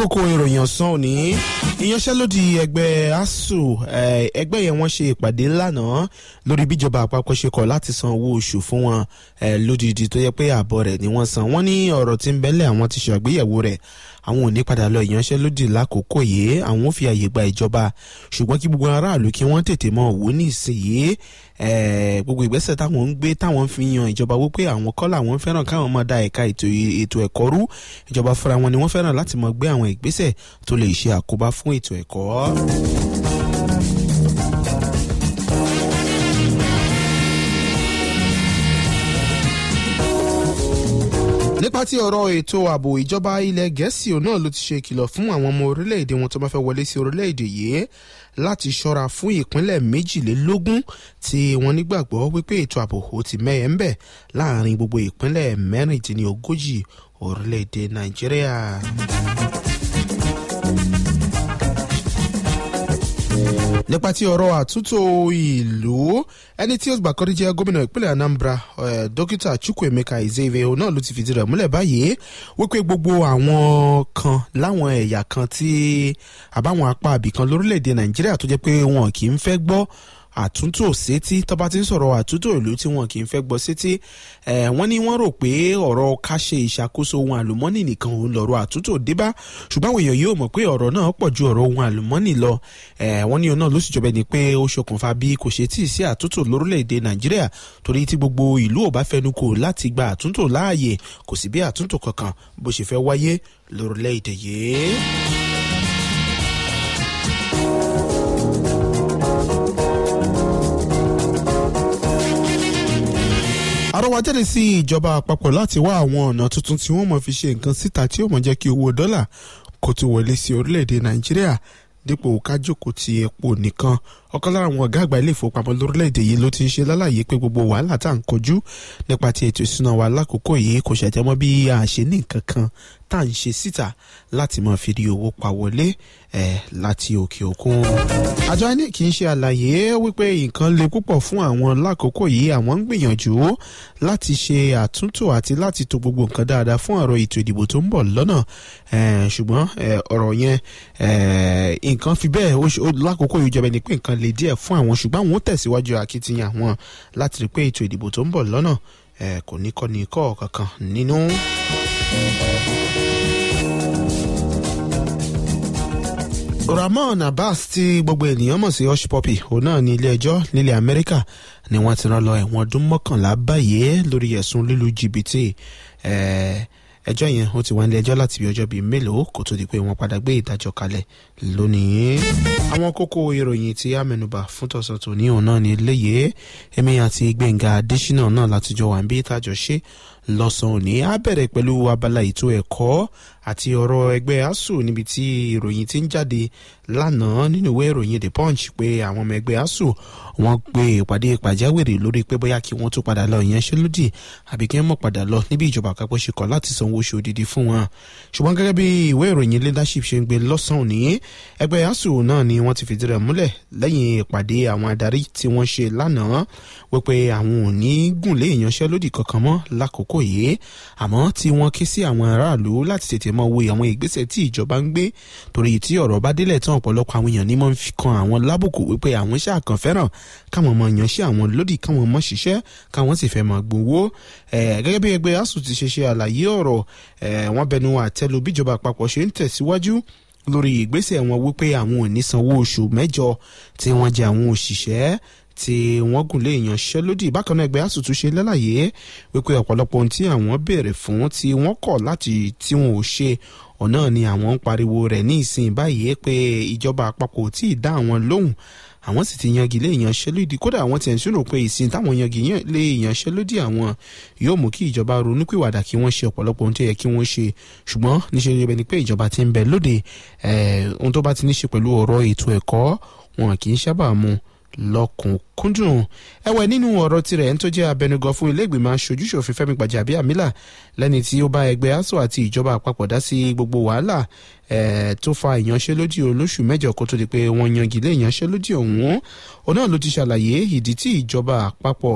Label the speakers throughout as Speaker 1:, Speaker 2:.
Speaker 1: kókó ìròyìn ọ̀sán òní ìyanṣẹ́lódì ẹgbẹ́ asuu ẹgbẹ́ yẹn wọ́n ṣe ìpàdé lánàá lórí bíjọba àpapọ̀ ṣe kọ̀ láti san owó oṣù fún wọn lódìdí tó yẹ pé ààbọ̀ rẹ̀ ni wọ́n san wọ́n ní ọ̀rọ̀ tí ń bẹ́lẹ̀ àwọn ti ṣàgbéyẹ̀wò rẹ̀ àwọn ò ní padà lọ ìyanṣẹ́lódì lákòókò yìí àwọn ò fi àyè gba ìjọba ṣùgbọ́n kí gbogbo aráàlú kí wọ́n tètè mọ òwò ní ìsinyìí gbogbo ìgbésẹ̀ táwọn ń gbé táwọn fi yan ìjọba wípé àwọn kọ́ làwọn fẹ́ràn káwọn máa da ẹ̀ka ètò ẹ̀kọ́ rú ìjọba fúnra wọn ni wọ́n fẹ́ràn láti máa gbé àwọn ìgbésẹ̀ tó lè ṣe àkóbá fún ètò ẹ̀kọ́. nípa tí ọ̀rọ̀ ètò ààbò ìjọba ilẹ̀ gẹ̀ẹ́sì náà ló ti ṣe ìkìlọ̀ fún àwọn ọmọ orílẹ̀-èdè wọn tó bá fẹ́ wọlé sí orílẹ̀-èdè yìí láti ṣọ́ra fún ìpínlẹ̀ méjìlélógún tí wọ́n nígbàgbọ́ wípé ètò ààbò ò ti mẹ́yẹ̀ ń bẹ̀ láàrin gbogbo ìpínlẹ̀ mẹ́rìndínlógójì orílẹ̀-èdè nàìjíríà. nípa tí ọ̀rọ̀ àtúntò ìlú ẹni tí ó gbà kọ́rí jẹ́ gómìnà ìpínlẹ̀ anambra dókítà chukwuemeka ezeve náà ló ti fìdí rẹ̀ múlẹ̀ báyìí wípé gbogbo àwọn kan láwọn ẹ̀yà kan tí àbáwọn apá àbìkan lórílẹ̀‐èdè nàìjíríà tó jẹ́ pé wọn kì í fẹ́ gbọ́ àtúntò sétí tọ́ba ti ń sọ̀rọ̀ àtúntò ìlú tí wọn kì í fẹ́ gbọ́ sétí wọ́n ní wọ́n rò pé ọ̀rọ̀ ká ṣe ìṣàkóso ohun àlùmọ́nì nìkan òun lọ̀rọ̀ àtúntò débá ṣùgbọ́n àwọn èèyàn yóò mọ̀ pé ọ̀rọ̀ náà pọ̀ ju ọ̀rọ̀ ohun àlùmọ́nì lọ wọ́n ní òun náà ló sì jọba ẹni pé ó ṣokùnfà bí kò ṣe tíì sí àtúntò lórílẹ̀‐èdè nàìjíríà torí tí gbogbo ìlú ò bá fẹnu kò láti gba àtúntò láàyè kò sí bí àtúntò kankan bó ṣe fẹ́ wáyé lórílẹ̀‐èdè yìí. àrọwà jáde sí ìjọba àpapọ̀ láti wá àwọn ọ̀nà tuntun tí wọ́n mọ̀ fi ṣe nǹkan síta tí ó mọ̀ jẹ́ kí owó dọ́là kó tó wọlé sí orílẹ̀-èdè nàìjíríà dípò kájòkó ti epo nìkan ọ̀kan lára àwọn ọ̀gá àgbà ilé ìfowópamọ́ lórílẹ̀‐èdè yìí ló ti ń ṣe lálàyé pé gbogbo wàhálà tá à ń kojú nípa ti ètò ìsúná wa lákòókò yìí kò ṣàjẹmọ́ bí a ṣe ní nǹkan kan tá à ń ṣe síta láti máa fi rí owó pa wọlé ẹ̀ láti òkè òkun. àjọ inec kì í ṣe àlàyé wípé nǹkan le púpọ̀ fún àwọn lákòókò yìí àwọn ń gbìyànjú láti ṣe àtúntò àti láti to gbogbo nǹkan dáadáa fún ọ̀rọ̀ ètò ìdìbò tó ń bọ̀ lọ́nà ṣùgbọ́n ọ̀rọ̀ yẹn nǹkan fi bẹ́ẹ̀ lákòókò yìí jọba ẹni pé nǹkan le díẹ̀ fún àwọn ṣùgbọ́n àwọn ó tẹ̀síwájú akitiyan àwọn láti rí pé ètò ìdìbò tó ń bọ̀ lọ́nà kò ní kọ́ ní kọ́ kankan nínú. Ramon Abbas tí gbogbo ènìyàn mọ̀ sí hush puppy òun náà ní ilé ẹjọ́ nílẹ̀ Amẹ́ríkà ni wọ́n ti rán lọ ẹ̀wọ̀n ọdún mọ́kànlá báyìí lórí ẹ̀sùn lílu jìbìtì ẹjọ́ yẹn ó ti wá nílé ẹjọ́ láti bí ọjọ́ bíi mélòó kó tó di pé wọ́n padà gbé ìdájọ́ kalẹ̀ lónìí. àwọn kókó ìròyìn tí a mẹ́nubà fún tọ̀sán tòní òun náà ní eléyìí èmi àti Gbẹ̀ngà Adésínà náà látijọ́ wà ń bí ìtajọ́ ṣe lọ́sàn-án òní á bẹ̀rẹ̀ pẹ̀lú abala ètò ẹ̀kọ́ àti ọ̀rọ̀ ẹgbẹ́ asuu níbi tí ìròyìn ti ń jáde lánàá nínú ìwé ìròyìn the punch pé àwọn ọmọ ẹgbẹ́ asuu wọ́n gbé ìpàdé pàjáwìrì lórí pé bóyá kí wọ́n tún padà lọ ìyanṣẹ́lódì àbí kí wọ́n mọ̀ padà lọ níbi ìjọba àpapọ̀ ṣe kọ̀ láti sanwó oṣù òdìdí fún wọn. ṣùgbọ́n gẹ́gẹ́ bí ìwé ìròyìn leadership ṣe ń gbé lọ́sàn-án òní ẹgbẹ́ asuu náà ni wọ́n ti fìdí rẹ̀ múlẹ̀ lẹ́yìn ìpàdé àwọn adarí tí wọ́n ṣe lánàá wípé àwọn ò ní gùn lé ìyanṣẹ́lódì kankan mọ́ lákòókò yìí àmọ́ tí wọ́n ké sí àwọn aráàlú láti tètè mọ wo àwọn ìgbésẹ̀ tí ìjọba ń gbé torí tí ọ̀rọ̀ bá délẹ̀ tán ọ̀pọ̀lọpọ̀ àwọn èèyàn ní mọ́ ń fi kan àwọn lábùkù wípé àwọn ṣáàkàn fẹ́ràn káwọn mọ yanṣẹ́ àwọn lódì káwọn mọ ṣiṣẹ́ káwọn sì fẹ́ mọ gbowó gẹ́gẹ́ bí ẹgbẹ́ asuu ti ṣe ṣe àlàyé ọ̀rọ̀ wọ́n bẹnu àtẹ́lu bíjọba àpapọ̀ ṣe ń tẹ̀síwájú lórí ìgbésẹ̀ wọn wípé àwọn ò ní sanwó oṣù mẹ́jọ tí wọ́n jẹ àwọn òṣìṣẹ́ tí wọ́n gùn lé ìyanṣẹ́lódì bákan náà ẹgbẹ́ asùtù ṣe lálàyé wípé ọ̀pọ̀lọpọ̀ ohun tí àwọn béèrè fún tí wọ́n kọ̀ láti tí wọn ò ṣe ọ̀nà ni àwọn ń pariwo rẹ̀ ní ìsìn báyìí pé ìjọba àpapọ̀ tí ì dá àwọn lóhùn àwọn sì ti yangi lé ìyanṣẹ́lódì kódà àwọn tiẹ̀ ń sùnrò pé ìsìn táwọn yangi lé ìyanṣẹ́lódì àwọn yóò mú kí ìjọba ronúpìwàdà kí wọ́n ṣe ọ̀pọ̀lọpọ̀ ohun tó yẹ kí wọ́n ṣe ṣùgbọ́n níṣẹ́ ni bẹ́ni pé ìjọba ti ń bẹ lóde ohun tó bá ti ní ṣe pẹ̀lú ọ̀rọ̀ ètò ẹ̀kọ́ wọn kì í sábà mu lọ́kùnkúndùn ẹ̀wẹ̀ nínú ọ̀rọ̀ tirẹ̀ ẹni tó jẹ́ abẹnugan fún ilé ìgbìmọ̀ aṣojúṣòfin Fẹ́mi Gbàjàbíàmílà lẹ́ni tí ó bá ẹgbẹ́ ASUU àti ìjọba àpapọ̀ dá sí gbogbo wàhálà tó fa ìyanṣẹ́lódì olóṣù mẹ́jọ kó tó di pé wọ́n yangi lé ìyanṣẹ́lódì ọ̀hún òun náà ló ti ṣàlàyé ìdí tí ìjọba àpapọ̀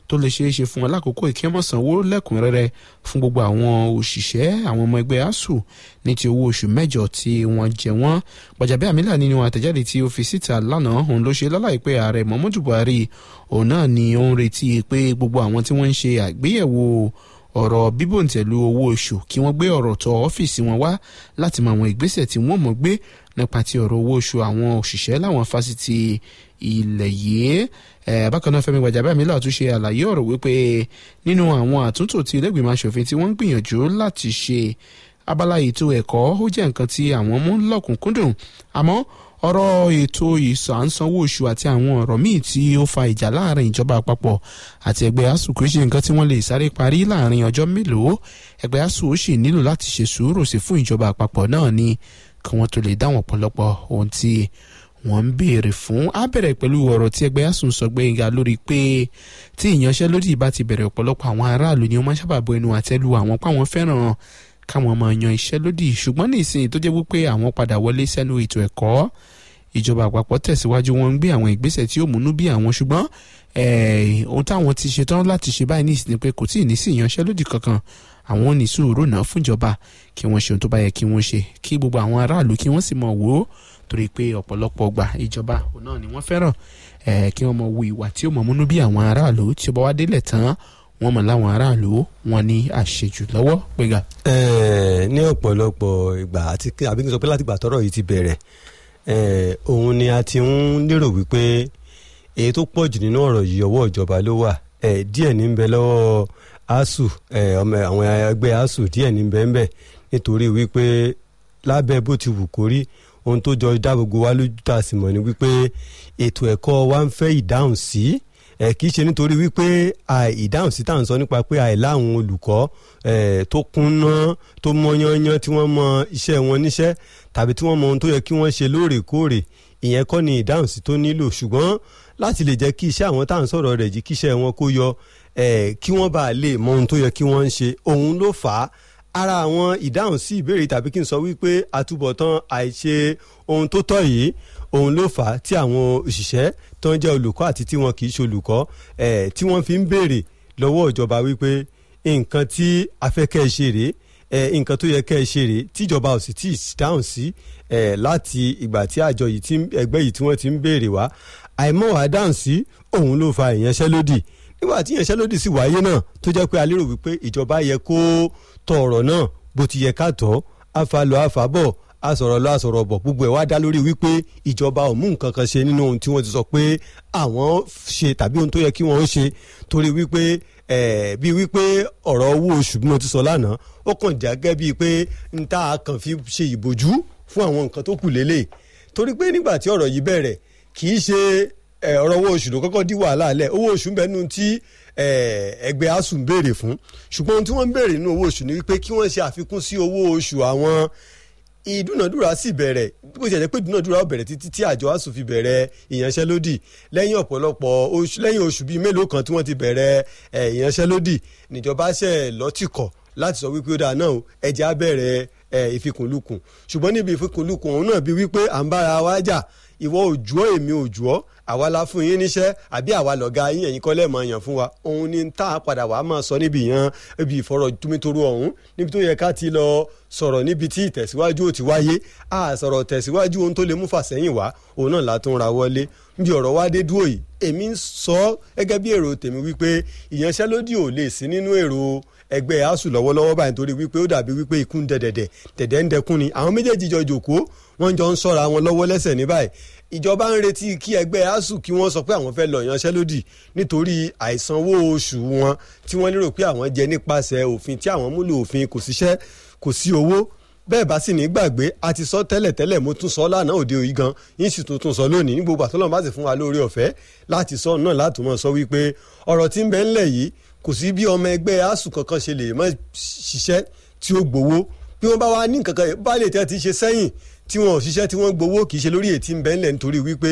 Speaker 1: tó lè ṣeé ṣe fún wọn lákòókò ìkẹ́mọ̀sánwó lẹ́kùnrẹ́rẹ́ fún gbogbo àwọn òṣìṣẹ́ àwọn ọmọ ẹgbẹ́ asuu ní ti owó oṣù mẹ́jọ tí wọ́n jẹ wọ́n Gbajabiamila nínú àtẹ̀jáde tí ó fi síta lánàá òun ló ṣe lálàyé pé ààrẹ Muhammadu Buhari òun náà ni ó ń retí pé gbogbo àwọn tí wọ́n ń ṣe àgbéyẹ̀wò ọ̀rọ̀ bíbòǹtẹ̀lú owó oṣù kí wọ́n gbé ọ̀rọ̀ tọ̀ ọ́fíìsì wọn wá láti mọ àwọn ìgbésẹ̀ tí wọ́n mọ̀ gbé nípa ti ọ̀rọ̀ owó oṣù àwọn òṣìṣẹ́ láwọn fásitì ilẹ̀ yìí bákan náà Fẹ́mi Gbajabiamila tún ṣe àlàyé ọ̀rọ̀ wípé nínú àwọn àtúntò tí ilé-ìgbìmọ̀ asòfin tí wọ́n ń gbìyànjú láti ṣe abala ètò ẹ̀kọ́ ó jẹ́ nǹkan tí àwọn mú lọ́kùnkúndùn àmọ́ ọ̀rọ̀ ètò ìsànsanwó oṣù àti àwọn ọ̀rọ̀ míì tí ó fa ìjà láàrin ìjọba àpapọ̀ àti ẹgbẹ́ asuu kò ṣe nǹkan tí wọ́n lè sáré parí láàrin ọjọ́ mélòó ẹgbẹ́ asuu ó sì nílò láti ṣe sùúrù sí fún ìjọba àpapọ̀ náà ni kí wọ́n tó lè dáwọn ọ̀pọ̀lọpọ̀ ohun tí wọ́n ń béèrè fún á bẹ̀rẹ̀ pẹ̀lú ọ̀rọ̀ tí ẹgbẹ́ asuu sọ gbẹ̀ngà lórí pé tí ìyanṣẹ́lódì bá ti bẹ̀rẹ̀ ọ̀pọ̀lọpọ̀ àwọn aráàlú ni wọ́n máa sábà bọ ẹnu àtẹ́lu àwọn páwọn fẹ́ràn káwọn máa yan iṣẹ́ lódì ṣùgbọ́n ní ìsìn tó jẹ́ wípé àwọn padà wọlé sẹ́nu ètò ẹ̀kọ́ ìjọba àpapọ̀ tẹ̀síwájú wọn ń gbé àwọn ìgbésẹ̀ tí ó múnú bí àwọn ṣùgbọ́n ohun táwọn ti ṣetán láti ṣe báyìí ní ìsìn pé kò tí ì ní sí ìyanṣẹ́lódì kankan àwọn ò ní sùúrù náà fúnjọba kí wọ́n ṣe ohun tó bá yẹ kí wọ́n ṣe kí gbogbo àwọn aráàlú kí wọ́n sì mọ̀ wò ó torí pé ọ̀pọ̀lọpọ̀ gbà ìjọba òun náà ni wọ́n fẹ́ràn kí wọ́n mọ̀ wo ìwà tí ó mọ̀ múnú bí àwọn aráàlú tí ó bá wá délẹ̀ tán wọ́n mọ̀ láwọn aráàlú wọn ní àṣejù lọ́wọ́ péga.
Speaker 2: ní ọ̀pọ̀lọpọ̀ ìgbà àti àbí kí n sọ pé láti ìgbà tọ́rọ̀ yìí ti bẹ̀rẹ̀ òun ni a ti ń lérò wípé èyí tó pọ̀ jù nínú ọ̀rọ̀ yìí ọwọ́ ìjọba ló wà díẹ̀ ní ń bẹ lọ́wọ́ asuu ọmọ àwọn ẹgbẹ́ asuu díẹ̀ ní ń bẹ ń bẹ nítorí wípé lábẹ́ bó ti wù kórí ohun tó jọ dá gbogbo wa lójú tá a sì mọ̀ ni wípé ètò ẹ̀kọ́ wa ń fẹ́ ìdáhùn sí ẹ kì í ṣe nítorí wípé ìdáhùn sí tá à ń sọ nípa pé àìláwọn olùkọ́ tó kúnná tó mọ yányán tí wọ́n mọ iṣẹ́ wọn níṣẹ́ tàbí tí wọ́n mọ ohun tó yẹ kí wọ́n ṣe lóòrèkóòrè ìyẹn kọ́ ni ìdáhùn sí tó nílò ṣùgbọ́n láti lè jẹ́ kí iṣẹ́ àwọn tá à ń sọ̀rọ̀ rẹ̀ jí kí iṣẹ́ wọn kó yọ kí wọ́n bá lè mọ ohun tó yẹ kí wọ́n ń ṣe òun ló fà á ara àwọn ìdáhùn sí ìbéèrè tàbí kí n sọ wípé àtúbọ̀tán àìṣe ohun tó tọ́ yìí òun ló fà á tí àwọn òṣìṣẹ́ tó ń jẹ́ olùkọ́ àti tí wọn kì í ṣe olùkọ́ tí wọ́n fi ń béèrè lọ́wọ́ ìjọba wípé nǹkan tí afẹ́kẹ́ ṣe rèé nǹkan tó yẹ kẹ́ ẹ ṣe rèé tíjọba ò sì tí ì dáhùn sí láti ìgbà tí àjọ yìí tí ẹgbẹ́ yìí tí wọ́n ti ń béèrè wá àìmọ̀wá dáhùn sí òun ló fa ìyanṣẹ́lódì nígbà tí ìyanṣẹ́lódì sì wáyé náà tó jẹ́ pé a lérò wípé ìjọba yẹ kó tọ ọ̀rọ̀ náà bó ti yẹ ká tọ́ àfàlọ́ àfàbọ̀ àsọ̀rọ̀ lọ àsọ̀rọ̀ bọ̀ gbogbo ẹ̀ wá dá lórí wípé ìjọba ò mú nǹkan kan ṣe nínú ohun tí wọ́n ti sọ pé àwọn ṣe tàbí ohun tó yẹ kí wọ́n ṣe torí wípé bíi wípé ọ̀rọ̀ owó oṣù bí mo ti sọ lánàá ó kàn jágẹ́ bíi pé n ta kàn fi ṣe ìbòjú fún àwọn nǹkan tó kù lélẹ̀ torí pé nígbà tí ọ̀rọ̀ yìí bẹ̀rẹ̀ kì í ṣe ọ̀rọ̀ owó oṣù ló kọ́kọ́ dí wàhálà lẹ̀ owó oṣù ń bẹ nínú tí ẹgbẹ́ asuu ń béèrè fún ṣùgbọ́n ohun tí wọ́n ń béèrè nínú owó oṣù ni wípé kí wọ́n ṣe àfikún sí owó oṣù àwọn ìdúnàdúrà sì bẹ̀rẹ̀ bó ṣe jẹ́ pé ìdúnàdúrà bẹ̀rẹ̀ títí tí àjọ asuu fi bẹ̀rẹ̀ ìyanṣẹ́lódì lẹ́yìn ọ̀pọ̀lọpọ̀ oṣù lẹ́yìn oṣù bíi mélòó kan tí wọ́n ti bẹ̀rẹ̀ ìyanṣẹ́lódì níjọba ṣe lọ́tìkọ̀ láti sọ wípé ó dáa náà ẹ̀jẹ̀ á bẹ̀rẹ̀ ìfikùnlukùn ṣùgbọ́n níbi ìfikùnlukùn òun náà bíi wípé à ń bára wa jà ìwọ òjò èmi òjò àwa la fún yín níṣẹ́ àbí àwa lọ̀gá yín ẹ̀yin kọ́lẹ̀ máa yàn fún wa òun ni tá a padà wàá máa sọ níbi yẹn ibi ìfọ̀rọ̀ túmítoro ọ̀hún níbi tó yẹ ká ti lọ sọ̀rọ̀ níbi tí ìtẹ̀síwájú ò ti wáyé a sọ̀rọ̀ tẹ̀síwájú ohun tó lè mú fàsẹ́yìn wá òun náà látún ra wọlé bí ọ̀rọ̀ wá dé dúró yìí èmi ń sọ gẹ́gẹ́ bí èrò tèmi wípé ìyanṣẹ́lódì ò lè sí nínú èrò ẹgbẹ́ asuu lọ́wọ́lọ́wọ́ báyìí torí wípé ó dàbí wípé ikú ń dẹ̀dẹ̀dẹ̀ dẹ̀dẹ̀ ń dẹkún ni àwọn méjèèjì jọ jòkó wọ́n jọ ń sọ́ra wọn lọ́wọ́ lẹ́sẹ̀ ní báyìí ìjọba ń retí kí ẹgbẹ́ asuu kí wọ́n sọ pé àwọn fẹ́ lọ yanṣẹ́lódì nítorí àìsanwó oṣù wọn tí wọ́n lérò pé àwọn jẹ nípasẹ̀ òfin tí àwọn múlò òfin kò síṣẹ́ kò sí owó bẹ́ẹ̀ bá sì ní gbàgbé a ti sọ tẹ́lẹ̀ tẹ́lẹ̀ mo tún sọ lánàá òde òyìn gan yín sì tuntun sọ lónìí ní gbogbo àtọ́lọ́mọ bá sì fún wa lórí ọ̀fẹ́ láti sọ náà láti mọ̀ sọ wípé ọ̀rọ̀ tí ń bẹ ńlẹ̀ yìí kò sí bí ọmọ ẹgbẹ́ asuu kankan ṣe lè mọ́ ṣiṣẹ́ tí ó gbowó bí wọ́n bá wá ní nǹkan kan bá lè tẹ́ ti ṣe sẹ́yìn tí wọ́n ò ṣiṣẹ́ tí wọ́n gbowó kì í ṣe lórí ètí ń bẹ ńlẹ̀ nítorí wípé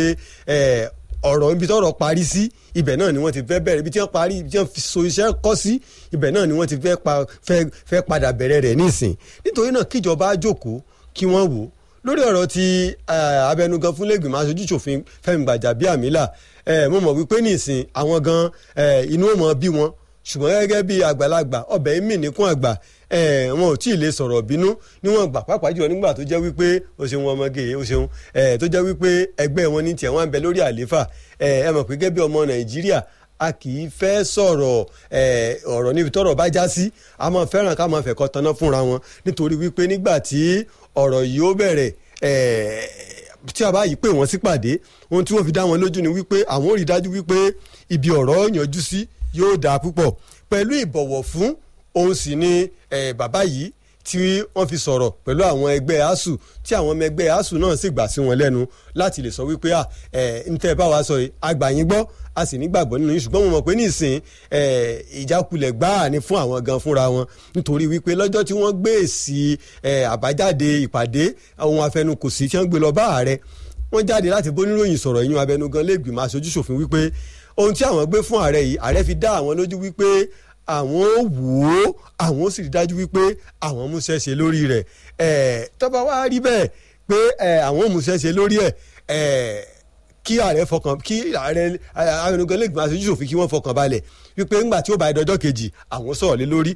Speaker 2: ọ̀rọ̀ ibi tọ́rọ̀ parí sí ibẹ̀ náà ni wọ́n ti fẹ́ bẹ̀rẹ̀ ibi tí wọ́n parí ibi tí wọ́n fi so iṣẹ́ kọ́ sí ibẹ̀ náà ni wọ́n ti fẹ́ padà bẹ̀rẹ̀ rẹ̀ nísìn nítorí náà kíjọba jókòó kí wọ́n wò lórí ọ̀rọ̀ ti eh, abẹnugan fún lẹ́gbìmọ̀ aṣojú ṣòfin Fẹ́mi Gbàjàbíàmílà eh, mo mọ̀ wípé nísìn àwọn gan eh, inú ò mọ̀ bí wọn ṣùgbọ́n gẹ́gẹ́ bí àgbàlagbà ọbẹ̀ mì níkún àgbà eh, wọn ò tí ì lè sọ̀rọ̀ bínú níwọ̀n gbà pàápàá jùlọ nígbà tó jẹ́ wípé o ṣeun ọmọge o ṣeun eh, tó jẹ́ wípé ẹgbẹ́ wọn ní tiẹ̀ wọ́n ń bẹ lórí àlééfà eh, ẹ mọ̀ pé gẹ́gẹ́ bí ọmọ Nàìjíríà a kì í fẹ́ sọ̀rọ̀ eh, ọ̀rọ̀ níbi tọ́rọ̀ bá já sí a máa fẹ́ràn ká máa fẹ̀kọ́ taná fúnra wọn nítorí wípé nígbà tí ọ̀rọ̀ yìí ó bẹ̀rẹ̀ eh, tí a bá yìí pè wọ́n sípàdé ohun tí wọ́n fi dá wọn lójú ni wípé àwọn ò rí dájú wípé ibi ọ̀rọ̀ yanjú sí yóò dáa púpọ̀ pẹ̀lú ìbọ̀wọ̀ fún òun sì ni eh, bàbá yìí tí wọ́n fi sọ̀rọ̀ pẹ̀lú àwọn ẹgbẹ́ asuu tí àwọn ọmọ ẹgbẹ́ asuu náà sì gbà sí wọn lẹ́nu láti lè sọ wípé à ẹ̀ ń tẹ́ ẹ bá wa sọ yìí àgbà yín gbọ́ a sì nígbàgbọ́ nínú yín ṣùgbọ́n mo mọ̀ pé nísìn ẹ̀ ìjákulẹ̀ gbáà ni fún àwọn gan fúnra wọn nítorí wípé lọ́jọ́ tí wọ́n gbé èsì ẹ̀ àbájáde ìpàdé ohun afẹnukòsí tí wọ́n gbé lọ bá ààrẹ wọ́n jáde láti bóníròyìn sọ̀rọ̀ ìyún abẹnugan lẹ́gbìmọ̀ aṣojú ṣòfin wípé ohun tí àwọn gbé fún ààrẹ yìí ààrẹ fi dá àwọn lójú wípé àwọn ò wò ó àwọn ó sì rí dájú wípé àwọn múṣẹ́ ṣe lórí rẹ̀ ẹ̀ tọ́ba wá rí bẹ́ẹ̀ pé ẹ̀ àwọn ò múṣẹ́ ṣe lórí ẹ̀ ẹ̀ kí ààrẹ fọkàn kí ààrẹ abẹnugan lẹ́gbìmọ̀ aṣojú ṣòfin kí wọ́n fọkàn balẹ̀ wípé ńgbà tí ó bá ẹdọjọ́ kejì àwọn sọ̀rọ̀ lé lórí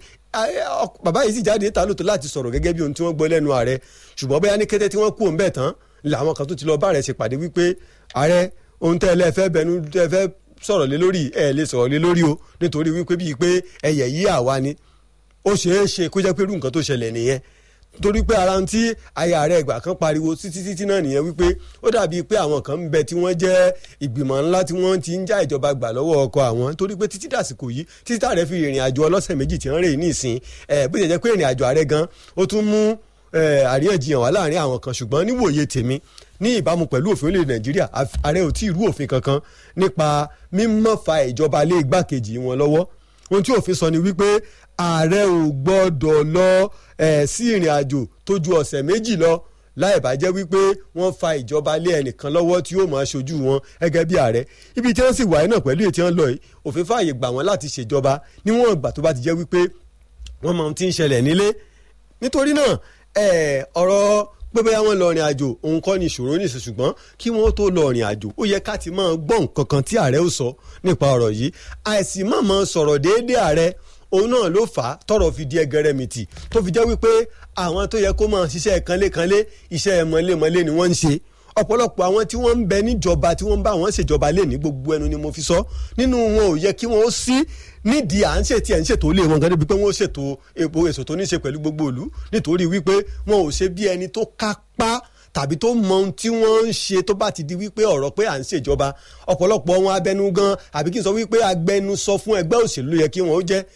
Speaker 2: bàbá yìí sì jáde ta lóòótọ́ láti sọ̀rọ̀ gẹ́gẹ́ bí ohun tí wọ́n gbọ́ lẹ́nu ààrẹ ṣùgbọ́n bóyá ní kété tí wọ́n kú òun bẹ̀ tán làwọn kan tó ti lọ bá ààrẹ ṣèpàdé wípé ààrẹ ohun tẹ́ ẹ lẹ́ẹ̀fẹ́ bẹnu tẹ́ ẹ fẹ́ sọ̀rọ̀ lé lórí ẹ lè sọ̀rọ̀ lé lórí o nítorí wípé bíi pé ẹyẹ yí àwa ni ó ṣeé ṣe kó jẹ́ pé irú nǹkan tó ṣẹlẹ̀ nìyẹn torí pé ara tí aya rẹ̀ ìgbà kan pariwo títí títí náà nìyẹn wípé ó dàbí pé àwọn kan ń bẹ tí wọ́n jẹ́ ìgbìmọ̀ ńlá tí wọ́n ti ń já ìjọba gbà lọ́wọ́ ọkọ àwọn torí pé títí dàsìkò yìí títí tààrẹ fi ìrìn àjò ọlọ́sẹ̀ méjì tí wọ́n rè ní ìsìn ẹ̀ bó ṣe jẹ́ pé ìrìn àjò ààrẹ gan ó tún mú àríyànjiyàn wá láàrin àwọn kan ṣùgbọ́n níwòye tèmi ní ìbámu pẹ̀lú òfin orílẹ̀ nàìjíríà ààrẹ ò tí ì rú òfin kankan nípa mímọ́ fa ìjọba lé igbákejì wọn lọ́wọ́ ohun tí òfin sọ ni wípé ààrẹ ò gbọ́dọ̀ lọ sí ìrìn àjò tó ju ọ̀sẹ̀ méjì lọ láì bá jẹ́ wípé wọ́n fa ìjọba lé ẹnìkan lọ́wọ́ tí yóò máa ṣojú wọn gẹ́gẹ́ bí ààrẹ ibi tí wọ́n sì wáyé náà pẹ̀lú ètí wọn lọ yìí òfin fààyè gbà wọ́n láti ṣèjọba níwọ̀n ìgbà tó bá ti jẹ́ wípé wọ́n máa ti ń ṣẹlẹ̀ nílé nítorí náà ọ̀rọ̀ pé bóyá wọ́n lọ rìn àjò òun kọ́ ni ìṣòro ní ìsìn ṣùgbọ́n kí wọ́n tó lọ rìn àjò ó yẹ ká ti máa gbọ́ nǹkan kan tí ààrẹ ó sọ nípa ọ̀rọ̀ yìí àìsí má máa sọ̀rọ̀ déédéé ààrẹ òun náà ló fà á tọ̀rọ̀ fi di ẹgẹrẹmìtì tó fi jẹ́ wípé àwọn tó yẹ kó máa ṣiṣẹ́ kanlékanlé iṣẹ́ mọ́lémọ́lé ni wọ́n ń ṣe ọ̀pọ̀lọpọ̀ àwọn tí wọ́n ń bẹ níjọba tí wọ́n ń bá wọn ṣèjọba lé ní gbogbo ẹnu ni mo fi sọ nínú wọn ò yẹ kí wọ́n ó sí nídìí à ń ṣètì ẹ̀ ń ṣètò ilé wọn gan débi pé wọ́n ó ṣètò epo èso tó ní ṣe pẹ̀lú gbogbo ìlú nítorí wípé wọn ò ṣe bí ẹni tó kápá tàbí tó mọ ohun tí wọ́n ń ṣe tó bá ti di wípé ọ̀rọ̀ pé à ń ṣèjọba ọ̀pọ̀lọpọ̀ wọn abẹnú gan àbí kí n sọ wípé agbẹnusọ fún ẹgbẹ́ òṣèlú yẹ kí wọ́n ó jẹ́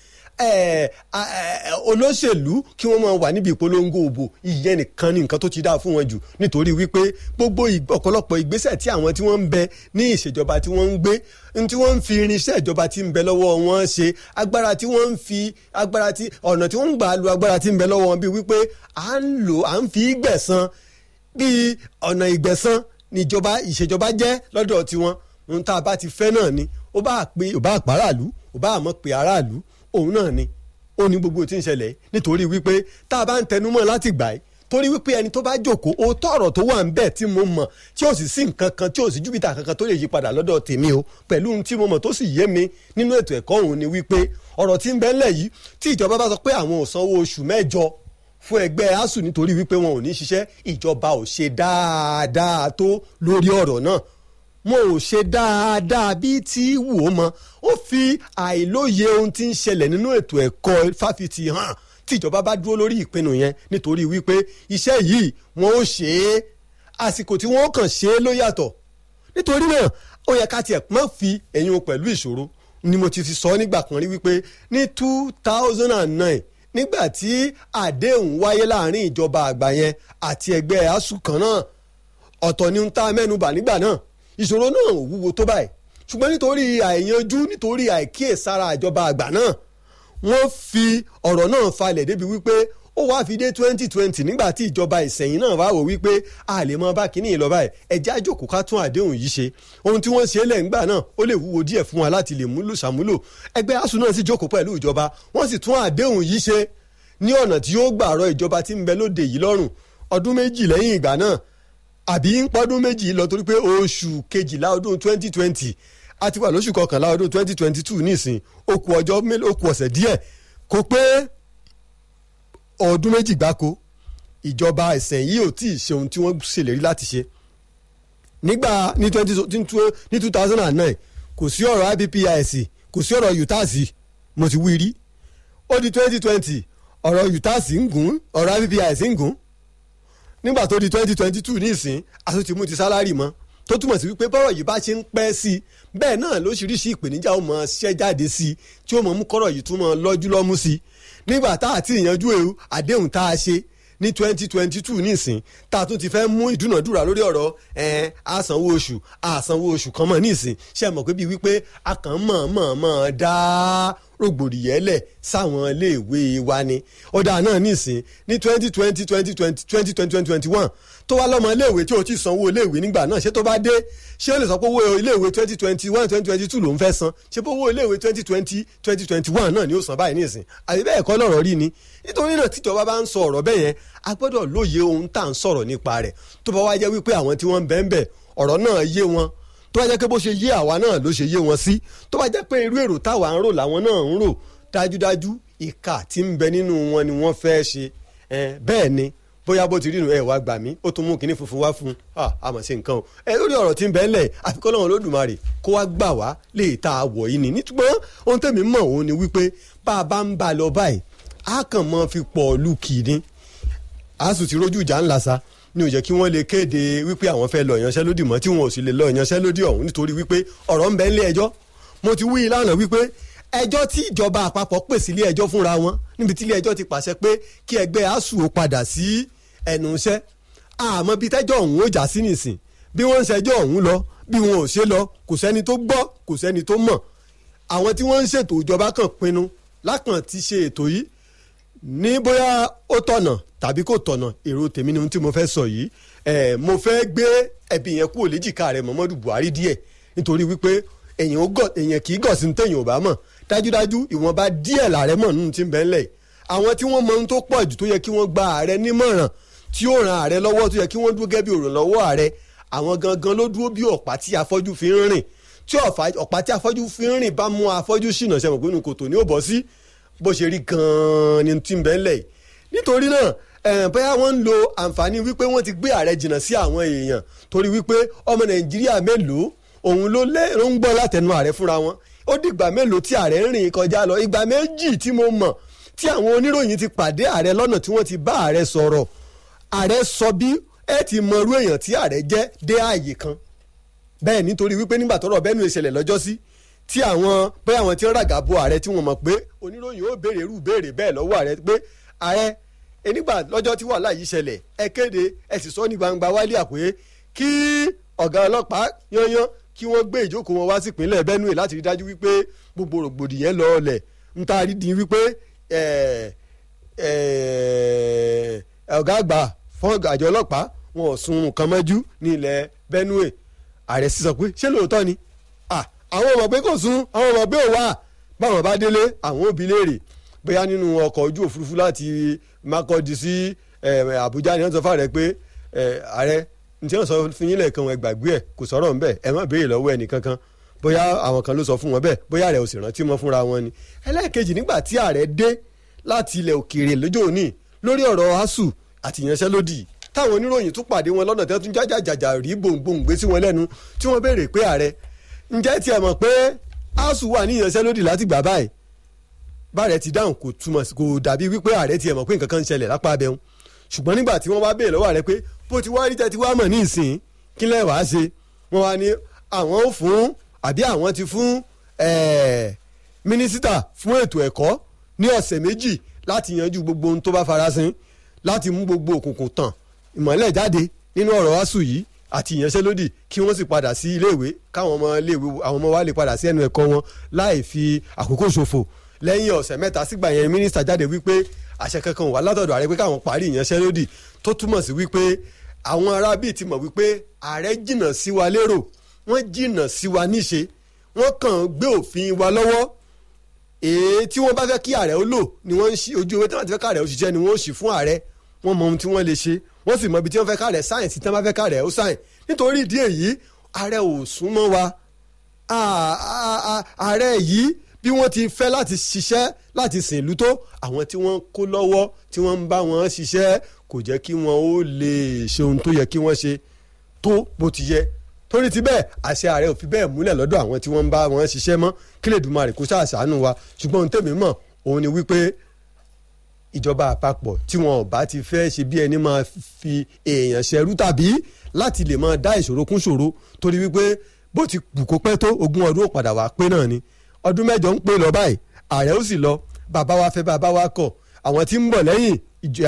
Speaker 2: olóṣèlú kí wọ́n máa wà níbi ìpolongo òbò ìyẹn nìkan ni nǹkan tó ti dáa fún wọn jù nítorí wípé gbogbo ọ̀pọ̀lọpọ̀ ìgbésẹ̀ tí àwọn tí wọ́n ń bẹ ní ìṣèjọba tí wọ́n ń gbé tí wọ́n ń fi irinṣẹ́ ìjọba tí ń bẹ lọ́wọ́ wọn ṣe agbára tí wọ́n ń fi agbára tí ọ̀nà tí wọ́n ń gbà lu agbára tí ń bẹ lọ́wọ́ wọn bíi wípé à ń lò à ń fi gbẹ̀san bíi ọ̀nà ìgbẹ̀san níjọba ìṣèjọba jẹ́ lọ́dọ̀ tiwọn ohun tá a bá ti fẹ́ náà ni ó bá pé ó bá pàráàlú ó bá àmọ́ pé aráàlú òun náà ni ó ní gbogbo tí ń ṣẹlẹ̀ nítorí wípé tá a bá ń tẹnumọ́ láti gbà ẹ́ torí wípé ẹni tó bá jókòó òótọ́ ọ̀rọ̀ tó wà ń bẹ̀ tí mo mọ̀ tí ó sì sí nǹkan kan tí ó sì júbìtà kankan tó lè yí padà lọ́dọ̀ tèmi o pẹ̀lú ohun tí mo mọ̀ tó sì yé mi nínú ètò ẹ̀kọ́ òun ni wípé ọ̀rọ̀ tí ń bẹ ńlẹ̀ yìí tí ìjọba bá sọ pé àwọn ò sanwó oṣù mẹ́jọ fún ẹgbẹ́ asuu nítorí wípé wọn ò ní ṣiṣẹ́ ìjọba ò ṣe dáadáa tó lórí ọ̀rọ̀ náà wọn ò ṣe dáadáa bíi tí wù ó mọ ó fi àìlóye ohun tí ń ṣẹlẹ̀ nínú ètò ẹ̀kọ́ fáfitì hàn tíjọba bá dúró lórí ìpinnu yẹn nítorí wípé iṣẹ́ yìí wọn ó ṣe é àsìkò tí wọ́n kàn ṣe é ló yàtọ̀ nítorí náà ó yẹ ká tiẹ̀ má fi ẹ̀yin pẹ̀lú ìṣòro ni mo ti fi sọ nígbà kan rí wípé ní two thousand and nine nígbà tí àdéhùn wáyé láàrin ìjọba àgbà yẹn àti ẹgbẹ́ asuu kan náà ọ̀tọ̀ ni ń ta mẹ́nubà nígbà náà ìṣòro náà ò wúwo tó báyìí ṣùgbọ́n nítorí àìyanjú nítorí àìkíyèsára ìjọba àgbà náà wọ́n fi ọ̀rọ̀ náà falẹ̀ débi wípé ó wáá fi dé twenty twenty nígbà tí ìjọba ìsẹ̀yìn náà wá wò wípé a lè mọ bá kínní yìí lọ báyìí ẹ̀jẹ̀ àjòkó ká tún àdéhùn yìí ṣe ohun tí wọ́n ṣe é lẹ́ǹgbà náà ó lè wúwo díẹ̀ fún wa láti lè múlò ṣàmúlò ẹgbẹ́ asuu náà sì jókòó pẹ̀lú ìjọba wọ́n sì tún àdéhùn yìí ṣe ní ọ̀nà tí yóò gbà rọ ìjọba tí ń bẹ lóde yìí lọ́rùn ọdún méjì lẹ́yìn ìgbà náà àbí ń pọ́dún méjì lọ torí pé oṣù kejìlá ọdún twenty twenty a ti wà lóṣù kọkànlá ọdún twenty twenty two nísìn ó kù ọjọ́ mélòó ó kù ọ̀sẹ̀ díẹ̀ kó pé ọdún méjì gbáko ìjọba ẹ̀sẹ̀ yìí ò tí ì ṣe ohun tí wọ́n ṣèlérí láti ṣe nígbà ní twenty ní two thousand and nine kò sí ọ̀rọ̀ IPPIS kò sí ọ̀rọ̀ UTAS mo ti wí rí ó di twenty twenty ọ̀rọ̀ UTAS ń gùn ọ̀rọ̀ IPPIS ń gùn nígbà tó di twenty twenty two nísìn àtúntì mú ti sálárì mọ́ tó túmọ̀ sí wípé bọ́rọ̀ yìí bá ṣe ń pẹ́ sí i bẹ́ẹ̀ náà lóṣìíríṣìí ìpèníjà ó mọ ṣẹ́ jáde sí i tí ó mọ mú kọ́rọ̀ yìí tún mọ lọ́jú lọ́mú sí i nígbà tá àti ìyanjú ewu àdéhùn tá a ṣe ní twenty twenty two nísìn tá a tún ti fẹ́ mú ìdúnàdúrà lórí ọ̀rọ̀ ẹ̀ẹ́n àsanwó oṣù àsanwó oṣù kan mọ̀ nísìn ṣe mọ̀ pé bíi wípé a kàn mọ̀ mọ̀ mọ̀ dá rògbòdìyẹ́lẹ̀ sáwọn iléèwé wa ni ọ̀dà náà nísìn ní twenty twenty twenty twenty twenty twenty twenty one tó wá lọ́mọ iléèwé tí o ti sanwó iléèwé nígbà náà ṣé tó bá dé ṣé o lè sọ pé owó iléèwé twenty twenty one twenty twenty two ló ń fẹ́ san ṣé pé owó iléèwé twenty twenty twenty twenty one náà ni ó san báyìí nísìn àbí bẹ́ẹ̀ kọ́ lọ́rọ̀ rí ni nítorí náà tíjọba bá ń sọ ọ̀rọ̀ bẹ́ẹ̀ yẹn a gbọ́dọ̀ lóye ohun tá à ń sọ̀rọ̀ nípa rẹ̀ tó bá wá jẹ́ wípé àwọn tí wọ́n ń bẹ́ẹ̀ ń bẹ̀ ọ̀rọ̀ náà yé wọn tó bá jẹ́ pé bó ṣe yé àwa náà ló ṣe yé wọn sí tó bá jẹ́ pé irú èrò táwa ń rò làwọn náà ń rò dájúdájú ìkà tí ń bẹ nínú wọn ni wọ́n fẹ́ ṣe bẹ́ẹ̀ ni bóyá bó ti rí nu ẹ wá gbà mí ó tún mú kinní funfun wá fún un àmọ̀ sí nǹkan o ẹ lórí ọ̀rọ̀ tí ń bẹ ńlẹ̀ àfikún ọlọ́run lódùmarè kó wá gbà wá lè ta àwọ̀ yìí ni nítorí ohun tẹ̀mí mọ̀ òun ni wípé bá a bá ń bá a lọ báyìí a kàn mọ́ fi pọ̀ lù kì í ní a sì ti rójú ìjà ńlá sa ní ó jẹ́ kí wọ́n lè kéde wípé àwọn fẹ́ lọ ìyanṣẹ́lódì mọ́ tí wọn ò sì lè lọ ìyanṣẹ́lódì ọ̀hún nítorí wípé ọ̀rọ̀ ń bẹ ńlé ẹjọ́ mo ti wí ìlànà wípé ẹjọ́ tí ìjọba àpapọ̀ pè sí ilé ẹjọ́ fúnra wọn níbi tí ilé ẹjọ́ ti pàṣẹ pé kí ẹgbẹ́ asuu ó padà sí ẹnu iṣẹ́ àmọ́ bí tẹ́jọ́ ọ̀hún ó já sí nìsín bí wọ́n ń ṣẹjọ́ ọ̀hún lọ bí wọn ò ṣe lọ kò sẹ́ni tó gbọ́ kò sẹ́ni tó mọ̀ àwọn tí wọ́n ń ṣètò ìjọba kan pinnu lákàn ti ṣe ètò yìí ní bóyá ó tọ̀nà tàbí kò tọ̀nà èrò tèmi ni ohun tí mo fẹ́ sọ yìí ẹ̀ mo fẹ́ gbé ẹ̀bì yẹn kúrò léjìká rẹ̀ Muhammadu Buhari díẹ̀ nítorí wípé èyàn ó gọ̀ èyàn kì í gọ̀ sí ní tẹ̀yìn ò bá mọ̀ dájúdájú ìwọ̀nba díẹ̀ làárẹ̀ mọ̀ nínú tí ń bẹ ńlẹ̀ àwọn tí wọ́n mọ ohun tó pọ̀ jù tó yẹ kí wọ́n gba ààrẹ nímọ̀ràn tí ó ran ààrẹ lọ́wọ́ tó yẹ kí wọ́n dúró gẹ́gẹ́ bí òrànlọ́wọ́ ààrẹ àwọn gangan ló dúró bí ọ̀pá tí afọ́jú fi ń rìn tí ọ̀pá tí afọ́jú fi ń rìn bá mú afọ́jú ṣìnà ṣe mọ̀ pé inú kòtò ní ó bọ́ sí bó ṣe rí gan-an ni tí ń bẹ ńlẹ̀ nítorí náà bóyá wọ́n ń lo àǹfààní wípé wọ́n ti gbé ààrẹ jìnnà sí àwọn èèyàn torí wípé ọmọ nàìjíríà mélòó òun ló lé ló ń gbọ́ látẹnu ààrẹ fúnra wọn ó dìgbà mélòó tí ààrẹ ń rìn kọjá lọ ìgbà méjì tí mo mọ̀ tí àwọn oníròyìn ti pàdé ààrẹ lọ́nà tí wọ́n ti bá ààrẹ sọ̀rọ̀ ààrẹ sọ bí ẹ ti mọ irú èèyàn tí ààrẹ jẹ́ dé ààyè kan bẹ́ẹ̀ nítorí wípé nígbà tọ́rọ̀ bẹ́ẹ̀ nu ìṣẹ̀lẹ̀ lọ́jọ́ sí tí àwọn bẹ́ẹ̀ àwọn tí ń ràgà bo ààrẹ tí wọ́n mọ̀ pé oníròyìn ó béèrè irú béèrè bẹ́ẹ̀ lọ́wọ́ ààrẹ pé ààrẹ enígbà lọ́jọ́ tí wàhálà yìí ṣẹlẹ̀ ẹ kéde ẹ sì sọ ní gbangba wálé àpé kí ọ̀gá ọlọ́pàá yányán kí wọ́n gbé ìjókòó wọn wá sí ìpínlẹ̀ Benue láti rí dájú wípé gbogbo rògbòdìyẹn lọ ọlẹ̀ ń ta rí di wípé ọ̀gá àgbà fún àjọ ọlọ́pàá wọn ò sun nǹkan mọ́jú ní ilẹ̀ Benue ààrẹ sísọ pé ṣé lóòótọ́ ni àwọn ọmọ pé kò sun àwọn ọmọ pé ò wà báwọn bá délé àwọn òbí léèrè bóyá nínú ọkọ̀ ojú òfurufú láti Makurdi sí Àbújá ni wọ́n sọ fún ààrẹ pé ààrẹ ntí wọ́n sọ fún yín lẹ́ẹ̀kan ẹ gbàgbé ẹ̀ kò sọ̀rọ̀ ńbẹ̀ ẹ má béèrè lọ́wọ́ ẹnì kankan bóyá àwọn kan ló sọ fún wọn bẹ́ẹ̀ bóyá ààrẹ ò sì rántí mọ́ fúnra wọn ni ẹlẹ́ẹ̀kejì nígbà tí ààrẹ dé láti ilẹ̀ òkèèrè lọ́jọ́ òní lórí ọ̀rọ̀ asuu àti ìyanṣẹ́lódì táwọn oníròyìn tún pàdé wọn lọ́nà tẹ́ tún jájàjàjà rí gbòǹgbòǹ gbé sí wọn lẹ́nu tí wọ́n béèrè pé ààrẹ ǹjẹ́ tiẹ̀ mọ̀ pé asuu wà ní ìyanṣẹ́lódì láti gbà báyìí báàrẹ ti dáhùn kò túmọ̀ kò dàbí wípé ààrẹ tiẹ̀ mọ̀ pé nǹkan kan ń ṣẹlẹ̀ lápá abẹ́hùn ṣùgbọ́n nígbà tí wọ́n wá béèrè lọ́wọ́ ààrẹ pé bó ti wá rí tẹ́ ti wá mọ̀ ní ìsìn kí lẹ́ wàá ṣe wọ́n wá ní àwọn ò fún àbí àwọn ti fún mínísítà fún ètò ẹ̀kọ́ ní ọ̀sẹ̀ méjì láti yanjú gbogbo ohun tó bá farasin láti mú gbogbo òkùnkùn tàn ìmọ̀lẹ̀ jáde nínú ọ̀rọ̀ asuu yìí àti ìyanṣẹ́lódì kí wọ́n sì padà sí iléèwé káwọn ọmọ iléèwé àwọn ọmọ wa lè padà sí ẹnu ẹ̀kọ́ wọn láì fi àkókò ṣòfò lẹ́yìn ọ̀sẹ̀ mẹ́ta sígbà yẹn mínísítà jáde wípé àṣẹ kankan wà látọ̀dọ̀ ààrẹ pé káwọn parí ìyanṣẹ́lódì tó túmọ̀ sí wípé àwọn arábì ti mọ̀ wípé ààrẹ jìnnà sí wa lérò wọ́n jìnnà sí wa níṣe wọ́n kàn gbé òfin wa lọ́wọ́ èyí tí wọ́n bá fẹ́ kí ààrẹ ó lò ni wọ́n ń ṣí ojú ewé tí wọ́n ti fẹ́ kí ààrẹ ó ṣiṣẹ́ ni wọ́n ó ṣì fún ààrẹ wọ́n mọ ohun tí wọ́n lè ṣe wọ́n sì mọ ibi tí wọ́n fẹ́ ká rẹ̀ sáyìn sí tí wọ́n bá fẹ́ ká rẹ̀ ó sáyìn nítorí ìdí èyí ààrẹ ò súnmọ́ wa ààrẹ yìí bí wọ́n ti fẹ́ láti ṣiṣẹ́ láti sìn ìlú tó àwọn tí wọ́n kó lọ́wọ́ tí wọ́n ń bá wọn ṣiṣẹ́ kò jẹ́ kí wọ́n ó lè ṣe ohun tó yẹ kí wọ́n ṣe tó bó ti yẹ torí ti bẹ́ẹ̀ àṣẹ ààrẹ ò fi bẹ́ẹ̀ múlẹ̀ lọ́dọ̀ àwọn tí wọ́n ń bá wọn ṣiṣẹ́ mọ́ kí lè dùnmọ́ àrèkó ṣàṣàánú wa ṣùgbọ́n ohun tèmi mọ̀ òun ni wípé ìjọba àpapọ̀ tí wọn ò bá ti fẹ́ ṣe bí ẹni máa fi èèyàn ṣẹrú tàbí láti lè máa dá ìṣòro kún ṣòro torí wípé bó ti bù kó pẹ́ tó ogún ọdún ó padà wá pé náà ni ọdún mẹ́jọ ń pè lọ báyìí ààrẹ ó sì lọ bàbá wa fẹ́ bàbá wa kọ̀ àwọn tí ń bọ̀ lẹ́yìn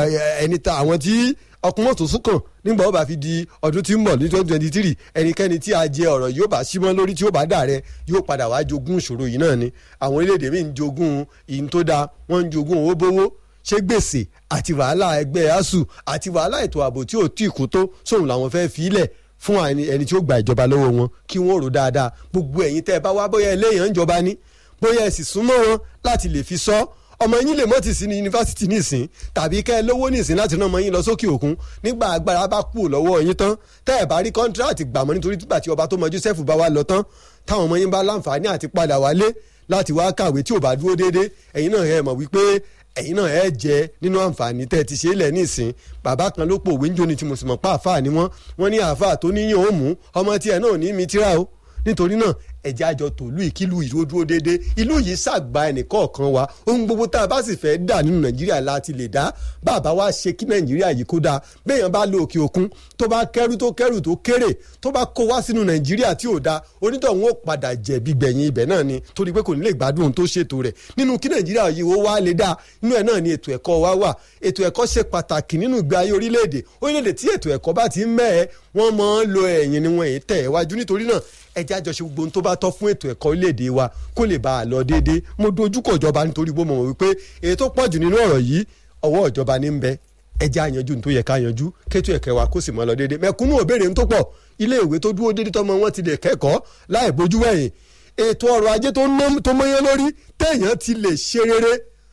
Speaker 2: ẹni ta àwọn tí ọkùnrin tó sún kàn nígbà ó bá fi di ọdún tí ń bọ̀ ní twenty twenty three ẹnikẹ́ni tí a jẹ ọ̀rọ̀ yóò bá símọ́ lórí tí ó bá dà rẹ yóò padà wá jogún ìṣòro yìí náà ni àwọn orílẹ̀-èdè míì ń jogún ìyìn tó dáa wọ́n ń jogún owó bówó ṣé gbèsè àti wàhálà ẹgbẹ́ asuu àti wàhálà ètò ààbò tí ò tí ì kú tó sóhun làwọn fẹ́ fi ilẹ̀ fún ẹni tí ó gba ìjọba lọ́wọ́ wọn kí wọ́n rò dáadáa gbogbo ẹ̀yin tẹ́ ẹ bá wá bóyá eléyàn ń jọba ní bóyá ẹ sì súnmọ́ wọn láti lè fi sọ ọmọ yín lè mọ́ ti sí ní yunifásitì nísìn tàbí kẹ́ ẹ lówó nísìn láti rán ọmọ yín lọ sókè òkun nígbà agbára bá kú lọ́wọ́ yín tán tẹ́ ẹ bá rí kọ́ńtíráàtì gbàmọ́ nítorí tígbà tí ọba tó mọ Joseph bá wá lọ tán táwọn ọmọ yín bá láǹfààní àti padà wálé láti wá kàwé tí ò bá dúró déédéé ẹ̀yin náà ẹ mọ̀ wípé ẹ̀yin náà ẹ jẹ nínú àǹfààní tẹ́ ẹ ti ṣe é lẹ̀ nísìn bàbá kan ló pò òwe ń jóni tí mo sì mọ̀ pa àáfàá ni wọ́n wọ́n ní àáfàá tó níyàn ó mú ọmọ tiẹ̀ náà ní mi tíra o nítorí náà ẹ̀jẹ̀ àjọ tòlú ìkílù ìlú dúró déédé ìlú yìí ṣàgbà ẹnìkọ̀ọ̀kan wa ohun gbogbo tá a bá sì fẹ́ dà nínú nàìjíríà láti lè dá bàbá wa ṣe kí nàìjíríà yìí kó dáa béèyàn bá lọ òkè òkun tó bá kẹrù tó kẹrù tó kéré tó bá kó wá sínú nàìjíríà tí ò dáa onítọ̀hún ó padà jẹ̀bi gbẹ̀yìn ibẹ̀ náà ni torí pé kò ní lè gbádùn ohun tó ṣètò rẹ̀ nínú kí nàìjíríà yìí ó wá lè dáa inú ẹ̀ náà ni ètò ẹ̀kọ́ wa wà ètò ẹ̀kọ́ ṣe pàtàkì nínú ìgbé ayé orílẹ̀-èdè orílẹ̀-èdè tí ètò ẹ̀kọ́ bá ti ń mẹ́ẹ̀ wọ́n máa ń lo ẹ̀yìn ni wọ́n èyí tẹ̀ ẹ̀ wájú nítorí náà ẹjẹ́ àjọṣe gbogbo ohun tó bá tọ́ fún ètò ẹ̀kọ́ orílẹ̀-èdè wa kó lè bá a lọ déédéé mo dojúkọ ìjọba nítorí bó mọ̀ wípé èyí tó pọ̀ jù nínú ọ̀rọ̀ yìí ọwọ́ ìjọba ní ń bẹ ẹjẹ́ àyanjú ní tó yẹ ká yanjú kétò ẹ̀kẹ́ wa kó sì mọ́ lọ déédéé mẹ̀kúnnù òbéèrè ń tó pọ̀ ilé ìwé tó dúró déédéé tọmọ wọn ti lè kẹ́kọ̀ọ́ láì bójú wẹ̀yìn ètò ọrọ̀ ajé tó mọ́yán lórí téèyàn ti lè ṣe rere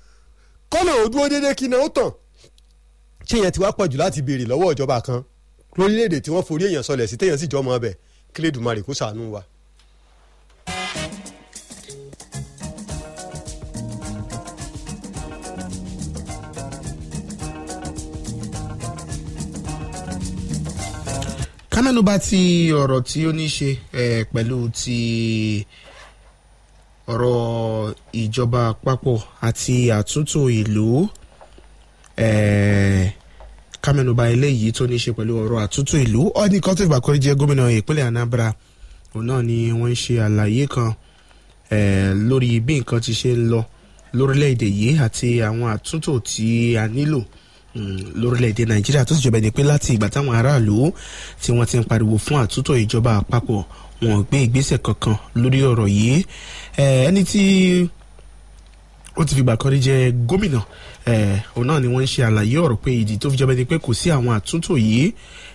Speaker 2: kọ́nà ò dúró déédéé kí náà ó tàn ṣé yẹn ti wá pọ̀ jù láti béèrè lọ́wọ́ ìjọba kan lórílẹ̀‐èdè tí wọ́n forí èèyàn sọlẹ̀ sí téèyàn sì jọ́ ọmọ ọbẹ̀ kílẹ̀dùmarè kó ṣàánú wa.
Speaker 1: kámẹ́nubà ti ọ̀rọ̀ tí ó ní ṣe pẹ̀lú ti ọ̀rọ̀ ìjọba àpapọ̀ àti àtúntò ìlú kámẹ́nubà eléyìí tó ní ṣe pẹ̀lú ọ̀rọ̀ àtúntò ìlú ọ̀ní kan tó ìgbà kọrí jẹ́ gómìnà ìpínlẹ̀ Anambra òun náà ni wọ́n ń ṣe àlàyé kan lórí bí nǹkan ti ṣe ń lọ lórílẹ̀‐èdè yìí àti àwọn àtúntò tí a nílò lórílẹ̀‐èdè nàìjíríà tó sì jọba ẹni pé láti ìgbà táwọn aráàlú tí wọ́n ti ń pariwo fún àtúntò ìjọba àpapọ̀ wọn ò gbé ìgbésẹ̀ kankan lórí ọ̀rọ̀ yìí ẹni tí ó ti fìgbà kan rí jẹ gómìnà òun náà ni wọ́n ń ṣe àlàyé ọ̀rọ̀ pé ìdí tó fi jọba ẹni pé kò sí àwọn àtúntò yìí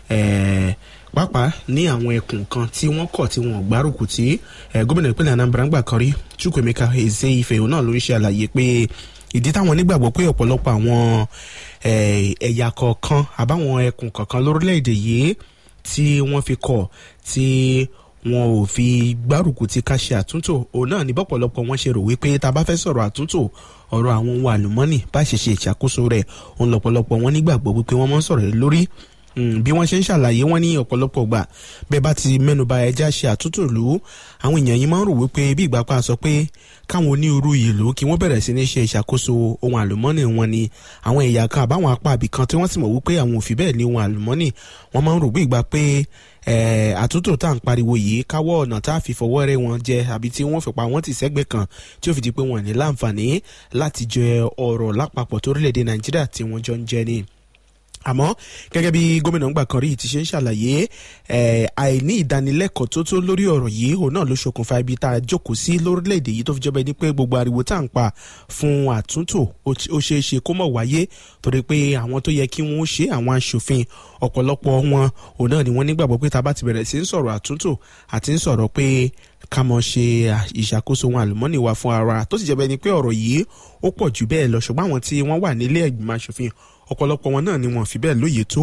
Speaker 1: pàápàá ní àwọn ẹkùn kan tí wọ́n kọ̀ tí wọ́n gbárùkù tí gómìnà ìpínlẹ̀ Anambra ń gbà kan rí Chukwuemeka Ezeife òun náà ló ń ṣe àlàyé pé ìdí táwọn nígbàgbọ́ pé ọ̀pọ̀lọpọ̀ àwọn ẹ̀yà kọ̀ọ̀kan àbáwọn ẹkùn kọ̀ọ̀kan lórílẹ̀‐èdè yìí tí wọ́n fi kọ̀ tí wọn ò fi gbárùkù tí ká ṣe àtúntò òun náà ní bọ́pọ̀lọpọ̀ wọn ṣe rò wípé tá a bá fẹ́ sọ̀rọ̀ àtúntò ọ̀rọ̀ àwọn ohun àlùmọ́nì bá ṣe ṣe ìṣàkóso rẹ̀ òun lọ́pọ̀lọpọ̀ wọn nígbàgbọ́ wípé wọ́n máa ń sọ̀rọ̀ lórí bí wọ́n ṣe ń ṣàlàyé wọ́n ní ọ̀pọ̀lọpọ̀ gbà bẹ́ẹ̀ bá ti mẹ́nuba ẹja ṣe àtúntò lù ú àwọn èèyàn yìí máa ń rò wípé bí ìgbà pa sọ pé káwọn onírúurú ìlú kí wọ́n bẹ̀rẹ̀ sí ní ṣe ìṣàkóso ohun àlùmọ́nì wọn ni àwọn ẹ̀yà kan àbáwọn apá àbí kan tí wọ́n sì mọ̀ wípé àwọn òfin bẹ́ẹ̀ ní ohun àlùmọ́nì wọ́n máa ń rò bí ìgbà pé àtúntò tá à ń pariwo yìí káwọ́ ọ̀nà tá a fi fọwọ́ rẹ́ wọn jẹ àbí tí wọ́n fi pa wọ́n ti sẹ́gbẹ́ kan tí ó fi di pé wọ́n ní láǹfààní láti jẹ ọ̀rọ̀ lápapọ̀ torílẹ̀-èdè Nàìjíríà tí wọ́n jọ ń jẹ ni àmọ́ gẹ́gẹ́ bí gómìnà ńgbà kan rí ti ṣe ń ṣàlàyé àìní ìdánilẹ́kọ̀ọ́ tó tó lórí ọ̀rọ̀ yìí òun náà ló ṣokùnfà ibi tá a jókòó sí lórílẹ̀‐èdè yìí tó fi jọba ẹni pé gbogbo ariwo tá à ń pa fún àtúntò ó ṣeé ṣe kó mọ̀ wáyé torí pé àwọn tó yẹ kí wọ́n ṣe àwọn aṣòfin ọ̀pọ̀lọpọ̀ wọn òun náà ni wọ́n nígbàgbọ́ pé tá a bá ti bẹ̀rẹ̀ sí ń sọ̀rọ̀ àtúntò àti ń sọ̀rọ̀ pé ká mọ̀ ṣe ìṣàkóso wọn àlùmọ́nì wa fún ara tó sì jẹ́ bẹ́ẹ̀ ni pé ọ̀rọ̀ yìí ó pọ̀ jù bẹ́ẹ̀ lọ ṣùgbọ́n àwọn tí wọ́n wà nílé ẹ̀gbìmọ̀ aṣòfin ọ̀pọ̀lọpọ̀ wọn náà ni wọ́n fi bẹ́ẹ̀ lóye tó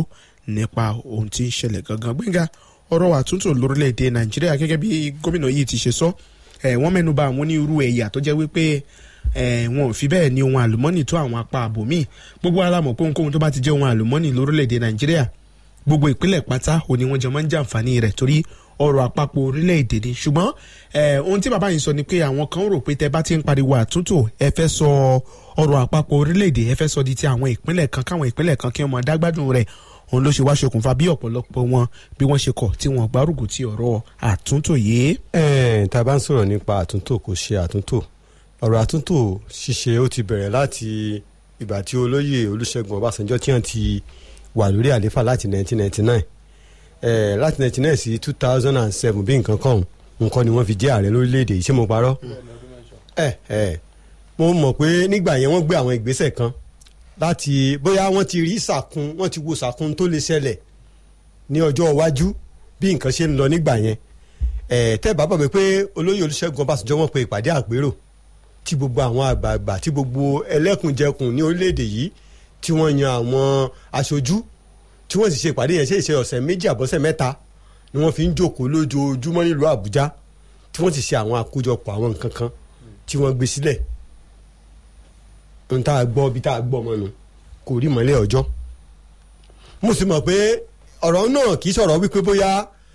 Speaker 1: nípa ohun tí ń ṣẹlẹ̀ gangan gbẹ̀ngà ọ̀rọ̀ àtúntò lórílẹ̀‐èdè nàìjíríà gẹ́gẹ́ bí gómìnà yìí ti ṣe sọ ẹ̀ wọ́n mẹ́nuba àwọn onírúurú ẹ̀yà tó jẹ́ wípé ẹ̀ wọn ò fi bẹ́ẹ̀ ní ohun àlùmọ́nì tó àwọn apá àbòmíì gbogbo alámọ̀ pé ohunkóhun tó bá ti jẹ́ ohun àlùmọ́nì lórílẹ̀‐èdè nàìjíríà gbogbo ìpínlẹ̀ pátá òní wọn jẹ máa ń jàǹfààní rẹ̀ torí ọrọ̀ àpapọ̀ orílẹ̀-èdè ni ṣùgbọ́n ohun tí bàbá yìí sọ ni pé àwọn kan rò pé tẹ bá ti ń pariwo àtúntò ẹ fẹ́ sọ ọrọ̀ àpapọ̀ orílẹ̀-èdè ẹ fẹ́ sọ di ti àwọn ìpínlẹ̀ kan káwọn ìpínlẹ̀ kan kí wọ́n máa dágbádùn rẹ̀ òun ló ṣe wá ṣokùnfà bí ọ̀pọ̀lọpọ̀ wọn bí wọ́n ṣe kọ̀ tí wọ́n gbárùkù ti ọ̀rọ̀ àtúntò yìí.
Speaker 2: ẹ tá a bá ń sọ̀rọ̀ nípa àtúntò kò ṣe àtúntò ọ̀rọ̀ àtúntò ṣíṣe ó ti bẹ̀rẹ̀ láti ìgbà tí olóyè olúṣẹ́gun ọbásanjọ́ tí wọ́n ti wà lórí àléfà láti 1999 eh, láti 1999 sí 2007 bí nǹkan kan nǹkan ni wọ́n fi jẹ́ ààrẹ lórílẹ̀‐èdè yìí ṣé mo parọ́ ẹ ẹ mo mọ̀ pé nígbà yẹn wọ́n gbé àwọn ìgbésẹ̀ kan láti bóyá wọ́n ti rí sàkún wọ́n ti wo sàkún tó lè ṣẹlẹ̀ ní ọjọ́ iwájú bí nǹkan ṣe ń lọ nígbà yẹn ẹ tẹ́ bá bọ̀ pé olóyè olúṣẹ́gun ọbásanjọ́ wọ́n pe ìpàdé àpérò tí gbogbo àwọn àgbààgbà tí gbogbo ẹlẹ́kùnjẹkùn ní orílẹ̀‐èdè yìí tí wọ́n yan àwọn aṣojú tí wọ́n sì ṣe ìpàdé yẹn ṣe ìṣe ọ̀sẹ̀ méjì àbọ̀sẹ̀ mẹ́ta ni wọ́n fi ń jókòó lójoojúmọ́ nílùú àbújá tí wọ́n sì ṣe àwọn àkójọpọ̀ àwọn nǹkan kan tí wọ́n gbé sílẹ̀ ohun tá a gbọ́ bí tá a gbọ́ mọ́nu kò rí mọ́lẹ̀ ọjọ́ mo sì mọ̀ pé ọ̀rọ̀ náà kì í sọ̀rọ̀ wípé bóyá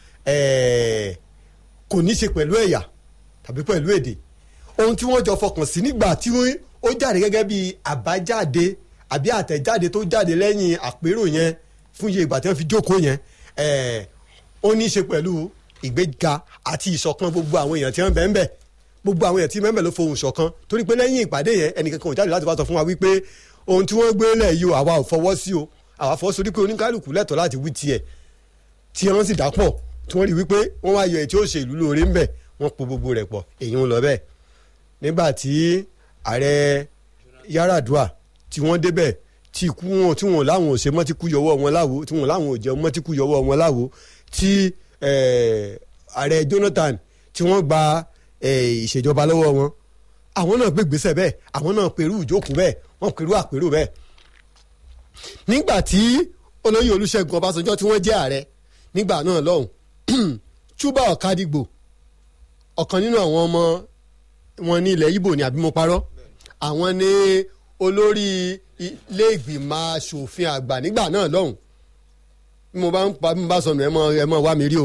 Speaker 2: kò ní ṣe pẹ̀lú ẹ̀yà tàbí pẹ̀lú èdè ohun tí wọ́n jọ fọkàn sí nígbà tí ó jáde gẹ́gẹ́ bí àbájáde àbí àtẹ̀jáde tó jáde lẹ́yìn àpérò yẹn fún iye ìgbà tí wọ́n fi jókòó yẹn ó ní í ṣe pẹ̀lú ìgbéga àti ìṣọ̀kan gbogbo àwọn èèyàn tí wọ́n bẹ̀ ń bẹ̀ gbogbo àwọn èèyàn tí mẹ́mbẹ̀ ló fohùn ṣọ̀kan torí pé lẹ́yìn ìpàdé yẹn ẹnìkankan ò jáde láti wá sọ fún wa wípé ohun tí wọ́n gbé lẹ̀ yìí o àwa ò fọwọ́ sí o àwa fọwọ́ sórí pé oníkálukú lẹ́tọ̀ọ́ láti wí tiẹ̀ tí wọ́n sì dápọ̀ tí wọ́n rí wípé wọ́n wá yọ ẹ̀ tí ó ṣe ìlú lóore ń bẹ̀ wọ́n po gbogbo rẹ̀ pọ̀ èyí ń lọ bẹ́ẹ̀ nígbà tí ààrẹ Yar'Adua tí wọ́n débẹ̀ tí ikú wọn tí wọn láwọn ò ṣe mọ́ tí kú yọwọ́ wọn láwo tí wọn láwọn ò jẹun mọ́ tí kú yọwọ́ wọn láwo tí ààrẹ Jonathan tí wọ́n gba ìṣèjọba lọ́wọ́ wọn àwọn náà gbé gbèsè bẹ́ẹ̀ àwọn náà pẹ̀lú ìjókòó bẹ́ẹ̀ wọ́n pẹ̀lú àpérò bẹ́ẹ̀. nígbà tí olóyè Olúṣẹ́gun Ọbásanjọ́ tí wọ́n jẹ́ ààrẹ nígbà náà lọ́hùn Chuba Ọ̀kadìgbò ọ̀kan nínú àwọn ọmọ wọn ní ilẹ̀ Ìgbò ní àbí mo parọ́ àwọn ní olórí ilé ìgbìmọ̀ asòfin àgbà nígbà náà lọ́hùn bí mo bá ń pa bí mo bá sọnù ẹ mọ ẹ mọ wá mi rí o.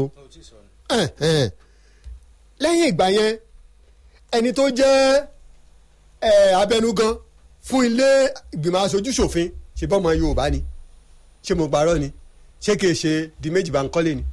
Speaker 2: lẹ́yìn ìgbà yẹn ẹni tó jẹ́ abẹnugan fún ilé ìgbìmọ̀ aṣojú ṣòfin ṣe bọ́mọ Yorùbá ni ṣé mo parọ́ ni ṣé kìí ṣe di méjì bá ń kọ́lé ni.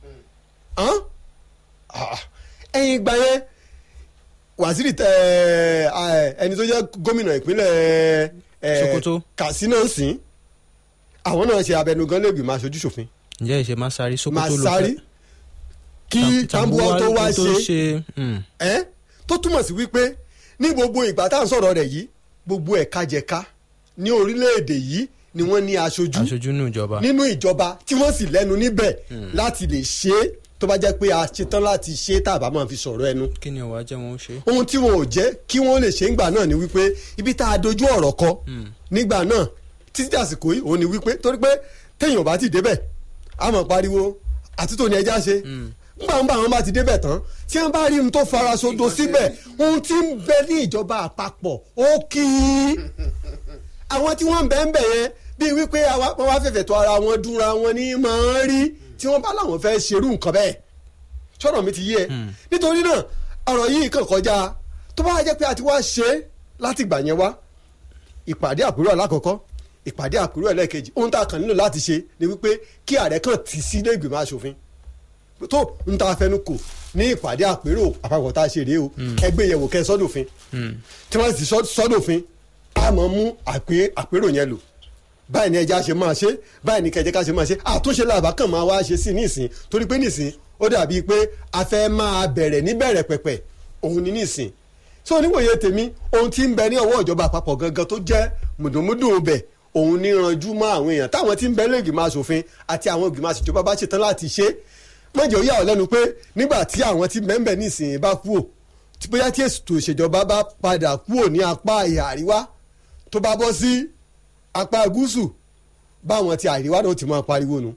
Speaker 2: ẹ̀yìn ìgbà yẹn wàsíìrì ẹni tó jẹ́ gómìnà ìpínlẹ̀
Speaker 3: Sokoto
Speaker 2: Katsina ń sìn àwọn náà ṣe abẹnugan lè gbìmọ̀ aṣojú ṣòfin.
Speaker 3: ǹjẹ́ ìṣe Masari Sokoto ló
Speaker 2: Masari kí Tambuwa tó wá ṣe
Speaker 3: mm.
Speaker 2: ẹ́ tó túmọ̀ sí wípé ní gbogbo ìgbà tá à ń sọ̀rọ̀ rẹ̀ yìí gbogbo ẹ̀ka jẹ̀ka ní orílẹ̀-èdè yìí ni wọ́n ní aṣojú
Speaker 3: aṣojú nínú ìjọba
Speaker 2: nínú ìjọba tí wọ́n sì lẹ́nu níbẹ̀ láti lè ṣe é tó bá jẹ́ pé a ṣetán láti ṣe é tàbá máa fi sọ̀rọ̀ ẹnu
Speaker 3: kí ni ọ̀wá jẹ́ wọn ó ṣe.
Speaker 2: ohun tí wọn ò jẹ́ kí wọ́n lè ṣe ńgbà náà ni wípé ibi tá a dojú ọ̀rọ̀ kọ nígbà náà títí àsìkò yìí òun ni wípé torí pé téèyàn bá ti débẹ̀ a máa pariwo àtúntò ní ẹja ṣe nígbà wọn bá wọn bá ti débẹ̀ tán tí wọ́n bá rí ohun tó fara sodo síbẹ̀ ohun tí ń bẹ ní ìjọba àpapọ̀ ó kí i àwọn tí wọ́n ń bẹ ń bẹ̀ yẹn bíi wípé wọ́n wá fẹ̀fẹ̀ tó ara wọn dúnra wọn ní máa ń rí tí wọ́n bá láwọn fẹ́ ṣerú nǹkan bẹ́ẹ̀ sọ̀rọ̀ mi ti yé ẹ nítorí náà ọ̀rọ̀ yìí kàn kọjá tó bá jẹ́ pé a ti wá ṣe é láti gbà yẹn wá ìpàdé àpérò alákọ̀ọ́kọ́ ìpàdé àpérò ẹlẹ́ẹ̀kejì ohun tá a kàn nílò láti ṣe ni wípé kí ààrẹ kàn tì sí ilé ìgbìmọ̀ asòfin tó ń ta fẹnu kò ní ìpàdé àpérò àpapọ̀ tá a ṣe rèé o ẹgbẹ́ yẹ̀wò kẹ́ sọ́dọ̀fin tí wọ́n ti sọ́dọ̀fin a máa mú àpérò yẹn lò báyìí ni ẹja ṣe máa ṣe báyìí ni kẹjẹ ká ṣe máa ṣe àtúnṣe làbá kàn máa wá ṣe sí nísìn torí pé nísìn ó dàbí pé a fẹ́ máa bẹ̀rẹ̀ níbẹ̀rẹ̀ pẹ̀pẹ̀ òun ni nísìn so oníwòye tèmi ohun tí ń bẹ ní ọwọ́ ìjọba àpapọ̀ gangan tó jẹ́ mùdùnmúdùn bẹ̀ òun ní ranjú mọ́ àwọn èèyàn táwọn tí ń bẹ lẹ́gbìmọ̀ asòfin àti àwọn ìgbìmọ̀ àṣìjọba bá ṣetán láti ṣe mọ̀jẹ̀ ó yà ọ́ lẹ́nu pé nígbà tí àwọn tí mẹ́ńbẹ̀ nísìnyí bá kú ò tí bóyá tí ètò ìṣèjọba bá padà kú ò ní apá ìhà àríwá tó bá bọ́ sí apá gúúsù báwọn ti àríwá náà ti máa pariwo nu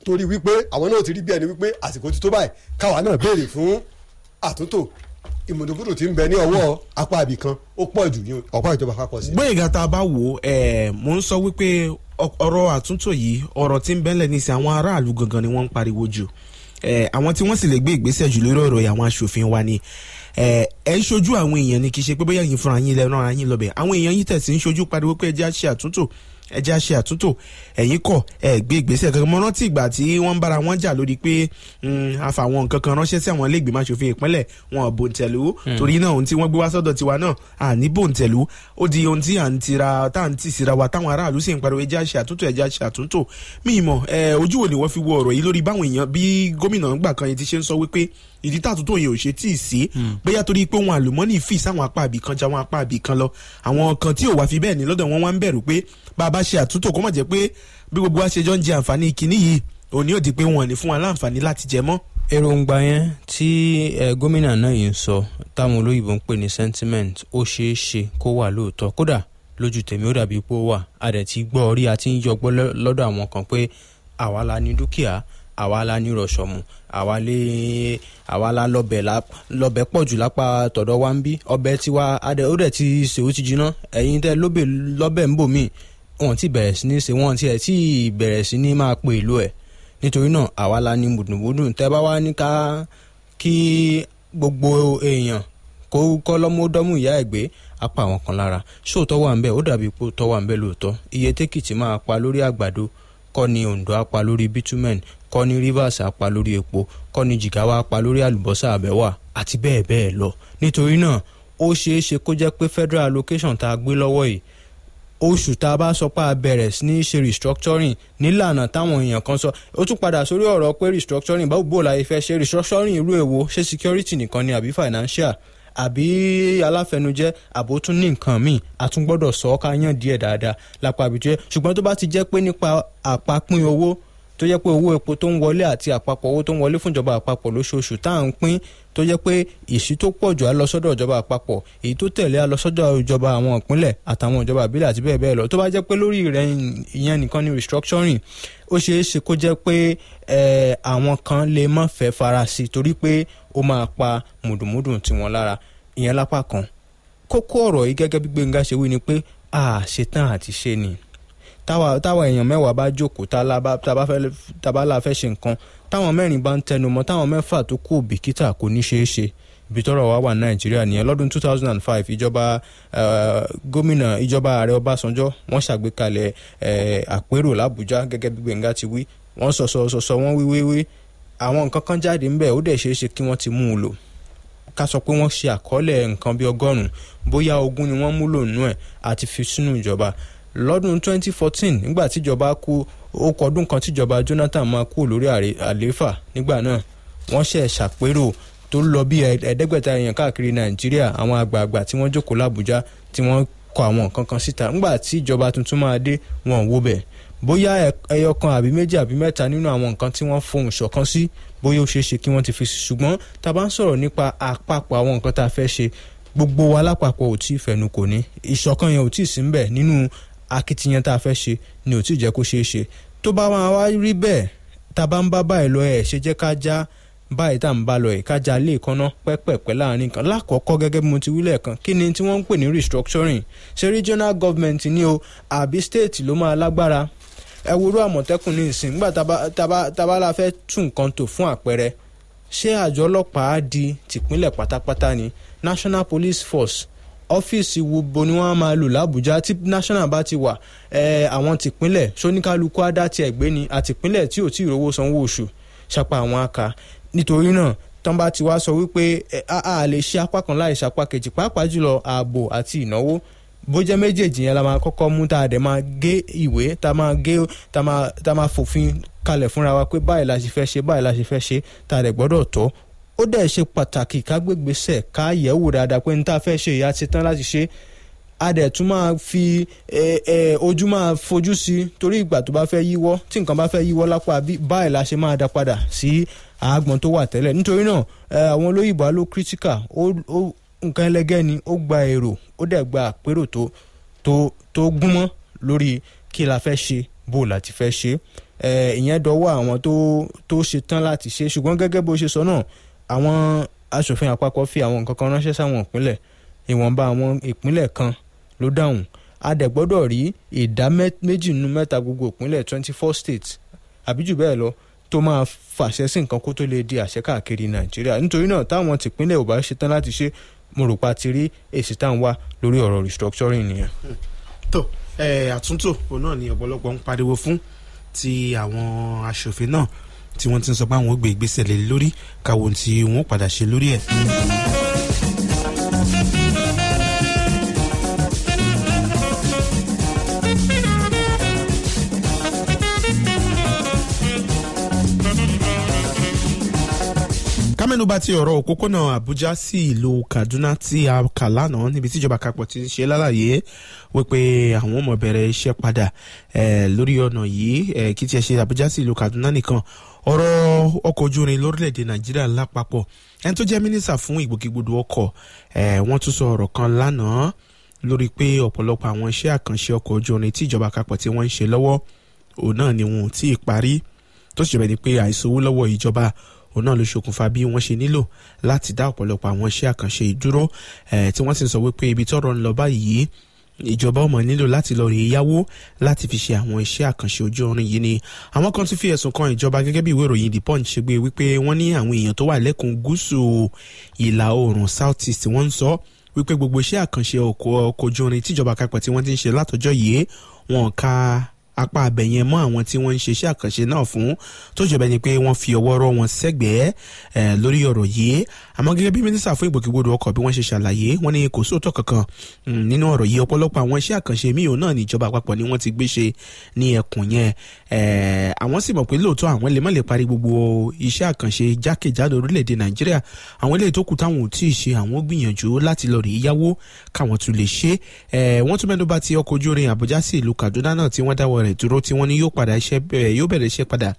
Speaker 2: torí wípé àwọn náà ti rí bí ẹni wípé àsìkò ti tó báyìí káwa náà béèrè fún àtúntò ìmùdókòtò tí ń bẹ ní ọwọ́ apá ibì kan ó pọ̀ jù ní ọ̀pá ìjọba àpapọ̀ sí.
Speaker 1: gbẹ̀yìngà tá a bá wò ó ẹ̀ mò ń sọ wípé ọ- ọ̀rọ̀ àtúntò yìí ọ̀rọ̀ tí ń bẹ́lẹ̀ ní sí àwọn aráàlú gangan ni wọ́n ń pariwo jù ẹ̀ àwọn tí wọ́n sì lè gbé ìgbésẹ̀ jù lórí ọ̀rọ̀ yìí àwọn aṣòfin wa ni ẹ̀ ẹ̀ ń ṣojú àwọn èèyàn ni kì í ṣe pé bóyá yín fúnra yín lẹ́nu ara yín lọ́bẹ̀ àwọn èèyàn yìí tẹ̀sí ń ṣojú pariwo pé ẹjẹ́ á ṣe àtúntò ẹjẹ́ á ṣe àtúntò ẹ̀yin kọ̀ ẹ̀ gbé ìgbésẹ̀ kankan mo rántí ìgbà tí wọ́n ń bára wọn jà lórí pé mm, àfàwọn nǹkan kan ránṣẹ́ sí àwọn ilé ìgbìmọ̀ aṣòfin ìpínlẹ̀ wọn ò bòǹtẹ̀lú torí náà ohun tí wọ́n gbé wá sọ́dọ̀ tiwa náà à ní bòǹtẹ̀lú ó di ohun tí à ń tira tá à ń tì síra wa táwọn aráàlú sì ń pariwo ẹjẹ́ á ṣe àtúntò ẹjẹ́ á ṣe àtúntò mí mọ̀ ẹ ojú wo ni wọ́n fi wo ọ̀rọ̀ yìí lórí báwọn èèyàn bí gómìnà ńgbà kan yẹn ti ṣe ń sọ wípé ìdí tàtúntò yẹn ò ṣe tí ì sí bóyá torí pé ohun àlùmọ́nì fì sáwọn apá àbí kan já wọn apá àbí kan lọ àwọn kan tí ò wá fi bẹ́ẹ̀ ní lọ́dọ̀ wọn wá ń bẹ̀rù pé bá a bá ṣe àtúntò kó má jẹ́ pé bí gbogbo wa ṣe jọ ń jẹ àǹfààní kinní yìí òní ò di pé wọn ò ní fún wa láǹfààní láti jẹ mọ́.
Speaker 3: èròǹgbà yẹn tí ẹ gómìnà náà yìí ń sọ táwọn olóyìnbó ń pè ní sentiment ó ṣeé ṣe kó wà lóòótọ́ kódà lójú tèmi ó dàbí pé ó wà a dẹ̀ ti gbọ́ orí a ti ń yọgbọ́ lọ́- lọ́dọ̀ àwọn kan pé àwa la ní dúkìá àwa la ní rọ̀ṣọ̀mù àwa lè àwa la lọ́bẹ̀ la lọ́bẹ̀ pọ̀ jù lápá tọ̀dọ̀ wa ń bí ọbẹ̀ tiwa a dẹ̀ ó dẹ̀ ti ṣe ó ti jiná ẹ̀yin tẹ́ lóbẹ̀ lọ́bẹ̀ ń bò míì wọn ti bẹ̀rẹ̀ sí ní ṣe wọn ti ẹ̀ tí bẹ̀rẹ̀ sí ní máa pe ìlú ẹ̀ nítorí náà àwa la ní mùdùnmùdùn tẹ́ bá wá ní ká kí gbogbo èèyàn kó kọ́ lọ́mọdọ́mù ìyá ẹ̀ gbé apá àwọn kan lára ṣóòótọ́ wà ń bẹ̀ ó dàbí pé òótọ́ wà ń bẹ̀ lóòótọ́ iye tẹ́kìtì máa pa lórí àgbàdo kọ́ ni Ondo á pa lórí bitumen kọ́ ni Rivers á pa lórí epo kọ́ ni Jigawa á pa lórí àlùbọ́sà àbẹ́wà àti bẹ́ẹ̀ bẹ́ẹ̀ lọ nítorí náà ó ṣeé ṣe kó jẹ́ pé federal allocation tá a gbé lọ́wọ́ yìí oṣù tá a bá sọ pé a bẹ̀rẹ̀ sí ní ṣe restructuring nílànà táwọn èèyàn kan sọ ó tún padà sórí ọ̀rọ̀ pé restructuring báwo bó la fẹ́ ṣe restructuring irú èwo ṣé security nìkan ni àbí financial àbí aláfẹnujẹ àbó tún ní nǹkan míì a tún gbọ́dọ̀ sọ ọ́ ká yàn díẹ̀ dáadáa lápá àbíjẹ́ ṣùgbọ́n tó bá ti jẹ́ pé nípa àpapín owó tó jẹ́ pé owó epo tó ń wọlé àti àpapọ̀ owó tó ń wọlé fúnjọba àpapọ̀ lóṣooṣù tá à ń pín tó jẹ́ pé ìṣí tó pọ̀ jù á lọ sọ́dọ̀ ìjọba àpapọ̀ èyí tó tẹ̀lé á lọ sọ́dọ̀ ìjọba àwọn ìpínlẹ̀ àtàwọn ìjọba ìbílẹ̀ àti bẹ́ẹ̀ bẹ́ẹ̀ lọ tó bá jẹ́ pé lórí rẹ̀ ìyẹn nìkan ni restructuring ó ṣeé ṣe kó jẹ́ pé eh, àwọn kan lè má fẹ́ fara sí torí pé ó máa pa mùdùmùdù tiwọn lára ìyẹn lápá kan kókó ọ̀rọ̀ yìí gẹ́gẹ́ bí Gbénga ṣe wí ni pé a ṣetán àti ṣe ni táwa táwa èèyàn mẹ́wàá bá jókòó tá la bá tá bá fẹ́ tá bá la fẹ́ ṣe nǹkan táwọn mẹ́rin bá ń tẹnu mọ́ táwọn mẹ́fà tó kù bìkítà kò ní ṣeé ṣe ibi tọ́rọ̀ wa wà nàìjíríà nìyẹn lọ́dún two thousand and five ìjọba eh, gómìnà ìjọba ààrẹ ọbásanjọ́ wọ́n ṣàgbékalẹ̀ eh, àpérò làbújá gẹ́gẹ́ bí gbẹ̀ngà ti wí wọ́n sọ̀sọ̀ sọ̀sọ̀ wọ́n wí wíwí àwọn nǹkan kan jáde ńbẹ̀ ó dẹ̀ ṣeé ṣe kí wọ́n ti mú un lò ká sọ pé wọ́n ṣe àkọọ́lẹ̀ nǹkan bíi ọgọ́rùn-ún bóyá ogún ni wọ́n múlò nínú ẹ̀ àti fi sínú ìjọba lọ́dún 2014 nígbà tíjọba kú ó kọ ọdún kan tíjọba Jonathan máa kú lórí àrè- àlééfà nígbà náà wọ́n ṣe ṣàpérò tó lọ bí ẹ̀ẹ́dẹ́gbẹ̀ta èèyàn káàkiri Nàìjíríà àwọn àgbààgbà tí wọ́n jókòó l'Àbújá tí wọ́n kọ àwọn nǹkan kan síta nígbà tí ìjọba tuntun máa dé wọn ò wo bẹ̀ bóyá ẹ- ẹyọ kan àbí méjì àbí mẹ́ta nínú àwọn nǹkan tí wọ́n fohùn ṣọ̀kan sí bóyá ó ṣeé ṣe kí wọ́n ti fi sí ṣùgbọ́n tá a bá ń sọ̀rọ̀ nípa àpapọ̀ àwọn nǹkan tá a fẹ́ ṣe gbogbo wa lápapọ̀ ò tí ì fẹnu kò ní ìṣọ̀kan yẹn ò tí ì sí ń bẹ̀ nínú akitiyan tá a fẹ́ ṣe ni ò tí ì jẹ́ kó ṣeé ṣe tó bá máa wá rí bẹ́ẹ̀ tá a bá ń bá báyìí lọ ẹ̀ ṣe jẹ́ ká já báyìí tá à ń bá lọ ẹ̀ ká já lé ìkànnà pẹ́pẹ́pẹ́ láàrin kan lákọ̀ọ́kọ́ gẹ́gẹ́ bí mo ti wí lẹ́ẹ̀kan kí ni tí wọ́n ń pè ní restructuring ṣé regional government ni o àbí state ló máa lágbára ẹ wo irú àmọ̀tẹ́kùn ní ìsìn nígbà tá a bá- tá a bá- tá a bá la fẹ́ tún nǹkan tò fún àpẹẹrẹ ṣé àjọ ọlọ́pàá á di tìpínlẹ̀ pátápátá ni national police force ọ́fíìsì wo bo ni wọ́n á máa lò lábújá tí national bá ti wà ẹ̀ àwọn tìpínlẹ̀ sóníkálukú á dá tiẹ̀ gbé ni àtìpínlẹ̀ tí ò tí ì rówó sanwó oṣù ṣapa àwọn aka nítorí náà tán bá ti wá sọ wípé ẹ, a a lè ṣe apá kan láì ṣapá kejì pàápàá jùlọ ààbò àti ìnáwó bó jẹ́ méjèèjì yẹn la máa kọ́kọ́ mú tá a dẹ̀ máa gé ìwé tá a máa gé tá a máa tá a máa fòfin kalẹ̀ fúnra wa pé báyìí la ṣe fẹ́ ṣe báyìí la ṣe fẹ́ ṣe tá a dẹ̀ gbọ́dọ̀ tọ́ ó dẹ̀ ṣe pàtàkì ká gbégbèsè ká yẹ̀wò dáadáa pé ní tá a fẹ́ ṣe ìyá ti tán láti ṣe a dẹ̀ tún máa fi ẹ, ẹ, ojú máa fojú sí torí ìgbà tó bá fẹ́ yíwọ́ tí nǹkan bá fẹ́ yíwọ́ lápá bí báyìí la ṣe máa dá padà sí àágbọ̀n tó wà tẹ́lẹ̀ nítorí náà ẹ, àwọn olóyìnbó ló critical ó ó nǹkan ẹlẹgẹ́ ni ó gba èrò ó dẹ̀ gba àpérò tó tó tó gúnmọ́ lórí kí la fẹ́ ṣe bó la ti fẹ́ ṣe eh, ìyẹn dọwọ́ àwọn tó tó ṣe tán láti ṣe ṣùgbọ́n gẹ́gẹ́ bó ṣe sọ náà àwọn aṣòfin àpapọ̀ fi àwọn nǹkan kan ránṣẹ́ sáwọn ìpínlẹ̀ ìwọ̀nba àwọn ìpínlẹ̀ kan ló dáhùn a dẹ̀ gbọ́dọ̀ rí ìdá mẹ́- méjì nínú mẹ́ta gbogbo ìpínlẹ̀ twenty four states àbí jù bẹ́ẹ̀ lọ tó máa fàṣẹ sí nǹkan kó tó lè di àṣẹ káàkiri nàìjíríà nítorí náà táwọn tìpínlẹ̀ ò bá ṣetán láti ṣe mo rò pa ti rí èsì tá à ń wá lórí ọ̀rọ̀ restructuring nìyẹn.
Speaker 1: tó ẹ àtúntò òun náà ni ọ̀pọ̀lọpọ̀ ń pariwo fún ti àwọn aṣòfin náà tí wọ́n ti ń sọ pé àwọn ò gbé ìgbésẹ̀ lé lórí káwọn ohun tí wọ́n ó padà ṣe lórí ẹ̀. kámẹ́nubà ti ọ̀rọ̀ òpópónà àbújá sí ìlú kaduna tí a kà lánàá níbi tí ìjọba àpapọ̀ ti ń ṣe lálàyé wípé àwọn ọmọ bẹ̀rẹ̀ iṣẹ́ padà eh, lórí ọ̀nà yìí eh, kí tiẹ̀ ṣe àbújá sí ìlú kaduna nìkan ọ̀rọ̀ ọkọ̀ ojú irin lórílẹ̀‐èdè nàìjíríà lápapọ̀ ẹni tó jẹ́ mínísà fún ìgbòkègbodò ọkọ̀ eh, wọ́n tún sọ ọ̀rọ̀ kan lánàá lórí pé ọ̀pọ̀lọpọ̀ àwọn iṣẹ́ àkànṣe ọkọ̀ ojú irin tí ìjọba àpapọ̀ tí wọ́n ń ṣe lọ́wọ́ òun náà ni wọn ò tí ì parí tó sì jẹ́ bẹ́ẹ̀ ni pé àìsówó lọ́wọ́ ìjọba òun náà ló ṣokùnfà bí wọ́n ṣe nílò láti dá ọ̀pọ̀lọpọ̀ àwọn iṣẹ́ àkànṣe ìdúró eh, tí wọ́n sì ń sọ wípé ibi tọ́rọ̀ ń lọ báyìí ìjọba ọmọ nílò láti lọ rèé yáwó láti fi ṣe àwọn iṣẹ́ àkànṣe ojú orin yìí ni àwọn kan tún fi ẹ̀sùn kan ìjọba gẹ́gẹ́ bí ìwé ìròyìn the punch ṣe gbé wípé wọ́n ní àwọn èèyàn tó wà lẹ́kùn gúúsù ìlà oòrùn south east wọ́n ń sọ wípé gbogbo iṣẹ́ àkànṣe ọkọ̀ ọkọ̀ ojú orin tíjọba àpapọ̀ tí wọ́n ti ń ṣe látọjọ́ yìí wọn ka apá abẹ yẹn mọ àwọn tí wọ́n ń ṣe iṣẹ́ àkànṣe náà fún tó jẹ́ bẹ́ẹ̀ ni pé wọ́n fi ọwọ́ rọ́ wọn sẹ́gbẹ̀ẹ́ ẹ̀ lórí ọ̀rọ̀ yìí àmọ́ gẹ́gẹ́ bí mínísítà fún ìgbòkègbodò ọkọ̀ bí wọ́n ṣe ṣàlàyé wọ́n ní kò sóòótọ́ kankan mm, nínú ọ̀rọ̀ yìí ọ̀pọ̀lọpọ̀ àwọn iṣẹ́ àkànṣe míì òun náà ní ìjọba àpapọ̀ ni wọ́n ti gbé ṣe ní ẹkùn yẹn ẹ̀ àwọn sì mọ̀ pé lóòótọ́ àwọn lè má lè parí gbogbo iṣẹ́ àkànṣe jákèjádò orílẹ̀-èdè nàìjíríà àwọn eléyìí tó kù táwọn ò tí ì ṣe àwọn gbìyànjú láti lọ rèé yáwó káwọn tún lè ṣe ẹ̀ wọ́n tún mẹ́nu bà ti ọkọ̀ ojú irin àbújá sí ìlú kaduna náà tí wọ́n dáwọ́ rẹ̀ dúró tí wọ́n ní yóò padà iṣẹ́ bẹ̀rẹ̀ yóò bẹ̀rẹ̀ iṣẹ́ padà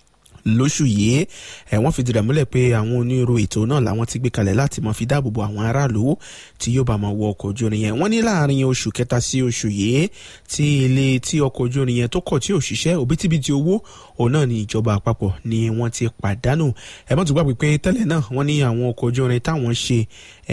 Speaker 1: lóṣù yìí ẹ wọ́n fìdí rẹ̀ múlẹ̀ pé àwọn onírò ètò náà làwọn ti gbé kalẹ̀ láti máa fi dáàbò bo àwọn aráàlú tí yóò bá máa wọ ọkọ̀ ojú irin yẹn wọ́n ní láàrin oṣù kẹta sí oṣù yìí tí ilé tí ọkọ̀ ojú irin yẹn tó kọ̀ tí ò ṣiṣẹ́ òbítíbitì owó òun náà ní ìjọba àpapọ̀ ni wọ́n ti pàdánù ẹ mọ́ tó gbàgbé pé tẹ́lẹ̀ náà wọ́n ní àwọn ọkọ̀ ojú irin táwọn ṣe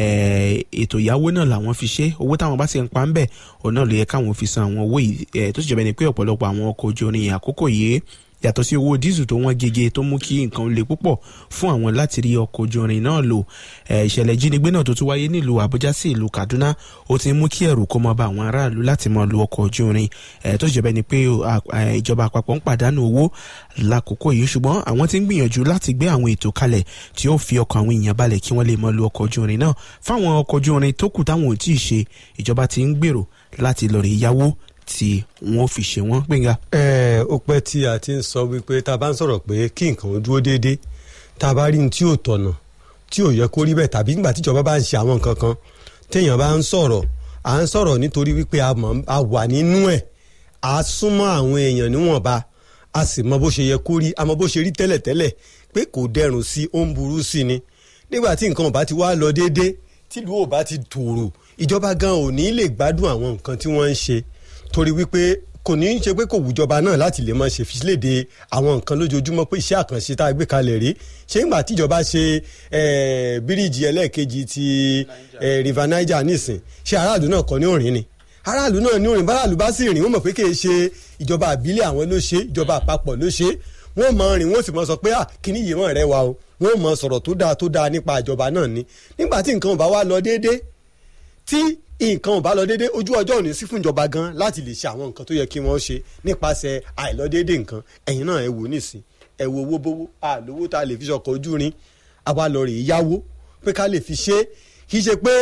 Speaker 1: ètò ìyàwó náà làwọn fi ṣe owó táwọn bá ti ń pa ń bẹ̀ òun náà ló yẹ káwọn fi san àwọn owó yìí tó sì jẹ́ bẹ́ẹ̀ ni pé ọ̀pọ̀lọpọ̀ àwọn ọkọ̀ ojú irin àkókò yìí yàtọ̀ sí owó dísù tó wọ́n gege tó mú kí nǹkan le púpọ̀ fún àwọn láti rí ọkọ̀ ojú irin náà lò ìṣẹ̀lẹ̀ ìjínigbé náà tó tún wáyé nílùú àbújá sí ìlú kaduna ó ti mú kí ẹ̀rù kó máa bá àwọn aráàlú láti máa lo ọkọ̀ ojú irin tó sì jẹ́ bẹ́ẹ̀ ni pé ìjọba àpapọ̀ ń pàdánù owó lákòókò yìí ṣùgbọ́n àwọn ti ń gbìyànjú láti gbé àwọn ètò kalẹ̀ tí ó fi ọkọ̀ àwọn èèyàn balẹ̀ kí wọ́n lè máa lo ọkọ̀ ojú irin náà fáwọn ọkọ̀ ojú irin tó kù táwọn ò tí ì ṣe ìjọba ti ń gbèrò láti lọ rè yáwó tí wọn fi ṣe wọn gbẹngà.
Speaker 2: ẹ ó pẹ́ tí a ti ń sọ wípé tá a bá ń sọ̀rọ̀ pé kí nǹkan ó dúró déédéé tá a bá rí ní tí ò tọ̀nà tí ò yẹ kó rí bẹ́ẹ̀ tàbí nígbà tíjọba bá ń ṣe àwọn nǹkan kan téèyàn bá ń sọ̀rọ̀ à ń sọ̀rọ̀ nítorí wípé a wà nínú ẹ̀ a súnmọ́ àwọn èèyàn níwọ̀nba a sì mọ bó ṣe yẹ kó rí a mọ bó ṣe rí tẹ́lẹ̀tẹ́lẹ̀ pé kò dẹrùn sí ó ń burú sí ni nígbà tí nǹkan ò bá ti wá lọ déédéé tìlú ò bá ti tòrò ìjọba gan ò ní lè gbádùn àwọn nǹkan tí wọ́n ń ṣe torí wípé kò ní í ṣe pé kò wùjọba náà láti lè máa ṣe filéde àwọn nǹkan lójoojúmọ́ pé iṣẹ́ àkànṣe tá a gbé kalẹ̀ rí ṣé ìgbà tíjọba ṣe bíríìjì ẹlẹ́ẹ̀kejì ti river niger nísìn ṣé aráàlú náà kọ́ ní òrìn ni aráàlú náà ní òrìn báráàlú bá sì rìn wọ́n mọ̀ pé kì í ṣe ìjọba àbílẹ̀ àwọn ló ṣe ìjọba àpapọ̀ ló ṣe wọ́n mọ̀ rìn wọ́n sì mọ̀ sọ pé à kíní yìí mọ̀ rẹ wa o wọ́n mọ̀ sọ̀rọ̀ tó dáa tó dáa nípa ìjọba náà ni nígbà tí nǹkan ò bá wá lọ déédéé tí nǹkan ò bá lọ déédéé ojú ọjọ́ òní sí fún ìjọba gan láti lè ṣe àwọn nǹkan tó yẹ kí wọ́n ṣe nípasẹ̀ àìlọ́déédéé nǹkan ẹ̀yin náà ẹ wò nísìn ẹ wo owó bówó àlówó tá a lè fi ṣọkọ̀ ojú rin àwa lọ rè é yáwó pé ká lè fi ṣe kì í ṣe pé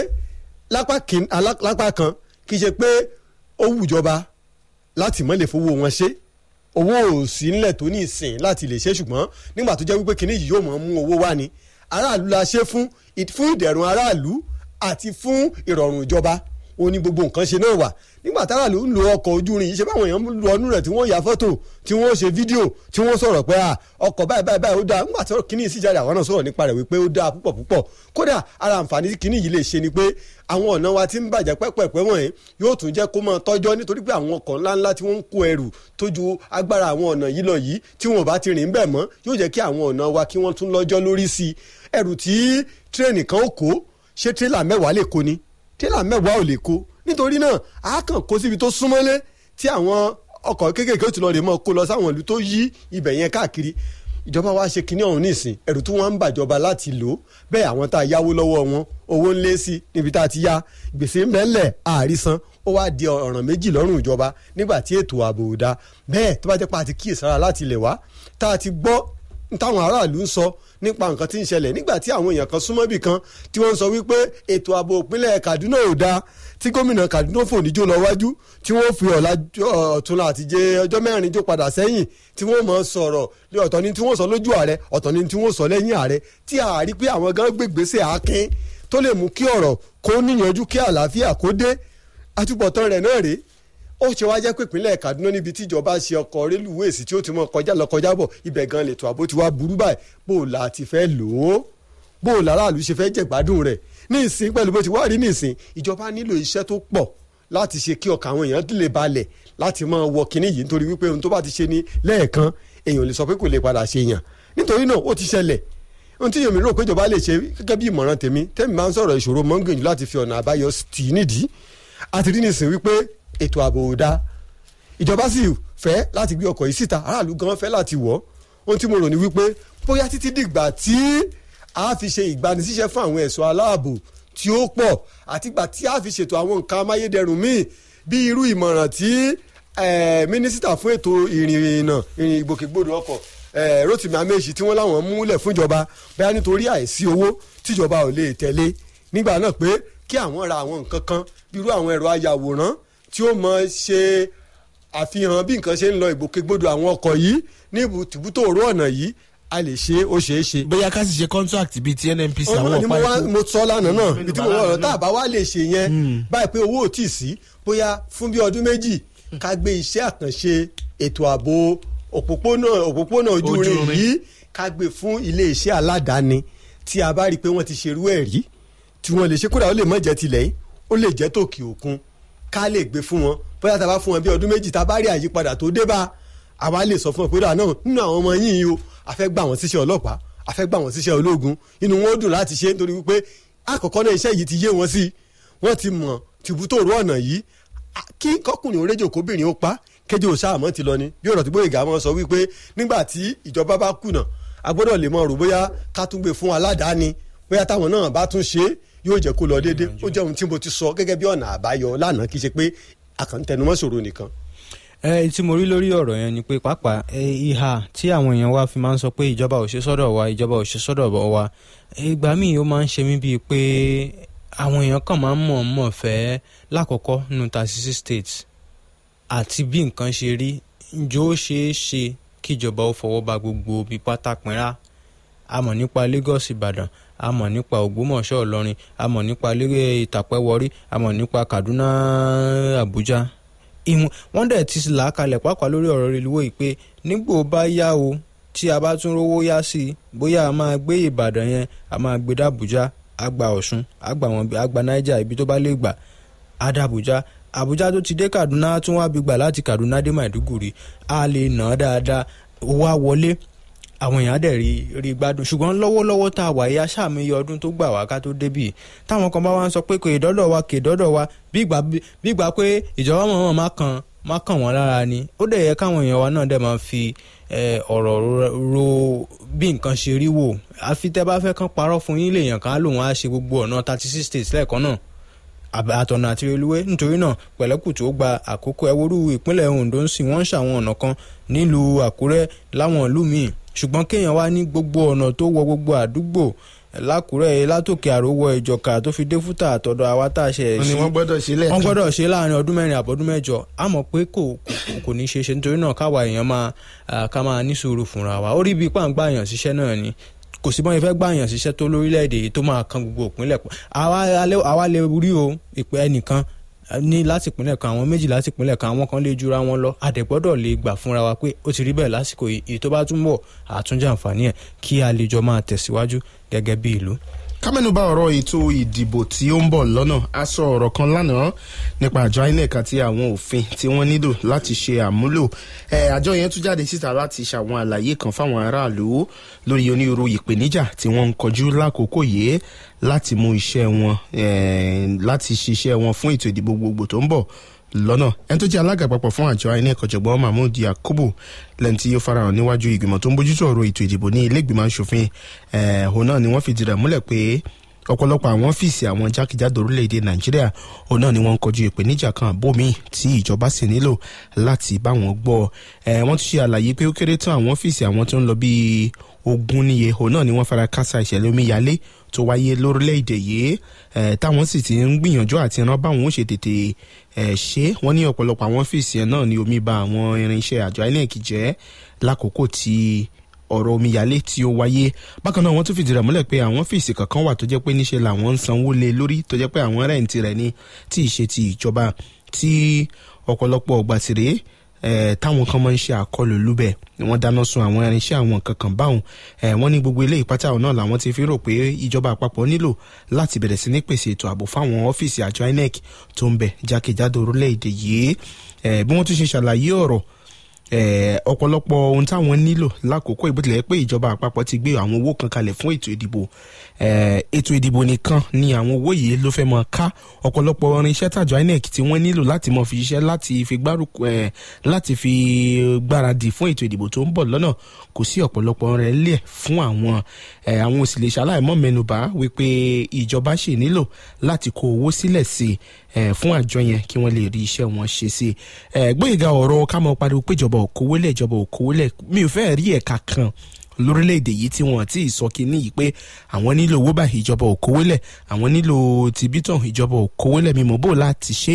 Speaker 2: lápá kan kì í ṣe pé ó wù ìjọba láti mọ́ lè fowó wọn ṣe owó ò sí nílẹ̀ tó ní ìsìn láti lè ṣe ṣùgbọ́n nígbà tó jẹ́ wípé kinní yìí yóò mọ̀ mú owó wá ni aráàlú la ṣe fún fún ìdẹ̀rùn aráàlú àti fún ìrọ̀rùn ìjọba ó ní gbogbo nǹkan ṣe náà wà nígbà tára ló ń lo ọkọ̀ ojú irin yìí ṣe báwọn èèyàn ń lo ọdún rẹ̀ tí wọ́n ya fọ́tò tí wọ́n ṣe fídíò tí wọ́n sọ̀rọ̀ pé à ọkọ̀ báyìí báyìí báyìí ó dáa nígbà tí kíní sì jáde àwọn náà sọ̀rọ̀ nípa rẹ̀ wípé ó dáa púpọ̀ púpọ̀ kódà ara àǹfààní tí kíní yìí lè ṣe ni pé àwọn ọ̀nà wa ti ń bàjẹ́ pẹ́pẹ́pẹ́ wọ̀nyí yóò tún jẹ́ kó máa tọ́jọ́ nítorí pé àwọn ọkọ̀ ńláńlá tí wọ́n ń kó ẹrù tó ju agbára àwọn ọ̀nà yìí lọ yìí tí wọn ò bá ti rìn bẹ́ẹ̀ mọ́ yóò jẹ́ kí àwọn ọ̀nà wa kí wọ́n tún lọ́jọ́ lórí sí i ẹrù tí tírẹ̀nì kan ó kó ṣé tírélà mẹ́wàá lè kó ni tírélà mẹ́wàá ò lè kó nítorí náà a kàn kó síbi tó súnmọ́lé tí àwọn ọkọ̀ kéékèèké ó ti lọ rè mọ́ kó lọ sáwọn ìlú tó yí ibẹ̀ yẹn káàkiri ìjọba wa ṣe kinní ọ̀hún nísìn ẹ̀rù tí wọ́n ń bàjọba láti lò bẹ́ẹ̀ àwọn tá a yáwó lọ́wọ́ wọn owó ń lé sí níbi tá a ti yá gbèsè ńbẹ́ńlẹ̀ àrísan ó wá di ọ̀ràn méjì lọ́rùn ìjọba nígbà tí ètò ààbò ò dáa bẹ́ẹ̀ tó bá jẹ́ pé a ti kíyèsára láti ilẹ̀ wá tá a ti gbọ́ táwọn aráàlú ń sọ nípa nǹkan tí ń ṣẹlẹ̀ nígbà tí àwọn èèyàn kan súnmọ́ bì kan tí wọ́n ń sọ wípé ètò ààbò ìpínlẹ̀ Kaduna ò dáa tí gómìnà Kaduna fòníjó lọ wájú tí wọ́n fi ọ̀la ọ̀túnla àti jẹ ọjọ́ mẹ́rin jó padà sẹ́yìn tí wọ́n mọ̀ sọ̀rọ̀ ọ̀tọ̀ ni tí wọ́n sọ lójú ààrẹ ọ̀tọ̀ ni tí wọ́n sọ lẹ́yìn ààrẹ tí a rí pé àwọn gan gbègbèsè àákín tó lè mú kí ọ̀rọ̀ kó níyanjú kí àlàáfíà kó dé àtúbọ̀tán rẹ̀ náà rèé ó ṣe wá jẹ́ pé ìpínlẹ̀ Kaduna níbi tíjọba ṣe ọkọ̀ rélùwéèsì tí ó ti mọ kọjá lọ kọjá bọ̀ ibẹ̀ gan lètò ààbò ti wá burú báyìí bó o là ti fẹ́ lò ó bó o làráàlú ṣe fẹ́ jẹ̀gbádùn rẹ̀ ní ìsìn pẹ̀lú bó ti wá rí ní ìsìn ìjọba nílò iṣẹ́ tó pọ̀ láti ṣe kí ọkàn àwọn èèyàn lè balẹ̀ láti máa wọ kinní yìí nítorí wípé ohun tó bá ti ṣe ní lẹ́ẹ̀kan èèyàn lè sọ pé kò lè padà ṣe yàn nítorí náà ó ti ṣẹlẹ̀ ohun tí èmi rò pé ìjọba lè ṣe gẹ́gẹ́ bí ìmọ̀ràn tèmi tèmi máa ń sọ̀rọ̀ ìṣòro mọ́ ń gbìyànjú láti fi ọ̀nà àbáyọ tì í nídìí àti rí nìsín wípé ètò ààbò ò dáa ìjọba sì fẹ́ láti gbé ọkọ̀ yìí síta aráàlú gan fẹ́ láti wọ̀ ohun tí mo rò ní wípé bóyá títí dìgbà tí a fi ṣe ìgbanisíṣẹ́ fún àwọn ẹ̀ṣọ́ aláàbò tí ó pọ̀ àtìgbà tí a fi ṣètò àwọn nǹkan amáyédẹrùn míì bí irú ìmọ̀ràn tí mínísítà fún ètò ìrìnnà ìrìn ìgbòkègbodò ọkọ̀ Rotimi Amechi tí wọ́n láwọn múlẹ̀ fúnjọba bóyá nítorí àìsí owó tíjọba ò lè tẹ̀lé nígbà náà pé kí àwọn ra àwọn nǹkan kan bí irú àwọn ẹ̀rọ ayàwòrán tí ó mọ ṣe àfihàn bí nǹkan ṣe ń lọ ìgbòkègbodò àwọn ọkọ̀ yìí ní ibùtò òró ọ̀nà yìí a lè ṣe ó ṣeé ṣe.
Speaker 1: bóyá ká sì ṣe contract bíi ti NNPC àwọn
Speaker 2: ọ̀nà ni
Speaker 1: ọ̀pá epo.
Speaker 2: mo sọ lánàá náà ibi tí mo wọ̀ ọ́ tá a bá wá lè ṣe yẹn báyìí pé owó ò tí ì sí bóyá fún bí ọdún méjì ká gbé iṣẹ́ àkànṣe ètò ààbò òpópónà òpópónà ojú
Speaker 1: Ojú
Speaker 2: irin
Speaker 1: irin.
Speaker 2: yìí ká gbé fún ilé iṣẹ́ aládàáni tí a bá rí i pé wọ́n ti ṣerú ẹ̀ rí tí wọ́n lè ṣe kódà ó lè má jẹ́ tilẹ̀ yìí ó lè jẹ́ tòkè òkun ká lè gbé fún wọn bóyá tá a bá fún wọn bí ọdún méjì tá a bá rí àyípadà tó dé bá àwa lè sọ fún wọn pé dáa náà nínú àwọn ọmọ yìí o a fẹ́ gbà wọ́n síṣẹ́ ọlọ́pàá a fẹ́ gbà wọ́n síṣẹ́ ológun inú wọn ó dùn láti ṣe nítorí wípé àkọ́kọ́ náà iṣẹ́ yìí ti yé wọn sí wọ́n ti mọ̀ tìbútòrò ọ̀nà yìí a- kí kọkùnrin oréjò kóbìnrin ó pa kéjò sáàmọ́ ti lọ ni bí ọ̀rọ̀ tí Gbóyèga mọ́ sọ wípé nígbà tí ìjọba bá kùnà a gbọ́dọ̀ lè mọ̀ rò bóyá ká tún gbé fún aládàáni bóyá táwọn náà bá tún ṣe é yóò jẹ́ kó lọ déédé ó jẹ́ ohun tí mo ti sọ gẹ́gẹ́ bí ọ̀nà àbáyọ lánàá kì í ṣe pé àkàntẹnumọ́ ṣòro nìkan.
Speaker 3: ẹ tí mo rí lórí ọ̀rọ̀ yẹn ni pé pàápàá ẹ, ìhà tí àwọn èèyàn wa fi máa ń sọ pé ìjọba ò ṣe sọ́dọ̀ wa ìjọba ò ṣe sọ́dọ̀ wa ìgbà míì ó máa ń ṣe mí bíi pé àwọn èèyàn kan máa ń mọ̀ mọ̀ fẹ́ lákọ̀ọ́kọ́ nínú thirty six states àti bí nǹkan ṣe rí ǹjọ́ ó ṣeé ṣe kíjọba ó fọwọ́ ba gbogbo bí pátá pinra a mọ̀ nípa Lagos Ìbàdàn a mọ̀ nípa Ògbómọ̀ṣọ́ Ìlọrin a mọ̀ nípa lérè Ìtàpẹ́ Warri a mọ̀ nípa Kaduna Abuja ìwọ̀n wọ́n dẹ̀ ti là á kalẹ̀ pàápàá lórí ọ̀rọ̀ reluwé yìí pé nígbò bá yá o tí a bá tún rówó yá sí i bóyá a máa gbé Ìbàdàn yẹn a máa gbé dàbújá a gba Ọ̀ṣun a gba wọn a gba Niger ibi tó bá lè gbà á dàbújá Àbújá tó ti dé Kaduna á tún wá bí gbà láti Kaduna dé Maiduguri a lè nà á dáadáa owó á wọlé àwọn èèyàn á dẹ̀ rí rí gbádùn ṣùgbọ́n lọ́wọ́lọ́wọ́ tá a wà yìí aṣáàmì ọdún tó gbà wá ká tó débì táwọn kan bá wá ń sọ pé kò ìdọ́dọ̀ wa kò ìdọ́dọ̀ wa bí ìgbà bí ìgbà pé ìjọba mọ̀ọ́mọ̀ má kàn má kàn wọ́n lára ni ó dẹ̀ yẹ káwọn èèyàn wa náà dẹ̀ máa fi eh, ọ̀rọ̀ ro- ro bí nǹkan ṣe rí wò àfi tẹ́ bá fẹ́ kán parọ́ fún yín lèèyàn kan á lòun á ṣe gbogbo ọ̀nà thirty six states lẹ́ẹ̀kan náà àbẹ- àtọ̀nà àti reluwé nítorí náà pẹ̀lẹ́kùtù ó gba àkókò ẹwúrú ìpínlẹ̀ Ondo ń sìn wọ́n ń ṣàwọn ọ̀nà kan nílùú Àkúrẹ́ láwọn ìlú míì ṣùgbọ́n kéèyàn wá ní gbogbo ọ̀nà tó wọ gbogbo àdúgbò lákùrẹ́ látòkè àrówọ ìjọka tó fi dé fúta àtọ̀dọ̀ àwa tá a ṣe ẹ̀
Speaker 1: wọ́n ní
Speaker 3: sí
Speaker 1: wọ́n gbọ́dọ̀ ṣe lẹ́ẹ̀kan.
Speaker 3: wọ́n gbọ́dọ̀ ṣe láàrin ọdún mẹ́rin àbọ̀dún mẹ́jọ a mọ̀ pé kò kò- kò ní ṣe é ṣe nítorí náà káwa èèyàn máa ah, ká máa ní sùúrù fúnra wa ó rí bíi pàǹgbà èèyàn ṣiṣẹ́ náà ni kò sí bọ́n ifẹ́ gbà èèyàn ṣiṣẹ́ tó lórílẹ̀‐èdè yìí tó máa kan gbogbo òpínlẹ̀ pọ̀ àwa alẹ́- àwa lè rí o ìpè ẹnìkan ní láti ìpínlẹ̀ kan àwọn méjì láti ìpínlẹ̀ kan àwọn kan lè jura wọn lọ àdẹ̀gbọ́dọ̀ lè gbà fúnra wa pé ó ti rí bẹ́ẹ̀ lásìkò yìí èyí tó bá tún bọ̀ àtúnjẹ àǹfààní ẹ̀ kí a lè jọ máa tẹ̀síwájú gẹ́gẹ́ bí ìlú.
Speaker 1: kámẹ́nubà ọ̀rọ̀ ètò ìdìbò tí ó ń bọ̀ lọ́nà a sọ ọ̀rọ̀ kan lánàá nípa àjọ inec àti àwọn òfin tí wọ́n nílò láti ṣe àmúlò àjọ yẹn tún jáde síta láti ṣàwọn àlàyé kan fáwọn aráàlú lórí onírúurú ìpèníjà tí wọ́n ń kojú lákòókò yìí láti mú iṣẹ́ wọn láti ṣiṣẹ́ wọn fún ètò ìdìbò gbogbo tó ń bọ̀ lọ́nà ẹni tó jẹ́ alága àpapọ̀ fún àjọ inec ọ̀jọ̀gbọ́n mahmood yakubu lẹ́ni tí ó farahàn níwájú ìgbìmọ̀ tó ń bójútó ọ̀rọ̀ ètò ìdìbò ní ilé ìgbìmọ̀ asòfin òun náà ni wọ́n fìdí rẹ̀ múlẹ̀ pé ọ̀pọ̀lọpọ̀ àwọn ọ́fíìsì àwọn jákèjádò orílẹ̀-èdè nàìjíríà òun náà ni wọ́n ń kojú ìpèníjà kan àbómi tí ìjọba sì nílò láti bá wọn gbọ́ wọ́n tún ṣe àlàyé pé ó kéré tán àwọn ọ́fíìsì àwọn tó ń lọ bíi ogun níye òun náà ni wọ́n fara kásá ìṣẹ̀lẹ̀ omíyalé tó wáyé lórílẹ̀‐èdè yìí táwọn sì ti ń gbìyànjú àti ran báwọn ó ṣe tètè ṣe wọ́n ní ọ̀pọ̀lọpọ̀ àwọn ọ́fíìsì ẹ̀ náà ni omi ba àwọn irinṣẹ́ àjọ inec jẹ́ lákòókò tí ọ̀rọ̀ omíyalé tí ó wáyé bákan náà wọ́n tún fìdí rẹ̀ múlẹ̀ pé àwọn ọ́fíìsì kankan wà tó jẹ́ pé níṣe làwọn ń sanwó lé lórí tó jẹ́ pé àwọn rẹ̀ǹtì rẹ̀ ní tí ì ṣe ti ìjọba tí ọ̀pọ̀lọpọ̀ ọgbà tìrẹ Eh, táwọn kan máa ń ṣe àkọlù lúbẹ̀ wọ́n dáná sun àwọn irinṣẹ́ àwọn kankan báwọn eh, wọ́n ní gbogbo ilé ìpátá náà làwọn ti fi rò pé ìjọba àpapọ̀ nílò láti bẹ̀rẹ̀ sí ní pèsè ètò ààbò fáwọn ọ́fíìsì àjọ inec tó ń bẹ jákèjádò orílẹ̀-èdè yìí eh, bí wọ́n tún ṣe ṣàlàyé ọ̀rọ̀ ọ̀pọ̀lọpọ̀ ohun táwọn nílò lákòókò ìbútilẹ̀ pé ìjọba àpapọ̀ ti gbé àwọn owó kan kalẹ̀ fún ètò ìdìbò ètò ìdìbò nìkan ni àwọn owó yìí ló fẹ́ mọ ká ọ̀pọ̀lọpọ̀ irinṣẹ́ tàjọ inec tí wọ́n nílò láti mọ fi ṣiṣẹ́ láti fi gbárùkù láti fi gbáradì fún ètò ìdìbò tó ń bọ̀ lọ́nà kò sí ọ̀pọ̀lọpọ̀ rẹ̀ lẹ̀ fún àwọn àwọn òsì lè ṣaláìmọ́ mẹ́nubà wípé ìjọba ṣì nílò láti kó owó sílẹ̀ sí i fún àjọ yẹn kí wọ́n lè rí iṣẹ́ wọn ṣe sí i gbóyèga ọ̀rọ̀ ká mọ pariwo pé ìjọba òkòwélẹ̀ ìjọba òkòwélẹ̀ mi ò fẹ́ rí ẹ̀ka kan lórílẹ̀‐èdè yìí tí wọ́n ti sọ kínní yìí pé àwọn nílò owó báyìí ìjọba òkòwélẹ̀ àwọn nílò tìbítàn ìjọba òkòwélẹ̀ mímọ́ bò láti ṣe.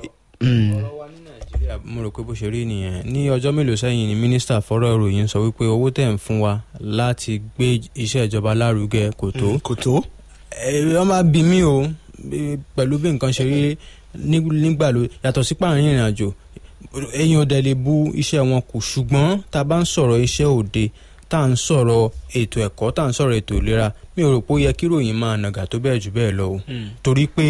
Speaker 3: ọ̀rọ̀ wa ní nàìjíríà mo rò pé bó ṣe rí nìyẹn ní ọjọ́ mélòó sẹ́yìn ni mínísítà fọ́rọ̀ ìròyìn sọ wípé owó tẹ̀ ń fún wa láti gbé iṣẹ́ ìjọba lárugẹ kò tó.
Speaker 1: kò tó.
Speaker 3: ẹ wọ́n máa bí mí o pẹ̀lú bí nǹkan ṣe rí nígbà ló yàtọ̀ sí pààrin ìrìn àjò èèyàn ọ̀dẹ̀ lè bu iṣẹ́ wọn kù ṣùgbọ́n tá a bá ń sọ̀rọ̀ iṣẹ́ òde tá à ń sọ̀rọ̀ ètò ẹ̀kọ́ tá à ń sọ̀rọ̀ ètò ìlera mi ò rò pé ó yẹ kí ròyìn máa nàgà tó bẹ́ẹ̀ jù bẹ́ẹ̀ lọ o torí pé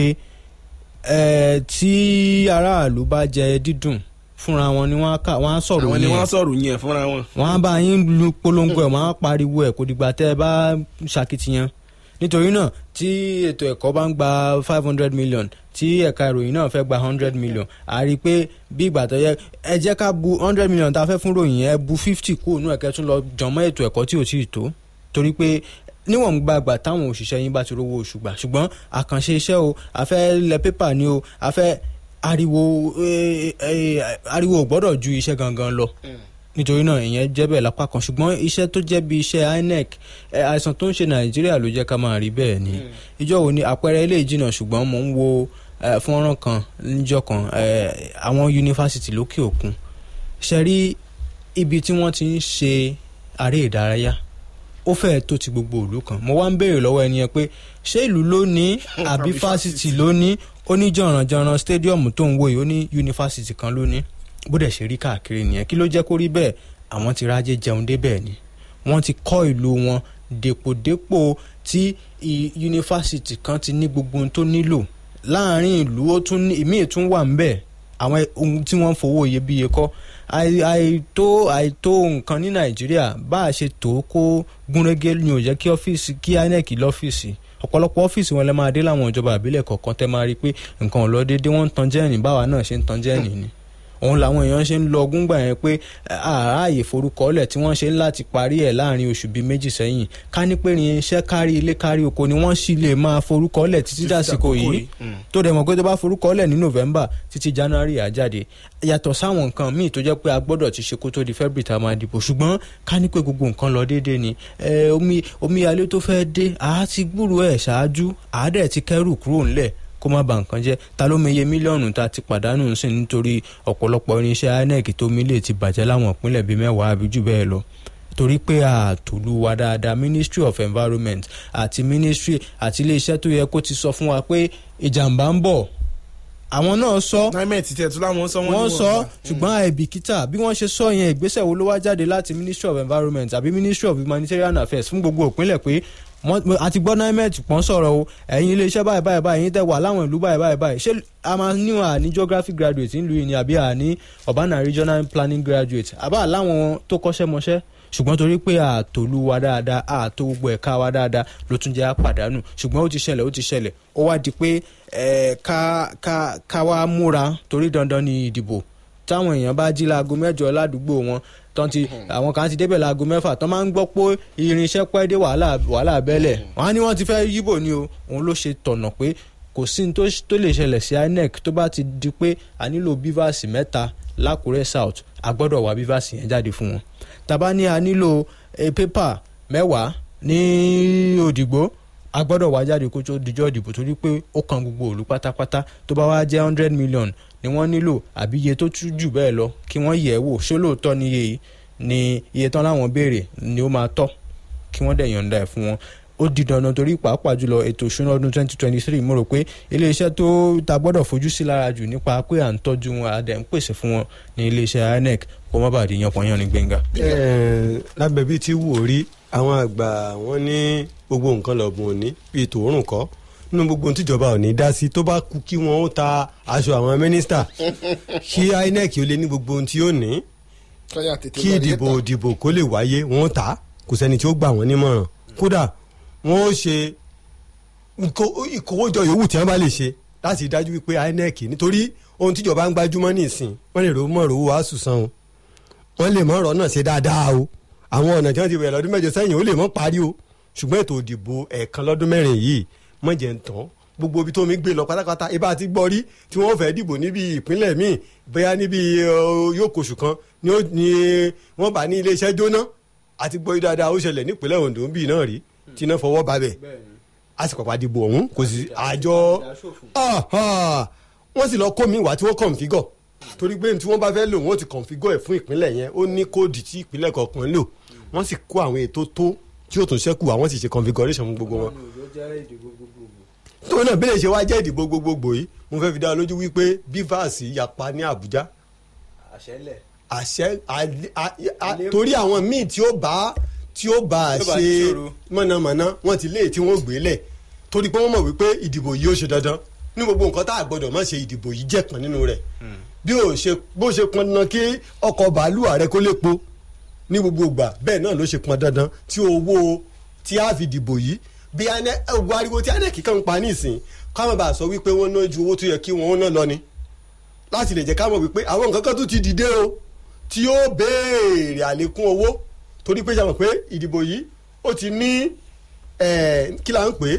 Speaker 3: tí aráàlú bá jẹ dídùn fúnra wọn ni wọn á sọ̀rọ̀
Speaker 1: àwọn
Speaker 3: yẹn
Speaker 1: ni wọ́n sọ̀rọ̀ yẹn fúnra wọn.
Speaker 3: wọn á bá yín lu polongo ẹ̀ wọ́n á pariwo ẹ̀ kò dìgbà tẹ́ ẹ bá ṣàkitiyan nítorí náà tí ètò ẹ̀kọ́ bá ń gba five hundred million tí ẹ̀ka ìròyìn náà fẹ́ gba hundred million a rí i pé bí ìgbà tó yẹ ẹ jẹ́ ká bu hundred million tá a fẹ́ fún ròyìn ẹ bu fifty kúrò nínú ẹ̀kẹ́ tún lọ jọmọ́ ètò ẹ̀kọ́ tí ò tí ì tó torí pé níwọ̀n gbàgbà táwọn òṣìṣẹ́ yín bá ti rówó oṣù gbà ṣùgbọ́n àkànṣe iṣẹ́ o a fẹ́ lẹ pépà ni o a fẹ́ ariwo ariwo ò gbọ́dọ̀ ju iṣẹ́ gangan lọ nítorí náà ìyẹn jẹ́ bẹ́ẹ̀ lápá kan ṣùgbọ́n iṣẹ́ tó jẹ́ bí iṣẹ́ inec àìsàn tó ń ṣe nàìjíríà ló jẹ́ ká máa rí bẹ́ẹ̀ ni ìjọ wo ni àpẹẹrẹ ilé ìjìnà ṣùgbọ́n mò ń wo fọ́nrán kan níjọ́ kan àwọn yunifásitì lókè òkun ṣe rí ibi tí wọ́n ti ń ṣe aré ìdárayá ó fẹ́ẹ̀ tó ti gbogbo ìlú kan mo wá ń béèrè lọ́wọ́ ẹni yẹn pé ṣé ìlú ló ní àbí fásitì ló ní ó ní jọ̀rànjọ̀ràn stadium tó ń wò yìí ó ní yunifásitì kan ló ní bó dẹ̀ ṣe rí káàkiri nìyẹn kí ló jẹ́ kó rí bẹ́ẹ̀ àwọn ti rájé jẹun débẹ̀ ni wọ́n ti kọ́ ìlú wọn dèpòdépò tí yunifásitì kan ti ní gbogbo ohun tó nílò láàrin ìlú ó tún ní ìmíì tún wà ń bẹ̀ àwọn ohun tí wọ́n ń fowó iyebíye kọ́ àìtó àìtó nǹkan ní nàìjíríà bá a ṣe tó kó gúnrégé ni ò jẹ́ kí ọ́fíìsì kí inec lọ́fíìsì ọ̀pọ̀lọpọ̀ ọ́fíìsì wọn lè máa dé láwọn ìjọba àbílẹ̀ kọ̀ọ̀kan tẹ́ máa rí i pé nǹkan ò lọ déédéé wọ́n ń tan jẹ́ẹ̀nì báwa náà ṣe ń tan jẹ́ẹ̀nì ni òun làwọn èèyàn ṣe ń lọ ọgúngbà yẹn pé àráàyè forúkọọlẹ̀ tí wọ́n ṣe ń láti parí ẹ̀ láàrin oṣù bíi méjì sẹ́yìn ká ní pé irinṣẹ́ kárí ilé kárí oko ni wọ́n sì lè máa forúkọọlẹ̀ títí dàsìkò yìí tó dẹ̀ mọ̀ pé tó bá forúkọọlẹ̀ ní november títí january àjáde yàtọ̀ sáwọn nǹkan míì tó jẹ́ pé a gbọ́dọ̀ ti ṣe kó tó di february tá a máa dìbò ṣùgbọ́n ká ní pé gbogbo nǹkan lọ déédéé ni omi omi alẹ́ tó fẹ́ dé àá ti gbúrò ẹ̀ ṣáájú àá dẹ̀ ti kẹ́rù kúrò ńlẹ̀ kó má ba nǹkan jẹ́ ta ló meye mílíọ̀nù tá a ti pàdánù sí nítorí ọ̀pọ̀lọpọ̀ irinṣẹ́ inec tó mílè ti bàjẹ́ láwọn ìpínlẹ̀ bíi mẹ́wàá àbí jù bẹ́ẹ̀ lọ torí pé àtòlú wa dáadáa ministry of environment àti ministry àti iléeṣẹ́ tó yẹ kó ti sọ fún wa pé ìjàmbá ń bọ̀ àwọn náà sọ
Speaker 1: nimet tẹ̀ tún láwọn sọ
Speaker 3: wọ́n sọ ṣùgbọ́n àìbìkítà bí wọ́n ṣe sọ yẹn ìgbésẹ̀ wo ló wá jáde láti ministry of environment àbí ministry of humanitarian affairs fún gbogbo ìpínlẹ̀ pé wọ́n- mo- àti gbọ́ nimet pọ́n sọ̀rọ̀ o ẹ̀yin iléeṣẹ́ báyìí báyìí báyìí ẹ̀yin tẹ́ wà láwọn ìlú báyìí báyìí báyìí ṣé a máa níwọ̀n àní geography graduate ńlú yìí ni àbí àní urban and regional planning graduate àbá láwọn tó kọ́ṣẹ́ mọṣẹ́ ṣùgbọ́n torí pé àtòlú wa dáadáa àtò gbogbo ẹ̀ka wa dáadáa ló tún jẹ́ àpàdánù ṣùgbọ́n ó ti ṣẹlẹ̀ ó ti ṣẹlẹ̀ ó wá di pé ẹ̀ ká ká ká wá múra torí dandan ni ìdìbò táwọn èèyàn bá jí láago mẹ́jọ ládùúgbò wọn tán ti àwọn kan ti débẹ̀ láago mẹ́fà tán máa ń gbọ́ pé irinṣẹ́ pẹ́ dé wàhálà wàhálà bẹ́lẹ̀ wọ́n á ní wọ́n ti fẹ́ yíbò ni o òun ló ṣe tọ̀nà pé kò sí ní tó tó lè ṣẹlẹ̀ sí inec tó bá ti di pé a nílò bíváàsì mẹ́ta lákùrẹ́ south a gbọ́dọ̀ wá bíváàsì yẹn jáde fún wọn tàbá ní a nílò eh, pépà mẹ́wàá ní òdìgbò a gbọ́dọ̀ wá jáde kó tó dijọ́ ìdìbò torí pé ó kan gbogbo òlu pátápátá tó bá wá jẹ́ hundred million ni wọ́n nílò àbí iye tó tún jù bẹ́ẹ̀ lọ kí wọ́n yẹ̀ ẹ́ wò ṣé lóòótọ́ ni iye yìí ni iye tán láwọn béèrè ni ó máa tọ́ kí wọ́n dẹ̀ yọ̀ǹda ẹ̀ fún wọn ó di dandan torí pàápàá jùlọ ètò ìṣúná ọdún twenty twenty three mo rò pé iléeṣẹ́ tó ta gbọ́dọ̀ fojú sí lára jù nípa pé à ń tọ́jú wọn àdẹ̀ ń pèsè fún wọn ní iléeṣẹ́ inec kó má bàa di yanpọ̀yán ní gbẹ̀ngà.
Speaker 2: Eh, lábẹ́ bí tí wò rí àwọn àgbà wọn ní gbogbo nǹkan lọ́bùn òní bíi tòórùn kọ́ nínú gbogbo ohun tíjọba ò ní dá sí tó bá kú kí wọ́n ó ta aṣọ àwọn mínísítà kí inec ó lé ní gbogbo ohun tí ó ní kí ìdìbò ìdìbò kó lè wáyé wọ́n ó tà á kò sẹ́ni tí ó gbà wọ́n nímọ̀ràn kódà wọ́n ó ṣe ìkó- ìkówójọ yòówù tí wọ́n bá lè ṣe láti dájú wípé inec nítorí ohun tíjọba ń gbájúmọ́ nísìn wọ́n lè rò mọ́ rò wá sùsàn o wọ́n lè mọ ọ̀rọ̀ náà ṣe dáadáa o àwọn ọ̀nà tí wọ́n ti bẹ̀rẹ̀ lọ́dún mẹ́jọ sẹ́yìn ó lè mọ́ parí o ṣùgbọ́n ètò ìdìbò ẹ̀ẹ̀kan lọ́dún mẹ́rin yìí mọ̀jẹ̀ ń tán gbogbo ibi tó mi gbé lọ pátápátá ibà ti gbọ́ rí tí wọ́n fẹ́ dìbò níbi ìpínlẹ̀ míì bóyá níbi ọ, yóò kóṣù kan ni ó- ni wọ́n bá ní iléeṣẹ́ jóná àti gbọ́ yí dáadáa ó ṣẹlẹ̀ nípínlẹ̀ Ondo ń bì náà rí tí iná fọwọ́ babẹ̀ a sì pàpà dìbò ọ̀hún kò sí àjọ Ah, ah. wọ́n sì lọ kó mi wá tí wọ́n kọ̀ǹfígọ̀ torí pé tí wọ́n bá fẹ́ lò wọ́n ti kọ̀ǹfígọ̀ ẹ̀ fún ìpínlẹ̀ yẹn ó ní kóòdì tí ìpínlẹ̀ kọ̀ọ̀kan lò wọ́n sì kó àwọn ètò tó tí ó tún ṣẹ́kù àwọn sì ṣe configuration fún gbogbo wọn. tóun náà bílẹ̀ ṣe wá jẹ́ ìdìbò gbogbogbò yìí mo fẹ́ fi dá ọ lójú wípé bivas yapa ní Àbújá àṣẹ a- a- a- torí àwọn míì tí ó bá tí ó bá a
Speaker 3: Tí ó bá
Speaker 2: ṣe
Speaker 3: níṣòro.
Speaker 2: mọ̀nàmọ́ná wọ́n ti lé tí wọ́n gbé lẹ̀ torí pé wọ́n mọ̀ wípé ìdìbò yìí ó ṣe dandan ní gbogbo nǹkan tá a gbọ́dọ̀ má ṣe ìdìbò yìí jẹ́ kan nínú rẹ̀ bí ó ṣe bó ṣe pọn dandan kí ọkọ̀ bàálù ààrẹ kó lè po ní gbogbo ìgbà bẹ́ẹ̀ náà ló ṣe pọn dandan tí owó tí a fi dìbò yìí bí ogun ariwo tí anẹ́kì kan ń pa nísìn káwọn bá sọ wípé wọ́n ná ju owó tó yẹ kí wọ́n ná lọ ni láti lè jẹ́ ká mọ̀ wípé àwọn nǹkan kan tún ti dìde o tí ó béèrè àlékún owó torí pé sàmọ̀ pé ìdìbò yìí ó ti ní eh, kí la ń pè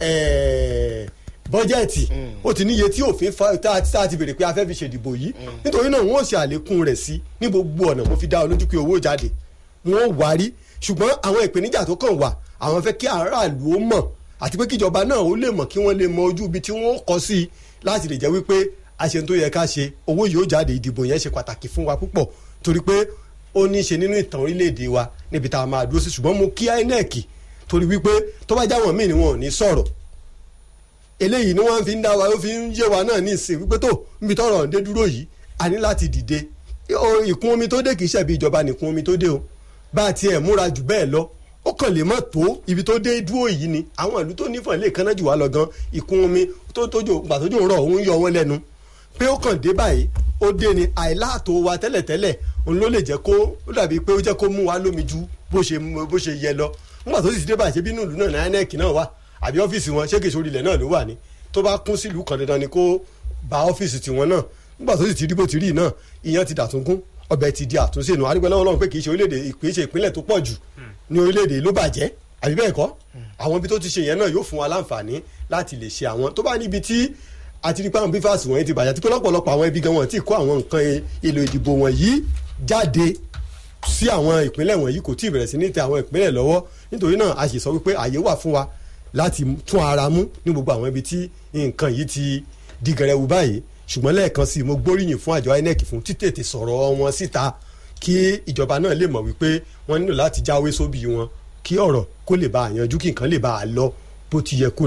Speaker 2: é bọ́jẹ̀tì ó ti níye tí òfin fa tá a tá a ti béèrè pé a fẹ́ fi ṣèdìbò yìí nítorí náà wọ́n ṣe àlékún rẹ̀ sí ní gbogbo ọ̀nà mo fi dá ọ lójú pé owó jáde wọ́n wárí ṣùgbọ́n àwọn ìpèníjà tó kàn wà àwọn fẹ́ kí aráàlú ó mọ̀ àti pé kíjọba náà ó lè mọ̀ kí wọ́n lè mọ ojú ibi tí wọ́n kọ sí i láti lè jẹ́ wípé a ṣe tó yẹ ká ṣe owó yìí ó jáde ìdìbò yẹn ṣe pàtàkì fún wa púpọ̀ torí pé ó ní í ṣe nínú ìtàn orílẹ̀-èdè wa níbi tá a máa dúró sí ṣùgbọ́n mo kí INEC torí wípé tó bá jáwọn míì ni wọn ò ní sọ̀rọ̀ eléyìí ni wọ́n fi ń dá wa ó fi ń yé wa náà ní ìsìn wípé tó níbi tọ́rọ̀ ń dé dúró yìí a ní láti dìde Ó, ìkún omi tó dé kì í ṣẹ̀bi ìjọba nìkún omi tó dé o bá a tiẹ̀ múra jù bẹ́ẹ̀ lọ ó kàn lè má tó ibi tó dé dúró yìí ni àwọn ìlú tó nífọ̀n lè kanná jù wá lọ gan ìkún omi tó tójò gbà tójò ń rọ̀ òun yọ wọ́n lẹ́nu pé ó kàn dé báyìí ó dé ni àìláàtò wa tẹ́lẹ̀tẹ́lẹ̀ òun ló lè jẹ́ kó ó dàbí pé ó jẹ́ kó mú wa lómi ju bó ṣe bó ṣe yẹ lọ nígbà tó sì ti dé báyìí ṣe bínú ìlú náà ní INEC náà wà àbí ọ́fíìsì wọn ṣé kèsì orílẹ̀ náà ló wà ní tó bá kún sílùú kan dandan ni kó ba ọ́fíìsì tiwọn náà nígbà tó sì ti rí bó ti rí náà ìyẹn ti dàtúngún ọbẹ̀ ti di àtúnṣe nù arígbẹ́ lọ́wọ́ lọ́wọ́ pé kì í ṣe orílẹ̀-èdè kì í ṣe ìpínlẹ̀ tó pọ̀ jù ní orílẹ̀-èdè ló bàjẹ́ àbí bẹ́ẹ̀ kọ́ àwọn ibi tó ti ṣe yẹn náà yóò fún wa láǹfààní láti lè ṣe àwọn tó bá níbi tí àti nípa àwọn bífàsì wọ̀nyí ti bàjẹ́ àti pé lọ́pọ̀lọpọ̀ àwọn ibi gan wọn ti kó àwọn nǹkan èlò ìdìbò wọ̀nyí jáde sí àwọn ìpínlẹ̀ wọ̀nyí kò tí ì bẹ̀rẹ̀ sí ní tẹ àwọn ìpínlẹ̀ lọ́wọ́ nítorí náà a sì sọ wípé àyè wà fún wa láti tún ara mú ní gbogbo àwọn ibi tí nǹkan yìí ti di gẹrẹwu báyìí ṣùgbọ́n lẹ́ẹ̀kan sí i mo gbóríyìn fún àjọ INEC fún títètè sọ̀rọ̀ wọn síta kí ìjọba náà lè mọ̀ wípé wọ́n nílò láti jáwé sóbì wọn kí ọ̀rọ̀ kó lè bá a yanjú kí nǹkan lè bá a lọ bó ti yẹ kó lọ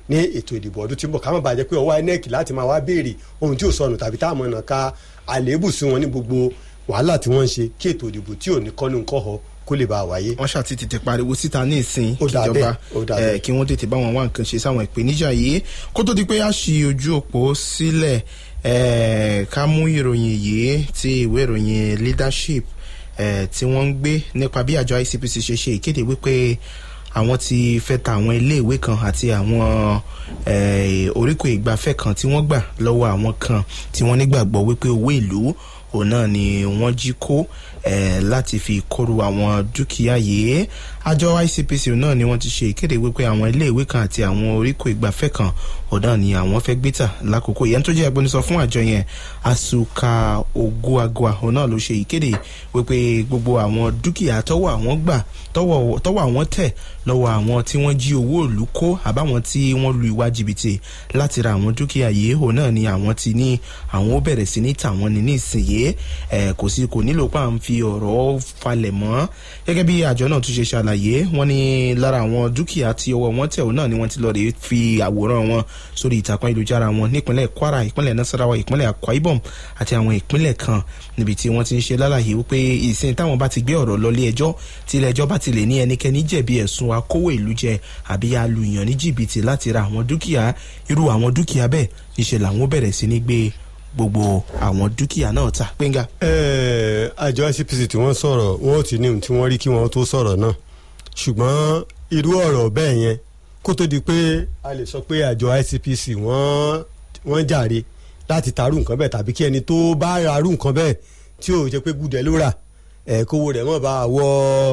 Speaker 2: ní ètò ìdìbò ọdún tí ń bọ̀ ká má bàa jẹ́ pé ọwọ́ INEC láti máa wá béèrè ohun tí ò sọnù tàbí táwọn ọ̀nà ka àléébù sí wọn ní gbogbo wàhálà tí wọ́n ń ṣe kí ètò ìdìbò tí ò ní kọ́nu kọ́họ kó lè bá a wáyé.
Speaker 1: wọ́n ṣàti tètè pariwo síta ní ìsìn
Speaker 2: Ó dà
Speaker 1: kíjọba
Speaker 2: bẹ́ẹ̀, ó dà bẹ́ẹ̀.
Speaker 1: eh, kí wọ́n tètè bá wọn wá nǹkan ṣe sáwọn ìpèníjà yìí kó tó di pé a ṣì ojú òpó sílẹ̀ eh, ká mú ìròyìn yìí ti ìwé ìròyìn leadership eh, tí wọ́n ń gbé nípa bí àjọ ICPC ṣe ṣe ìkéde wípé àwọn ti fẹ́ ta àwọn iléèwé kan àti àwọn eh, oríkò ìgbafẹ́ kan tí wọ́n gbà lọ́wọ́ àwọn kan tí wọ́n nígbàgbọ́ wípé owó ìlú òun náà ni wọ́n jí kó eh, láti fi kóru àwọn dúkìá yìí àjọ ICPC òun náà ni wọ́n ti ṣe ìkéde wípé àwọn iléèwé kan àti àwọn oríkò ìgbafẹ́ kan òun náà ni àwọn fẹ́ gbé tà lákòókò yẹn tó jẹ́ agbẹnusọ fún àjọ yẹn Asuka Oguagua òun náà ló ṣe ìkéde wípé gbogbo àwọn dúkìá tọ́wọ́ àwọn gbà tọ́wọ́ tọ́wọ́ àwọn tẹ̀ lọ́wọ́ àwọn tí wọ́n jí owó ìlú kó àbáwọn tí wọ́n lu ìwà jìbìtì láti ra àwọn dúkìá yìí òun náà ni àwọn ti ní àwọn ó bẹ̀rẹ̀ sí ní tà wọ́n ní nísìnyí ẹ̀ kò sí kò nílò pa à ń fi ọ̀rọ̀ falẹ̀ mọ́ gẹ́gẹ́ bí àjọ náà tún ṣe ṣàlàyé wọ́n ní lára àwọn dúkìá tí ọwọ́ wọn tẹ̀ òun náà ni wọ́n ti lọ rèé fi àwòrán wọn sórí ìtàkùn ayélujára wọn nípínlẹ̀ Kwara ìpínlẹ̀ Nasarawa ìpínlẹ̀ Akwa Ibom àti àwọn ìpínlẹ̀ kan níbi tí wọ́n ti ń ṣe lálàyé wípé ìsìn táwọn bá ti gbé ọ̀rọ̀ lọ ilé ẹjọ́ tí ilé ẹjọ́ bá ti lè ní ẹnikẹ́ni jẹ̀bi ẹ̀sùn akówó ìlú jẹ àbí alùyàn ní jìbìtì láti ra àwọn dúkìá irú àwọn dúkìá bẹ́ẹ̀ níṣẹ́ làwọn bẹ̀rẹ̀ sí ní gbé gbogbo àwọn dúkìá náà ta gbẹ̀ngà.
Speaker 2: Ẹ, àjọ ICPC tí wọ́n sọ̀rọ̀ wọ́n ti ní ohun tí wọ́n rí kí wọ́n tó sọ̀rọ̀ náà ṣùgbọ́n irú ọ̀rọ̀ bẹ́ẹ̀ yẹn kó tó di pé a lè sọ pé àjọ ICPC wọ́n wọ́n jàre láti tarú nǹkan bẹ́ẹ̀ tàbí kí ẹni tó bá rarú nǹkan bẹ́ẹ̀ tí ò jẹ́ pé gùdẹ̀ ló rà ẹ̀ kówó rẹ̀ mọ̀ bá wọ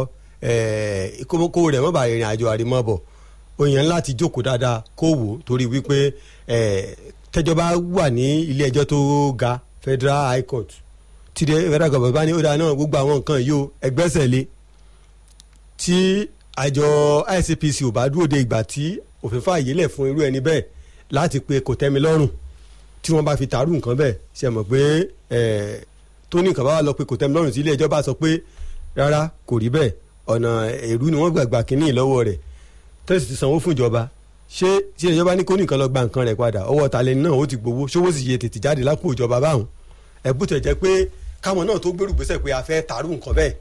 Speaker 2: ẹ̀ kówó rẹ̀ mọ̀ bá ìrìn àjò àrèmọ́bọ̀ òyìn láti jókòó dáadáa kó wò ó torí wípé ẹ̀ tẹ́jọba wà ní ilé ẹjọ́ tó ga Federal High Court tí de federal government bá ní ó dáa náà gbogbo àwọn nǹkan yìí ó ẹgbẹ́sẹ̀ lé tí àjọ ICPC ò bá dúró de ìgbà tí òfin fààyè lẹ̀ fún irú ẹni bẹ́ẹ̀ láti pe kò tẹ́mi lọ́rùn tí wọ́n bá fi tààrù nǹkan bẹ́ẹ̀ ṣe mọ̀ pé ẹ̀ tó ní nǹkan bá wà lọ pé kò tẹ́mi lọ́rùn tí ilé ẹjọ́ bá sọ pé rárá kò rí bẹ́ẹ̀ ọ̀nà èrú ni wọ́n gbàgbà kínní lọ́wọ́ rẹ̀ tẹ́sí ti sanwó fún ìjọba ṣé tí ìjọba ní kó nìkan lọ gba nǹkan rẹ̀ padà ọwọ́ talẹ́ni náà ó ti gbowó ṣówó sì yẹ tètè jáde lápò ìjọba báwọn ẹ̀bùn tẹ̀ jẹ́ pé káwọn náà tó gbèrú gbèsè pé a fẹ́ tààrù nǹkan bẹ́ẹ̀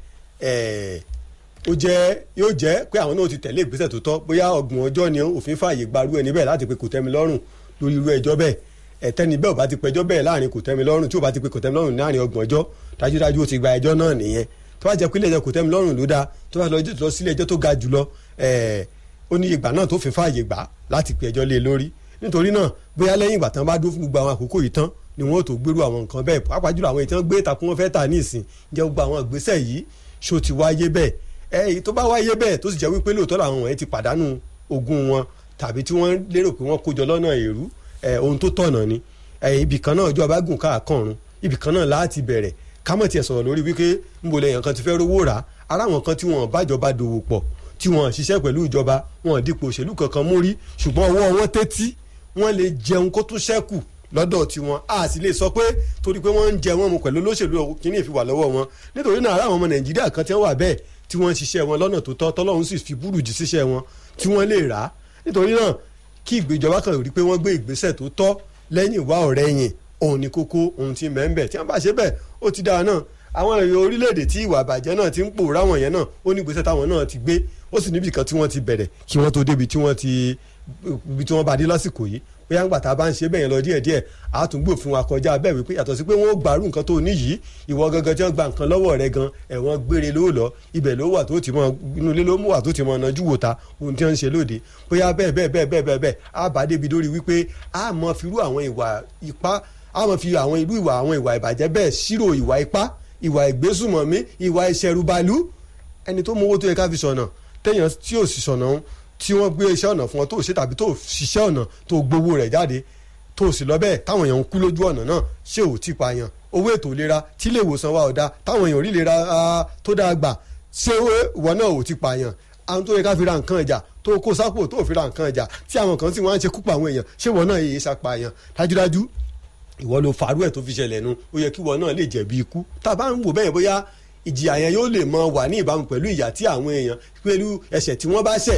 Speaker 2: ẹ̀ ó jẹ́ yóò jẹ́ pé àwọn náà ti tẹ̀lé ìgbésẹ̀ tó tọ́ bóyá ọgbọ̀n ọjọ́ ni òfin fààyè gbarú ẹni bẹ́ẹ̀ láti pe kò tẹ́mi lọ́rùn lórí irú ẹjọ́ bẹ́ẹ̀ ẹ̀tẹ́ni bẹ́ẹ̀ ò bá ti pẹjọ́ bẹ́ẹ̀ láàrin kò tẹ́mi lọ́rùn tí ò bá ti pe kò tẹ́mi lọ́rùn láàrin ọgbọ̀n ọjọ́ dájúdájú ó ti gba ẹjọ́ náà nìyẹn tó bá jẹ́ pé ilé ẹjọ́ kò tẹ́mi lọ́rùn ló dáa tó bá lọ sílé ẹjọ́ tó ga jùlọ ẹ̀ẹ́ ó ní ìgbà náà tó fi fààyè gbà láti pe ẹjọ́ lé lórí nítorí náà bóyá lẹ́yìn ìgbà tán bá dúró fún gbogbo àwọn àkókò yìí tán ni wọn ò tó gbèrú àwọn nǹkan bẹ́ẹ̀ pàápàá jùlọ àwọn ìtàn gbé ìtàkùn wọn fẹ́ tà ní ìsìn jẹ́ gbogbo àwọn ìgbésẹ̀ yìí ṣó ti wáyé bẹ́ẹ̀ ẹ èyí tó bá wáyé bẹ́ẹ̀ tó sì jẹ́ wípé lóòótọ́ làwọn wọ̀nyí ti pàdánù ogún wọn tàbí tí wọ́n lérò pé wọ́n kójọ lọ́nà èrú ẹ ohun tó tọ̀nà ni ẹ ibì kan náà ọjọ́ abágùn káàkọ́run ibì kan náà láti bẹ̀rẹ̀ kámọ̀ tiẹ̀ sọ̀rọ̀ lórí wípé ńbo lẹ́yìn kan ti fẹ́ rówó rà ara àwọn kan tí wọ́n bájọba dòwò pọ̀ tí wọ́n ṣiṣẹ́ pẹ̀lú ìjọba wọn dípò òṣèlú kankan mú rí ṣùgbọ́n ọwọ́ wọn tẹ́tí wọ́n lè jẹun kó tún ṣẹ́kù lọ́dọ̀ tiwọn a sì lè sọ pé torí pé wọ́n ń jẹ wọn mu pẹ̀lú olóṣèlú kínní ìfiwà lọ́wọ́ wọn nítorí náà ara àwọn ọmọ nàìjíríà kan tí wọ́n wà bẹ́ẹ̀ tí wọ́n ń ṣiṣẹ́ wọn lọ́nà tó tọ́ tọ́lọ́run sì fi búrùjì síṣẹ́ wọn tí wọ́n lè rà á nítorí náà kí ìgbéjọba kan rí pé wọ́n gbé ìgbésẹ̀ tó tọ́ lẹ́yìn ìwà ọ̀rẹ́ yìn òun ni kókó ohun tí mẹ́ńbẹ̀ tí wọ́n bá ṣe bẹ́ẹ̀ ó ti dáa náà àwọn èrò orílẹ̀-èdè tí ìwà àbàjẹ́ náà ti ń pòórá wọn yẹn náà ó ní ìgbésẹ̀ táwọn náà ti gbé ó sì níbi kan tí wọ́n ti bẹ̀rẹ̀ kí wọ́n tó débi tí wọ́n ti ibi tí wọ́n bá dé lásìkò yìí bóyá ńgbà tá a bá ń ṣe bẹ́ẹ̀ yẹn lọ díẹ̀díẹ̀ àtúngbò fún wa kọjá bẹ́ẹ̀ wípé yàtọ̀ sí pé wọ́n gbàrú nǹkan tó ní yìí ìwọ gangan tí wọ́n gba nǹkan lọ́wọ́ rẹ gan ẹ̀wọ̀n gbére ló lọ ibẹ̀ ló wà tó ti mọ inú ilé ló mú wà tó ti mọ ọ̀nàjú wò ta ohun tí wọ́n ń ṣe lóde bóyá bẹ́ẹ̀ bẹ́ẹ̀ bẹ́ẹ̀ bẹ́ẹ̀ bẹ́ẹ̀ bẹ́ẹ̀ á bá débi lórí wípé á mọ firú àwọn ìwà ipá á mọ fi àwọn irú ìwà àwọn ìwà ìbàjẹ́ bẹ́ẹ̀ ṣírò ìwà ipá ìwà ìgbésùmọ̀mí ìwà ìṣẹ̀rùbalú ẹni tó mú owó tó yẹ ká fi sọ̀nà téèyàn tí ò sì sọ̀nà tí wọ́n gbé iṣẹ́ ọ̀nà fún ọ tó ṣe tàbí tó ṣiṣẹ́ ọ̀nà tó gbowó rẹ̀ jáde tó sì lọ bẹ́ẹ̀ táwọn èèyàn ń kú lójú ọ̀nà náà ṣé ò tí pààyàn owó ètò ìlera tí ilé ìwòsàn wa ọ̀dà táwọn èèyàn rí ìlera tó dáa gbà ṣé ìwọ náà ò tí pààyàn àwọn tó yẹ ká fi ra nǹkan ìjà tó kó sápò tó fi ra nǹkan ìjà tí àwọn kan sì wọ́n á ṣe kúpa àwọn èèyàn ṣé ìwọ náà yẹ ṣàpààyàn dájúdájú ìwọ ló farú ẹ̀ tó fi ṣẹlẹ̀ nu ó yẹ kí ìwọ náà lè jẹ̀bi ikú tá a bá ń wò bẹ́ẹ̀ bóyá ìjìyà yẹn yóò lè mọ wà ní ìbámu pẹ̀lú ìyà tí àwọn èèyàn pẹ̀lú ẹ̀ṣẹ̀ tí wọ́n bá ṣẹ̀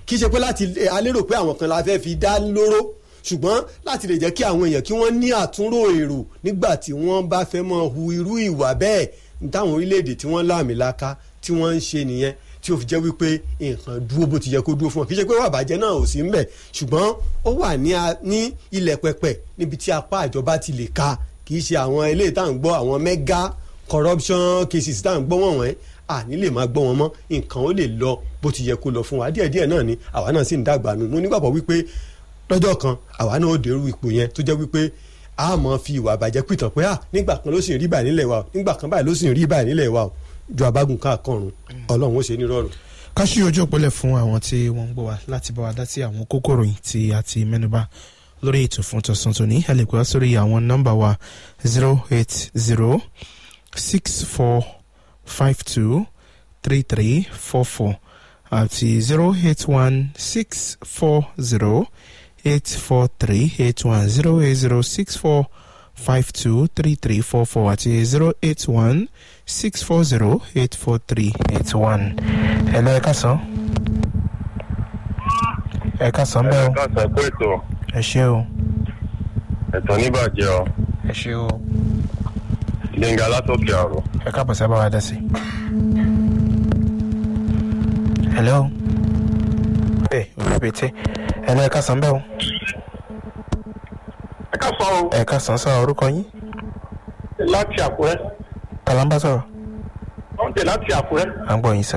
Speaker 2: kì í ṣe pé láti a lérò pé àwọn kan la fẹ́ fi dá lóró ṣùgbọ́n láti lè jẹ́ kí àwọn èèyàn kí wọ́n ní àtúnrò èrò nígbà tí wọ́n bá fẹ́ mọ hu irú ìwà bẹ́ẹ̀ ní táwọn orílẹ̀-èdè tí wọ́n láàmìlaka tí wọ́n ń ṣe nìyẹn tí ó fi jẹ́ wípé nǹkan dúró bó ti yẹ kó dúró fún wọn kì í ṣe pé wà bàjẹ́ náà ò sí ń bẹ̀ ṣùgbọ́n ó wà ní a- ní ilẹ̀ pẹpẹ níbi tí apá ìjọba ti lè ka kì í ṣe àwọn eléyìí tá à ń gbọ́ àwọn mega corruption cases tá à ń gbọ́ wọ̀n wọ́n àní lè máa gbọ́ wọn mọ́ nǹkan ó lè lọ bó ti yẹ kó lọ fún wa díẹ̀díẹ̀ náà ni àwa náà sì ń dàgbà nù mo nígbàgbọ́ wípé lọ́jọ́ kan àwa náà ó dèrú ipò yẹn tó jẹ́ wípé a mọ̀ fi ìwà àbàjẹ́ pìtàn pé ah nígbà kan ló sì ń rí báyìí nílẹ̀ wa o nígbà kan báyìí ló sì ń rí báyìí nílẹ̀ wa o ju abágun káàkọrùn ọlọ́run ó ṣe ní rọrùn.
Speaker 1: ká ṣí ojú òpólẹ̀ fún àwọn tí wọ́n ń gbọ́ wa láti bá wa dá sí àwọn kókó ròyìn tí a ti mẹ́nuba lórí ètò fún tọ̀sán tòní ẹ lè pè wá sórí àwọn nọ́mbà wa zero eight zero six four five two three three four four àti zero eight one six four zero eight four three eight one zero eight zero six four five two three three four four àti zero eight one six four zero eight four three eight one. ẹ lọ ẹ ká sàn. ẹ ká sàn bẹ́ẹ̀ o
Speaker 4: ká sọ pé ètò
Speaker 1: ẹ ṣé o
Speaker 4: ẹ̀tọ́ níbàjẹ́ ọ
Speaker 1: ẹ ṣé o
Speaker 4: gbẹ̀ngà látòkè àrò
Speaker 1: ẹ káàbọ̀ sábà wá dá sí. hello. ẹ orí pété ẹ lọ ẹ ká sàn bẹ́ẹ̀ o
Speaker 5: ẹ ká sọ ọ
Speaker 1: ẹ ká sàn sọ orúkọ yín
Speaker 5: láti àkúrẹ́
Speaker 1: kàlámbá sọ̀rọ̀
Speaker 5: wọ́n tẹ̀ láti àkúrẹ́
Speaker 1: à ń gbọ́ yín sá.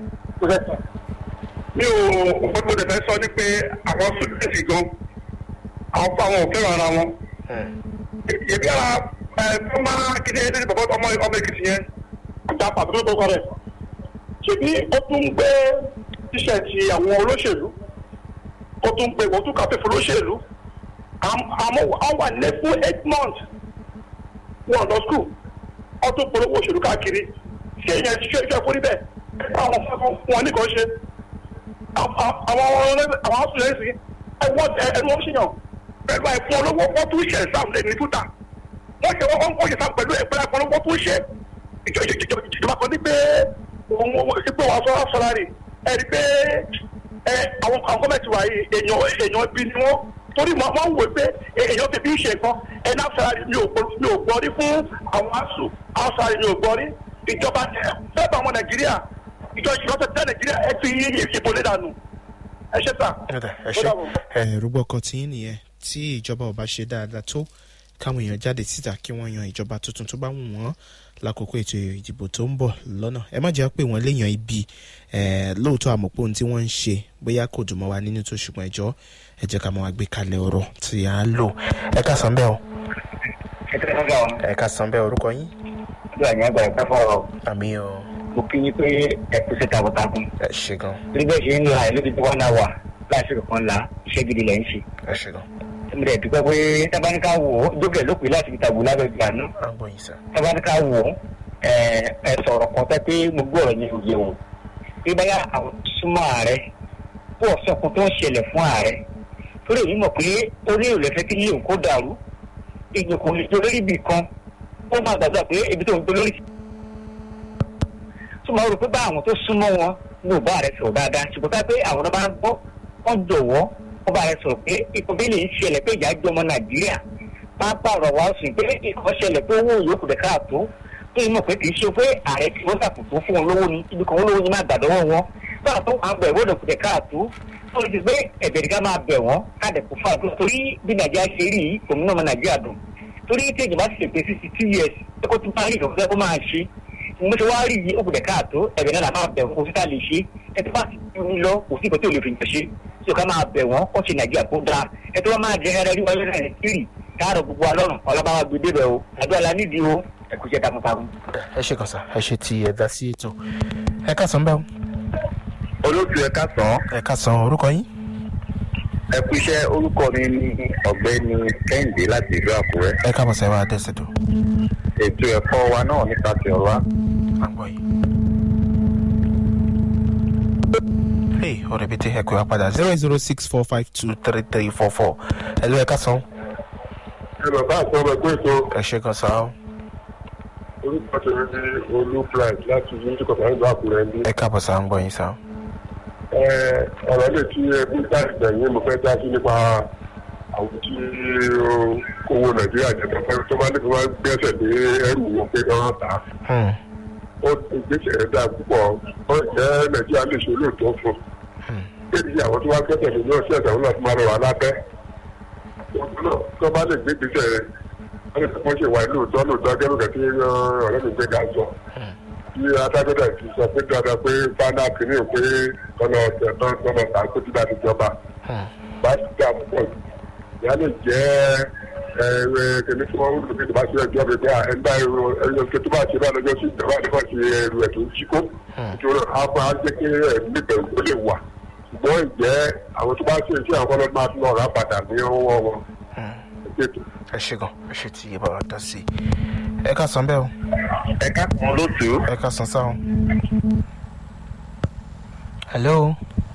Speaker 5: mi ò nǹkan tó dẹ̀ fẹ́ sọ ni pé àwọn sùdẹ́sì gan àwọn fún àwọn òfin ara wọn. ìbí ara ẹ tó máa kéde ẹni bàbá ọmọ ọmọ èkìtì yẹn ìjà pàtó tó kọ rẹ̀ ṣèbí ó tún ń gbé tíṣẹ̀tì àwọn olóṣèlú ó tún ń gbé wọ́n tún kàfé fún olóṣèlú àmọ́ àwọn wà ní fún eight months wọn lọ skul wọn tún polówó òṣèlú káàkiri ṣé ìyẹn ṣe iṣẹ́ fún níbẹ̀ àwọn fún wọn ní kan ṣe àwọn àwọn ọ̀sùnlẹ̀sì ẹ̀wọ̀n ẹ̀rù wọn ṣèyàn pẹ̀lú àìfún olówó wọ́n tún ṣe exam lẹ́nu túta wọ́n ṣe wọ́n wọ́n ṣe exam pẹ̀lú ẹ̀pẹ́lẹ́ àìfún olówó tún ṣe ìjọba kan ní pé òun ipò wọn sọ sọlárì ẹ̀rí pé ẹ àwọn àwọn gọ́mẹ̀ntì wà yìí èèyàn èèyàn bí ni wọ́n torí mo máa ń wò pé èèyàn fi bí ṣe nǹkan ẹ̀ náà sọlárì mi ò mi ò gbọ́ rí fún àwọn àṣù àwọn sọlárì mi ò gbọ́ rí ìjọba fẹ́ẹ́ bá ọmọ nàìjíríà ìjọ ìjọba tẹ nàìjíríà ẹ fi ìbò lé dànù ẹ ṣe sà.
Speaker 1: ẹ ṣe ẹ rúgbọ́ kan tí yín nìyẹn tí ìjọba ò bá ṣe dáadáa tó káwọn èèyàn jáde síta kí wọ́n yan ìjọba tuntun tó bá wù wọ́n lákòókò ètò ìdìbò tó ń bọ̀ lọ́nà ẹ má jẹ́ pé wọ́n léèyàn ibi lóòótọ́ àmọ̀pọ̀ ohun tí wọ́n ń ṣe bóyá kò dùn mọ́ wa nínú tó ṣùgbọ́n ẹjọ́ ẹ jẹ́ ká máa gbé kalẹ̀ ọ̀rọ̀ tí a lò ẹ ká san bẹ́ẹ̀ o ẹ ká san bẹ́ẹ̀ orúkọ yín.
Speaker 6: ọjọ́ àyàn àgbà ẹ̀ka fọ̀rọ̀
Speaker 1: àmì o
Speaker 6: mo kí yín pé ẹ kú sí takuntakun
Speaker 1: ẹ ṣe gan
Speaker 6: torí bẹ́ẹ̀ ṣe ń la ẹ̀ lóbi tí wọ́n náà wà láìsí kankan la iṣẹ́ gidi lẹ̀ ń ṣe.
Speaker 1: ẹ ṣe gan
Speaker 6: mo dẹ̀ dúpẹ́ pé tábánikà wò ó jókè ló pè láti fi tàbí lábẹ́ ìgbà náà
Speaker 1: à ń gbọ́ yín sá.
Speaker 6: tábánikà wò ó ẹ ẹ sọ̀rọ̀ kan tẹ́ pé mo gbọ́ ọ̀rọ̀ yẹn òye o bí báyà àwọn súnmọ́ ààrẹ kó ọ̀sọ́kun tó ń ṣẹlẹ̀ fún ààrẹ torí èyí mọ̀ pé orí ò lè fẹ́ kí yíyún kó dàrú èèyàn kò lè jọ lórí ibì kan ó máa gbàgbà pé ibi tó ń gbé lórí tó máa rò pé bá àwọn tó súnmọ́ wọn ní ò bá rẹ sọ̀rọ̀ dáadáa ṣùgbọ́n ká pé àwọn náà bá ń gbọ́ wọ́n jọ̀wọ́ wọ́n bá rẹ sọ̀rọ̀ pé ikọ̀ bí lè ń ṣẹlẹ̀ pé ìjà jọmọ nàìjíríà máa pààrọ̀ wá sùn pé ikọ̀ ṣẹlẹ̀ pé owó yòókù dẹ̀ káàtó tó yìí mọ̀ pé kì í ṣe pé ààrẹ tí wọ́n ṣàkóso fún wọn lówó ni ibi kan lówó ni máa gbàdọ́wọ́ wọn báà tó à ń bẹ̀ wọ́n dẹ̀ káàtó tó lè ti pé ẹ̀bẹ̀ nìkan máa bẹ̀ wọ́n káàdẹ̀ kó fà tó torí bí nàìjíríà ṣe rí yìí òmìnira ọmọ nàìjíríà dùn torí tí èjì bá ti ṣèpè sixty two years ẹ kó tún bá rí ìkọ̀kọ́ kó máa ṣe mo ṣe wá rí yìí ó gbọ́dọ̀ káàtó ẹ̀bẹ̀ náà máa bẹ̀ wọ́n kó síta lè ṣe ẹ tó bá ti ní lọ kò sí ìkọ́ tí ò lè fi yàn ṣe tí o ká máa bẹ̀ wọ́n kó ṣe nàìjíríà kó dáa ẹ tó bá máa jẹ ẹrẹ rí wọlé náà kiri káàrọ̀ gbogbo alọ́run ọlọ́ba wa gbé débẹ̀ o àdúrà la nídìí o ẹ kú iṣẹ́ takuntakun.
Speaker 1: ẹ ṣe kàn sá ẹ ṣe ti ẹ dá sí ètò ẹ ká san bẹ́ẹ̀
Speaker 4: olóòtú ẹ̀ka sàn
Speaker 1: ẹ ká san orúkọ yín.
Speaker 4: ẹ kú iṣẹ́ orúkọ mi ní ọ̀gbẹ́ni kẹ́hìndé láti ìlú àkúrẹ́
Speaker 1: ẹ káàbọ̀ sẹ́ wa dẹ́sẹ̀ tó.
Speaker 4: ètò ẹ̀kọ́ wa náà nípa ti ọ̀la
Speaker 1: à ń gbọ́ yín. Hey, ọ̀rẹ́ bíi ti ẹ̀kọ́ wa padà zero zero six four five two three three four four ẹ ló ẹ ká san.
Speaker 5: ẹ bàbá àti ọmọ ẹgbẹ́ ètò
Speaker 1: ẹ ṣe kan sá o
Speaker 5: orúkọ tèmi ní olú pride láti yíjú kọ̀ọ̀kan nígbà àkúrẹ́ ní.
Speaker 1: ẹ káàbọ̀ sá ń gbọ́ yín sá.
Speaker 7: ọ̀rọ̀ lè tí ẹbí láti gbẹ̀yìn mo fẹ́ dá sí nípa àwọn tí ó kówó nàìjíríà jẹ tó fẹ́ tó bá ní kí wọ́n gbẹ́sẹ̀ lé ẹrù wọn pé wọ́n tà á. ó gbèsè rẹ̀ dáa púpọ̀ ó jẹ́ nàìjíríà lè ṣe olóòótọ́ fún un. kéde àwọn tó wá gbẹ́sẹ̀ lé ní ọ̀sẹ̀ àtàwọn náà tó máa rọ wà lábẹ́. tó bá lè gbé gbèsè rẹ̀ wọ́n lè fọ́ ṣe wà lóòótọ́ lóòótọ́ gẹ́gẹ́ tí ọ̀rẹ́ mi gbé ga sọ tí adájọ́dá ti sọ pé dandan pé fana kìíní ò pé tọ́nà ọ̀sẹ̀ náà tọ́nà tàǹkó tí láti jọba bá ti dá púpọ̀ jù ìyá lè jẹ́ ẹ̀rẹ́ kìíní tí wọ́n ń lò nígbà tí ẹjọ́ mi pé ẹni bá ẹrù ẹyọ kí tó bá ṣe bá lọ́jọ́ sí ìjọba nípa ti ẹrù ẹ̀ tó ń ṣíkó nítorí àwọn á jẹ́ kí ẹ̀mí bẹ̀rù ó lè wà ṣùgbọ́n ìjẹ́ àwọn tó bá ṣe iṣẹ́ àwọn ọlọ́dún máa tún lọ rà padà ní ọwọ́ wọn.
Speaker 1: ẹ ṣe gan ẹ ṣe tí bàbá dá sí ẹ ká san bẹ́ẹ̀ o
Speaker 4: ẹ ká kan lótú.
Speaker 1: ẹ ká san sáà o. hello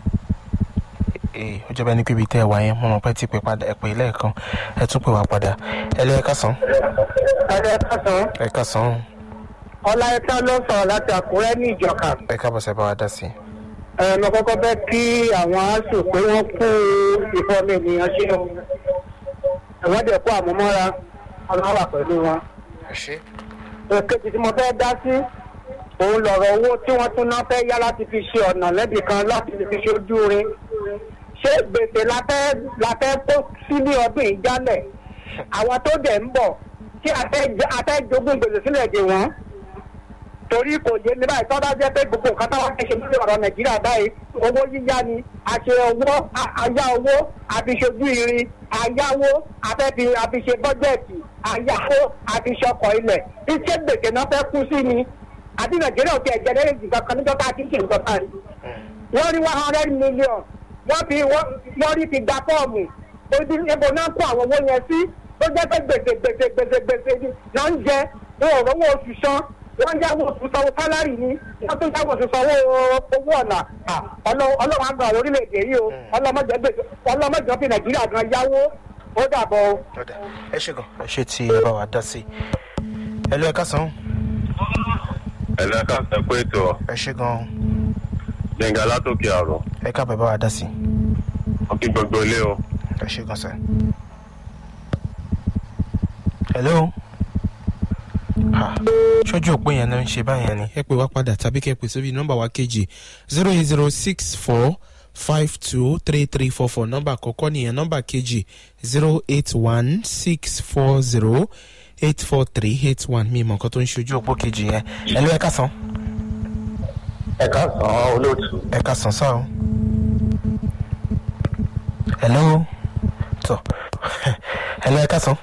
Speaker 1: ee ó jẹ́ bẹ́ẹ̀ ni pé ibi tẹ́ ẹ wá yẹn mo mọ̀ pé tí pè padà ẹ pè é lẹ́ẹ̀kan ẹ tún pè wá padà ẹ lé ẹ ká san
Speaker 8: ẹ̀rẹ́ kásán
Speaker 1: ẹ ká san o
Speaker 8: ọlá ẹ̀ka ló sọ̀rọ̀ láti àkúrẹ́ ní ìjọka
Speaker 1: ẹ káàbọ̀ sẹ́ bá wa dá sí.
Speaker 8: ẹ̀ mo kọ́kọ́ bẹ́ kí àwọn aṣọ pé wọ́n kú ìfọ́nmi ènìyàn ṣe o ẹ̀wọ́n dẹ̀ kó àmúmọ́ra ọlọ́wà pẹ̀lú wọn.
Speaker 1: ẹ ṣe.
Speaker 8: èkejì tí mo fẹ́ dá sí òun lọ̀rọ̀ owó tí wọ́n tún náà fẹ́ yá láti fi ṣe ọ̀nà lẹ́bì kan láti fi ṣe ojú rin ṣé gbèsè la fẹ́ la fẹ́ kó sí ní ọdún yìí jálẹ̀ àwọn tó dẹ̀ ń bọ̀ tí a fẹ́ jẹ- a fẹ́ jogún gbèsè sílẹ̀ dè wọ́n torí kò yé mi báyìí tọ́lá jẹ́ pé gbogbo nǹkan táwọn fẹ́ ṣe lórí ọ̀rọ̀ nàìjíríà báyìí owó yíyá ni àṣẹ owó a- àyá owó àfiṣojú irin àyáwó àfẹ́fi àfiṣe bọ́jẹ̀tì àyáwó àfiṣọkọ̀ ilẹ̀ iṣẹ́ gbèsè náà fẹ́ kú sí ni àti nàìjíríà ò tiẹ̀ jẹ́ lẹ́yìn ìgbà kan níjọ́ tá a ti ń ṣe nǹkan kan wọ́n rí one hundred million wọ́n fi wọ́n wọ́n rí fi gba fọ́ọ̀mù ojú ebo náà kó àwọn owó yẹn sí tó jẹ́ pé gbèsè gbèsè gbèsè gbèsè ni náà ń jẹ wọn ò rówó oṣù san wọ́n yáwó oṣù sanwó sálárì ni wọ́n tó yáwó oṣù sanwó owó ọ̀nà à, Ọlọ́- ọlọ́run àgbà orílẹ̀-èdè yìí o ọlọ́mọdé gbèsè ọlọ́mọdé fi nàìjíríà gan yáwó ó dàbọ̀ o.
Speaker 1: ọ̀dà ẹ ṣe gan ẹ ṣe tí ẹ bá wa dá sí. ẹ lé ẹ ká san
Speaker 7: ẹ lẹ́ka sọ pé ètò
Speaker 1: ẹ ṣe gan
Speaker 7: gbẹ̀ngà látòkè àrò
Speaker 1: ẹ káàbọ̀ ẹ bá wa dá sí.
Speaker 7: ọkì gbogbo ilé o.
Speaker 1: ẹ ṣe gan sẹ́. hello. Ah, ṣojú òpó yẹn ló ń ṣe báyẹn ni ẹ pè wá padà tàbí kẹ́ ẹ pè sórí nọ́mbà wa kejì zero eight zero six four five two three three four four nọ́mbà àkọ́kọ́ nìyẹn nọ́mbà kejì zero eight one six four zero eight four three eight one mi ìmọ̀ nǹkan tó ń ṣojú òpó kejì yẹn ẹ ló ẹ ká san
Speaker 4: ẹ ká sàn án olóòtú.
Speaker 1: ẹ ká san sáà o. hello tọ hello ẹ ká san.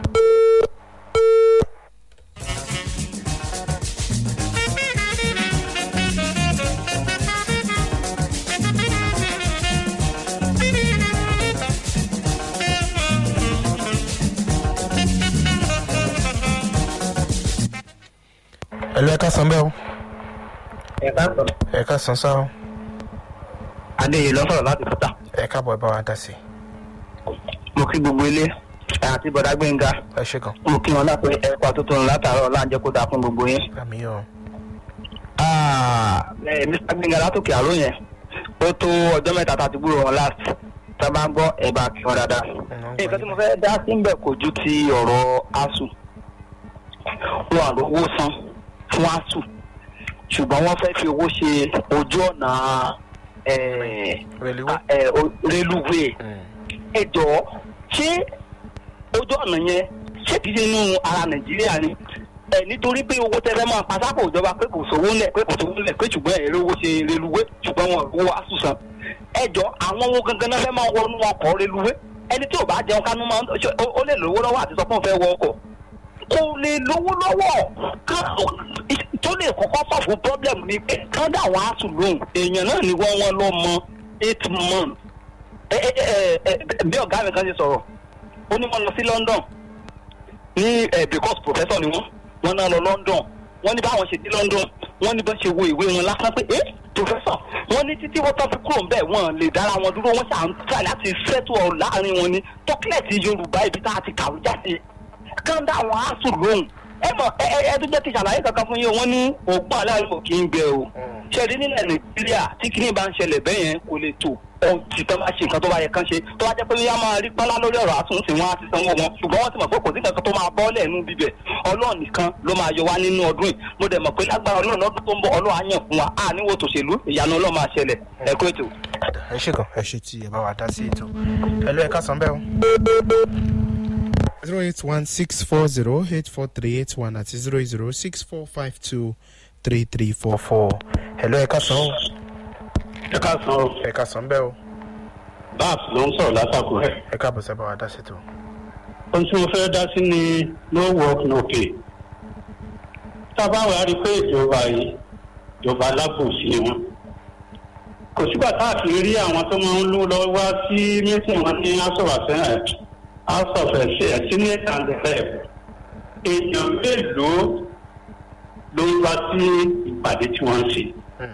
Speaker 1: hello ẹ ká san bẹ́ẹ̀ o
Speaker 6: ẹ káàsán
Speaker 1: ẹ ká san sáà o.
Speaker 6: adéyẹ lọ sọ̀rọ̀ láti fúta
Speaker 1: ẹ káàbọ̀ ẹ bá wa dá sí
Speaker 6: mo kí gbogbo ilé àti bọ̀dá gbẹ̀ngà
Speaker 1: ẹ ṣe gan
Speaker 6: mo kí wọn lápẹ ẹ̀kọ́ àtúntò látàárọ̀ láǹjẹ́ kó dáa fún gbogbo yín.
Speaker 1: àmì yọ
Speaker 6: Ah, eh, Mr. Gbẹ̀ngà látòkè àrò yẹn ó tó ọjọ́ mẹ́ta tá a ti gbúrò wọn last tá a bá ń gbọ́ ẹ̀ bá kí wọn dáadáa. nǹkan tí mo fẹ́ dá sí ń bẹ̀ kò ju ti ọ̀rọ̀ asu wọn àlówó san fún asu ṣùgbọ́n wọ́n fẹ́ fi owó ṣe ojú ọ̀nà eh,
Speaker 1: rẹlíwé
Speaker 6: eh, o- rélùwéè ẹ jọ̀ọ́ ṣé ojú ọ̀nà yẹn ṣé kìí ṣe inú ara nàìjíríà ni ẹ nítorí pé owó tẹ́lẹ̀ máa pasápò ìjọba pé kò sówó ńlẹ̀ pé kò sówó ńlẹ̀ pé ṣùgbọ́n ẹ̀ lówó ṣe reluwé ṣùgbọ́n wọn ò wá sùsàn ẹ jọ àwọn owó gangan náà fẹ́ máa wọnú ọkọ̀ reluwé ẹni tí ò bá jẹun kánú máa ń ṣe ó- ó lè lówó lọ́wọ́ àti sọ pé òun fẹ́ wọ ọkọ̀ kò lè lówó lọ́wọ́ ká- tó lè kọ́kọ́ fà fún problem ni pé kán dà wọ́n á sùn lóhùn èèyàn náà ni wọ́n wọ́n lọ mọ eight months ẹ ẹ ẹ ẹ bí ọ̀gá mi kan ṣe sọ̀rọ̀ ó ní wọ́n lọ sí London ní ẹ because professor ni wọ́n wọ́n náà lọ London wọ́n ní báwọn ṣe dé London wọ́n ní bá ṣe wo ìwé wọn lásán pé eh professor wọ́n ní títí wọ́n tán fi kúrò ńbẹ̀ wọ́n lè dára wọn dúró wọ́n ṣà ń try láti settle ọ láàrin wọn ní tọ́kílẹ̀tì Yorùbá ibi tá a ti kàwé jáde kán dá àwọn asùn lóhùn ẹ mọ̀ ẹ ẹ ẹ tó jẹ́ kí ṣàlàyé kankan fún yín wọ́n ní ògbọ́n aláìmọ̀ kì í gbẹ o ṣẹ́ni nílẹ̀ nàìjíríà tí kìnìún bá ń ṣẹlẹ̀ bẹ́ẹ̀ yẹn kò lè tó ohun tí tọ́ bá ṣe nǹkan tó bá yẹ kán ṣe tó bá jẹ́ pé yá máa rí pálá lórí ọ̀rọ̀ àtúnṣe wọn àti sanwó wọn ṣùgbọ́n wọ́n ti mọ̀ pé kò sí nǹkan tó máa bọ́ lẹ́nu bíbẹ̀ ọlọ́run nìkan ló máa yọ wá nínú ọdún yìí mo dẹ̀ mọ̀ pé lágbára ọlọ́run lọ́dún tó ń bọ̀ ọlọ́run á yàn fún wa á níwò tòṣèlú ìyanu ọlọ́run máa ṣẹlẹ̀ ẹ kó ètò.
Speaker 1: ẹ ṣe gan ẹ ṣe tí ẹ bá wa dá sí ètò ẹ lọ ẹ ká san bẹ́ẹ̀ o. zero eight one six four zero eight four three eight one àti zero eight zero six four five two three three four four ẹ lọ ẹ ká san o.
Speaker 9: ẹ ká san o
Speaker 1: ẹ ká san bẹ́ẹ̀ o.
Speaker 9: babs ló ń sọ̀rọ̀ látàkùn rẹ̀.
Speaker 1: ẹ káàbọ̀ sábà wa dá sí ètò.
Speaker 9: ohun tí mo fẹ́ dá sí ni no work no pay. tá a bá wà á rí i pé ìjọba yìí ìjọba alábòsí ni wọn. kò sígbà tá a fi rí àwọn tó máa ń lú lọ wá sí mẹ́sìn wọn ní house of assembly house of senate and the rep. èèyàn mélòó ló ń wá sí ìpàdé tí wọ́n ń ṣe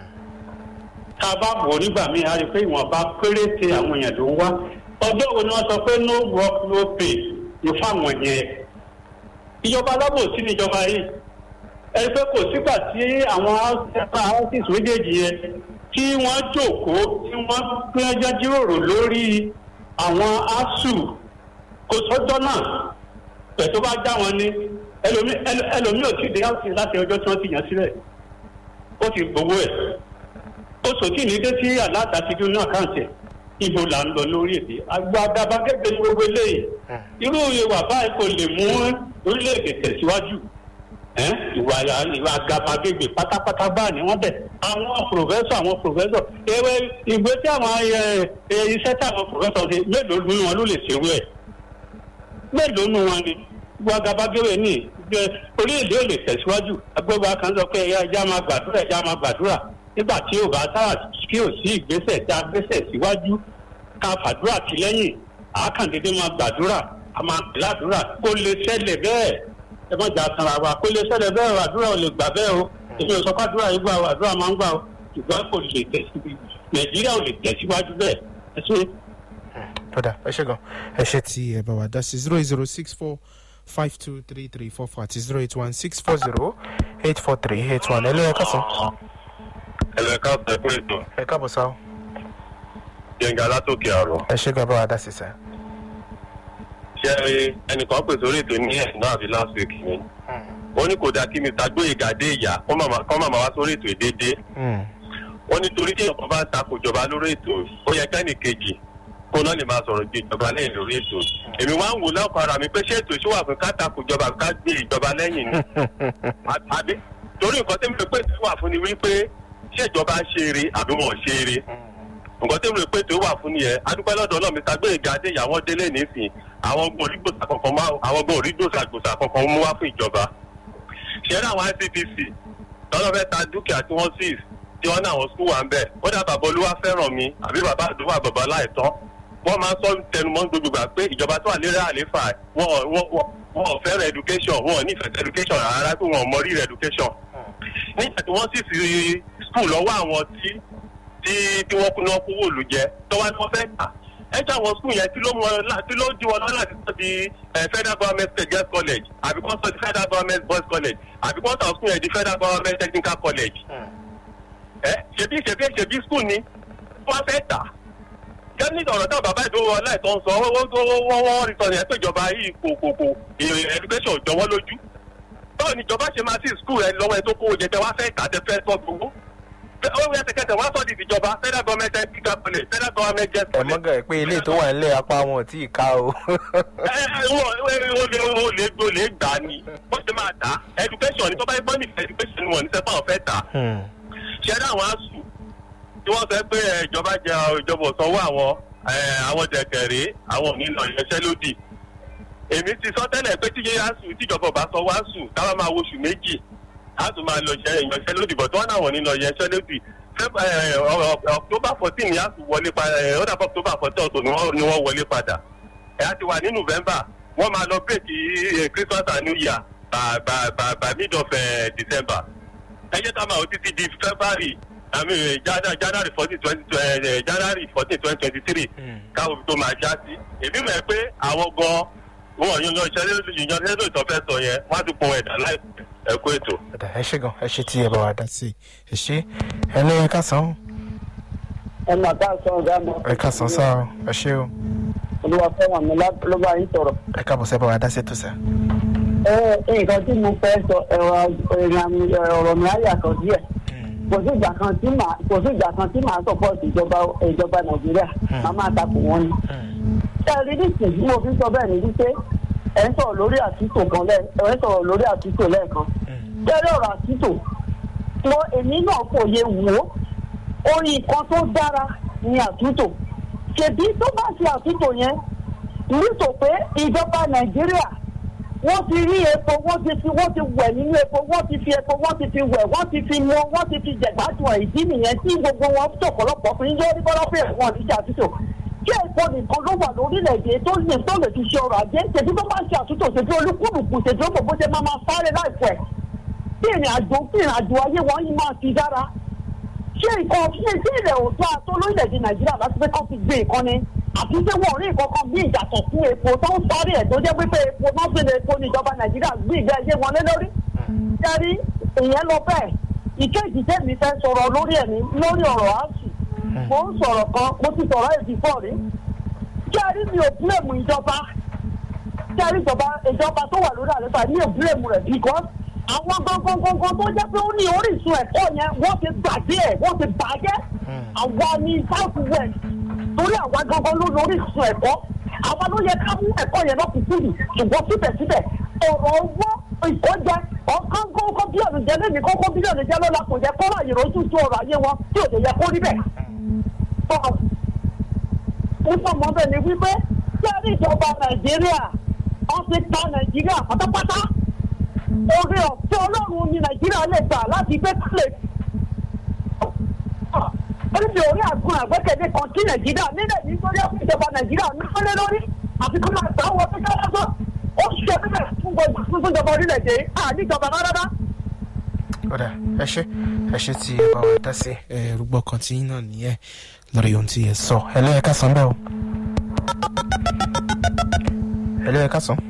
Speaker 9: tá a bá wò nígbà míì a rí i pé ìwọ̀nba péréte àwọn èèyàn ló ń wá ọjọ́ wo ni wọ́n sọ pé no work no pay ní fáwọn yẹn ìjọba alábòsí níjọba yìí ẹni pé kò sígbà tí àwọn houses méjèèjì yẹn tí wọ́n jókòó tí wọ́n gbẹ́jọ́ jíròrò lórí àwọn asuu kò sọ́jọ́ náà pẹ̀tọ́ bá já wọn ní ẹlòmíì ò tí ì dé house láti ọjọ́ tí wọ́n ti yàn sílẹ̀ ó ti gbowó ẹ̀ ó sòtì ní dé sí aláàtà ti dún ní àkáǹtì ibo là ń lọ lórí èdè àgbà àgàbàgebè ní gbogbo eléyìí irú ìwà báyìí kò lè mú orílẹ̀-èdè tẹ̀síwájú ìwà ìwà àgàbàgebè pátápátá báà ní wọ́n bẹ̀ àwọn pòfẹ́sọ̀ àwọn pòfẹ́sọ̀ ewé ìgbé tí àwọn iṣẹ́ tí àwọn pòfẹ́sọ̀ ṣe mélòó nínú wọn ló lè ṣerú ẹ̀ mélòó nínú wọn ni ìwà àgàbàgebè ní orílẹ̀-èdè ò lè tẹ̀síwájú agbóba kan sọ pé ẹja máa gbàdúrà ẹja máa gbàdúrà nígbà tí ò bá sára kí ò sí ìgbésẹ̀ tí a gbésẹ̀ síwájú ká fàdúrà sí lẹ́yìn àákàndédé máa gbàdúrà a máa pè ládùúrà kó lè ṣẹlẹ̀ bẹ́ẹ̀ ẹ má jà sanra wa kó lè ṣẹlẹ̀ bẹ́ẹ̀ o àdúrà ò lè gbà bẹ́ẹ̀ o èmi ò sọ pé àdúrà yìí gbà o àdúrà máa ń gbà o ṣùgbọ́n kò lè tẹ̀síwájú nàìjíríà ò lè tẹ̀síwájú bẹ́ẹ̀ ẹ ṣe.
Speaker 1: tọ́da ẹ ṣe gan ẹ ṣe tí ẹ bá wa dá sí zero eight zero six four five two three three four four àti zero eight one six four zero eight four three eight one ẹ lóye kásán
Speaker 7: ẹlẹ́ka ọ̀sẹ̀ ètò
Speaker 1: ẹ káàbọ̀ sáà
Speaker 7: yẹnga látòkè àrò.
Speaker 1: ẹ ṣe gan bá wa dá sí sá.
Speaker 7: ṣé ẹnìkan pè sórí ètò ní ẹ̀sìn náà àbí last week ni. wọ́n ní kò dáa kí mr gbóyèga dé ìyá kọ́ màmá wá sórí ètò ìdédé. wọ́n ní torí tí ìjọba bá ń takò ìjọba lórí ètò ó yẹ kẹ́nì kejì kó náà lè máa sọ̀rọ̀ ju ìjọba lẹ́yìn lórí ètò. èmi wá ń wò lọ́kọ̀ ara mi pé ṣé ètò ìṣòwò àfin ká takò ìjọba ká gbé ìjọba lẹ́yìn ni. àbí torí nǹkan tí mo pè sí wà fún ni wípé ṣé ìjọba ń ṣe eré àbí wọn ò ṣe eré nǹkan tí mo rò pé tó wà fún nìyẹn adúpẹ́ lọ́dọ̀ náà mr gbẹ̀ngà adé ìyàwó délé nísìn àwọn ọgbọ̀n orígbòsà kankan máa àwọn ọgbọ̀n orígbòsà gbòsà kankan mú wá fún ìjọba ṣẹ́rẹ́ àwọn icpc lọ́dọ̀ fẹ́ ta dúkìá tí wọ́n sì tí wọ́n ní àwọn skul wà ń bẹ̀ ó dà bàbá olúwa fẹ́ràn mi àbí bàbá àdúrà bàbá láìtọ́ wọ́n máa ń sọ tẹnumọ́ gbogbo gbà pé ìjọba tó wà lérè àléfà wọn ò fẹ́ràn education wọn ò nífẹ̀ẹ́ education rárá pé wọn ò mọ rírẹ̀ education nígbà tí wọ́n sì fi skul lọ́wọ́ àwọn tí tí tí wọ́n kúná kówó òòlù jẹ tọ́wọ́ ni wọ́n fẹ́ tà ẹ jẹ́ àwọn skul yẹn tí ló mú wọn tí ló di wọn lọ́la ti sọ di federal government state girls college àbí kọ́ sọ di federal government boys college àbí kọ́ sọ skul yẹn di federal government technical college. ẹ ṣebí ṣebí ṣebí skul ni wọ́n fẹ́ tà kẹ́ni ọ̀rọ̀ táwọn bàbá ìdúró aláìsàn ń sọ wọ́n wọ́n rí sọ yẹn pé ìjọba yìí kò kò kò education ò jọwọ́ lójú báwo ni ìjọba ṣe máa sí skul ẹ lọ́wọ́ ẹ tó kówó jẹ tẹ wá fẹ́ tà tẹ fẹ́ sọ gbogbo ó yẹ kẹkẹ wọn sọ di ìjọba federal government technical college federal government guest
Speaker 1: ẹ
Speaker 7: college.
Speaker 1: mọ́gà ẹ̀ pé ilé tó wà nílẹ̀ apá wọn ò tí ì ká o.
Speaker 7: ẹ ẹ wọ́n ó lè ó lè ó lè gbà á ni wọ́n ṣe máa tà á education ní tó bá yẹ bọ́ọ̀nì education ni wọ́n ní sẹ́pà ọ̀fẹ́ tà á. ṣé ẹ dáhùn asù tí wọ́n sọ pé ẹ, ìjọba jẹ ìjọba òsanwó àwọn ẹ, àwọn jẹkẹrẹ àwọn ò ní lọ ìyanṣẹ́lódì èmi ti sọ tẹ́lẹ̀ pé tíye asù tíjọba ò bá sanwó asù káwọn máa wo oṣù méjì asù máa lọ ìṣẹ́ ìyanṣẹ́lódì bọ̀ tí wọ́n náà wọ̀ ní lọ ìyanṣẹ́lódì Feb- ẹ, ọ- ọ- october fourteen ni asù wọlé padà ẹ, ó dàbọ̀ october fourteen ọ̀tọ̀ ni wọ́n- ni wọ́n wọlé padà ẹ á ti wà ní november wọ́n máa lọ break eh, christmas and new year by by by by mid of eh, december ẹ jẹ́ ká máa wò títí di february i mean eh, Jana- january fourteen twenty january fourteen twenty twenty three káwọn tó máa já sí èmi mọ̀ ẹ́ pé àwọn gan
Speaker 10: wọn yan yan ìṣẹ́lẹ̀ ìyan tẹ́lẹ̀ tó fẹ́ sọ yẹn wọ́n á ti pọn ẹ̀dá láìpẹ́ ẹ kú ètò.
Speaker 1: ọ̀dà ẹ ṣe gan ẹ ṣe tí ẹ bá wa dá sí ẹ ṣe ẹ ní ẹ kásán
Speaker 8: ẹ mà ká sọ ọ̀gá mi.
Speaker 1: ẹ kásán sá o ẹ ṣe o
Speaker 8: olúwa fẹ́ràn mi lá- ló bá yín sọ̀rọ̀.
Speaker 1: ẹ káàbọ̀ sẹ́ bá wa dá sí ètò sẹ́.
Speaker 8: ẹ nǹkan tí mo fẹ́ sọ ẹ̀rọ ọ̀rọ̀ mi á yàtọ̀ díẹ̀ kò sí ìgbà kan tí màá kò sí ìgbà kan tí màá sọpọ́ọ̀tì ìjọba ìjọba nàìjíríà màá máa takò wọ́n ni. ṣé ẹ rí nísìnyí bí mo fi sọ bẹ́ẹ̀ ni wípé ẹ ń sọ̀rọ̀ lórí àtúntò kan lẹ́ ẹ ń sọ̀rọ̀ lórí àtúntò lẹ́ẹ̀kan. ṣé ẹ rí ọ̀rọ̀ àtúntò mo èmi náà kò yẹ wò ó orí nǹkan tó dára ni àtúntò ṣèbí tó bá ṣe àtúntò yẹn nítorí pé ìjọba nàìjíríà wọ́n ti rí epo wọ́n ti fi wọ́n ti wẹ̀ nínú epo wọ́n ti fi epo wọ́n ti fi wẹ̀ wọ́n ti fi mu wọ́n ti fi jẹ̀gbádùn ẹ̀ ìdí nìyẹn tí gbogbo wọn tọ̀pọ̀lọpọ̀ fi ń yọ ní bọ́lọ́pẹ̀ wọn ní ṣàtúntò kí epo nìkan ló wà lórílẹ̀‐èdè tó lè tó lè fi ṣe ọrọ̀ ajé ṣètí tó bá ṣe àtúntò ṣètí olúkúlùkù ṣètí ó bò ṣe máa máa sáré láìpẹ́ kí ìrìn àjò kí ìrìn àjò ayé wọn yìí máa ti dára ṣé nǹkan ṣe tí ilẹ̀ òótọ́ àtọ́ lórílẹ̀‐èdè nàìjíríà láti pé kán ti gbé nǹkan ni àti pé wọn ò rí nǹkan kan bí ìyàtọ̀ fún epo tó ń sáré ẹ̀ tó jẹ́ pípé epo náà fi lè epo ní ìjọba nàìjíríà gbé ìgbé ayé wọn lé lórí. jẹ́rí ìyẹn lọ bẹ́ẹ̀ ìkéjì tèmi fẹ́ sọ̀rọ̀ lórí ẹ̀ ní lórí ọ̀rọ̀ àṣù mo ń sọ̀rọ̀ kan mo ti sọ̀rọ̀ èdè fọ́ rí. jẹ́rí mi ò búlẹ̀mù ìjọba jẹ́rí ìjọba ìjọba tó wà lórí àlefa mi ò búlẹ̀mù rẹ̀ because àwọn gangan tó jẹ́ pé ó ní orísun ẹ̀kọ́ yẹn wọ́n ti gbàgbé ẹ̀ wọ́n ti bàjẹ́ àwa ní south west torí àwa gangan ló ní orísun ẹ̀kọ́ àwa ló yẹ ká mú ẹ̀kọ́ yẹn lọ́kùnkúndùn ṣùgbọ́n síbẹ̀síbẹ̀ ọ̀rọ̀ owó ìkọ́jẹ ọ̀kan kókó bílíọ̀nù jẹ́ lẹ́nu kókó bílíọ̀nù jẹ́ lọ́la kò yẹ kó ráyè rojú tó ọ̀rọ̀ ayé wọn tí ò lè yẹ kó rí bẹ́ẹ̀. nípa mọ́ bẹ́ẹ̀ ni wípé sẹ́rí ìjọba nàìjíríà wọ́n ti ta nàìjíríà pátápátá orí ọ̀fẹ́ ọlọ́run ni nàìjíríà lè gbà láti gbé kílẹ̀ oríṣi orí àgùn àgbẹ̀kẹ̀lé kan sí nàìjíríà nílẹ̀ ní sórí ọ̀fẹ́ ìjọba nàìjíríà ní kọ́lé lórí àti kó máa gbà wọ́n tó kẹ́lẹ́ tó ó ṣe bíbẹ̀ fún gbogbo fún ìjọba orílẹ̀-èdè àníjọba rárá.
Speaker 1: ọ̀dà ẹ ṣe ẹ ṣe tí ẹ bá wa dá sí ẹ rúgbọ́ kan tí náà nìyẹn lórí ohun tí ẹ sọ ẹ lẹ́yìn ká sàn bẹ́ẹ̀ o ẹ lẹ́yìn ká sàn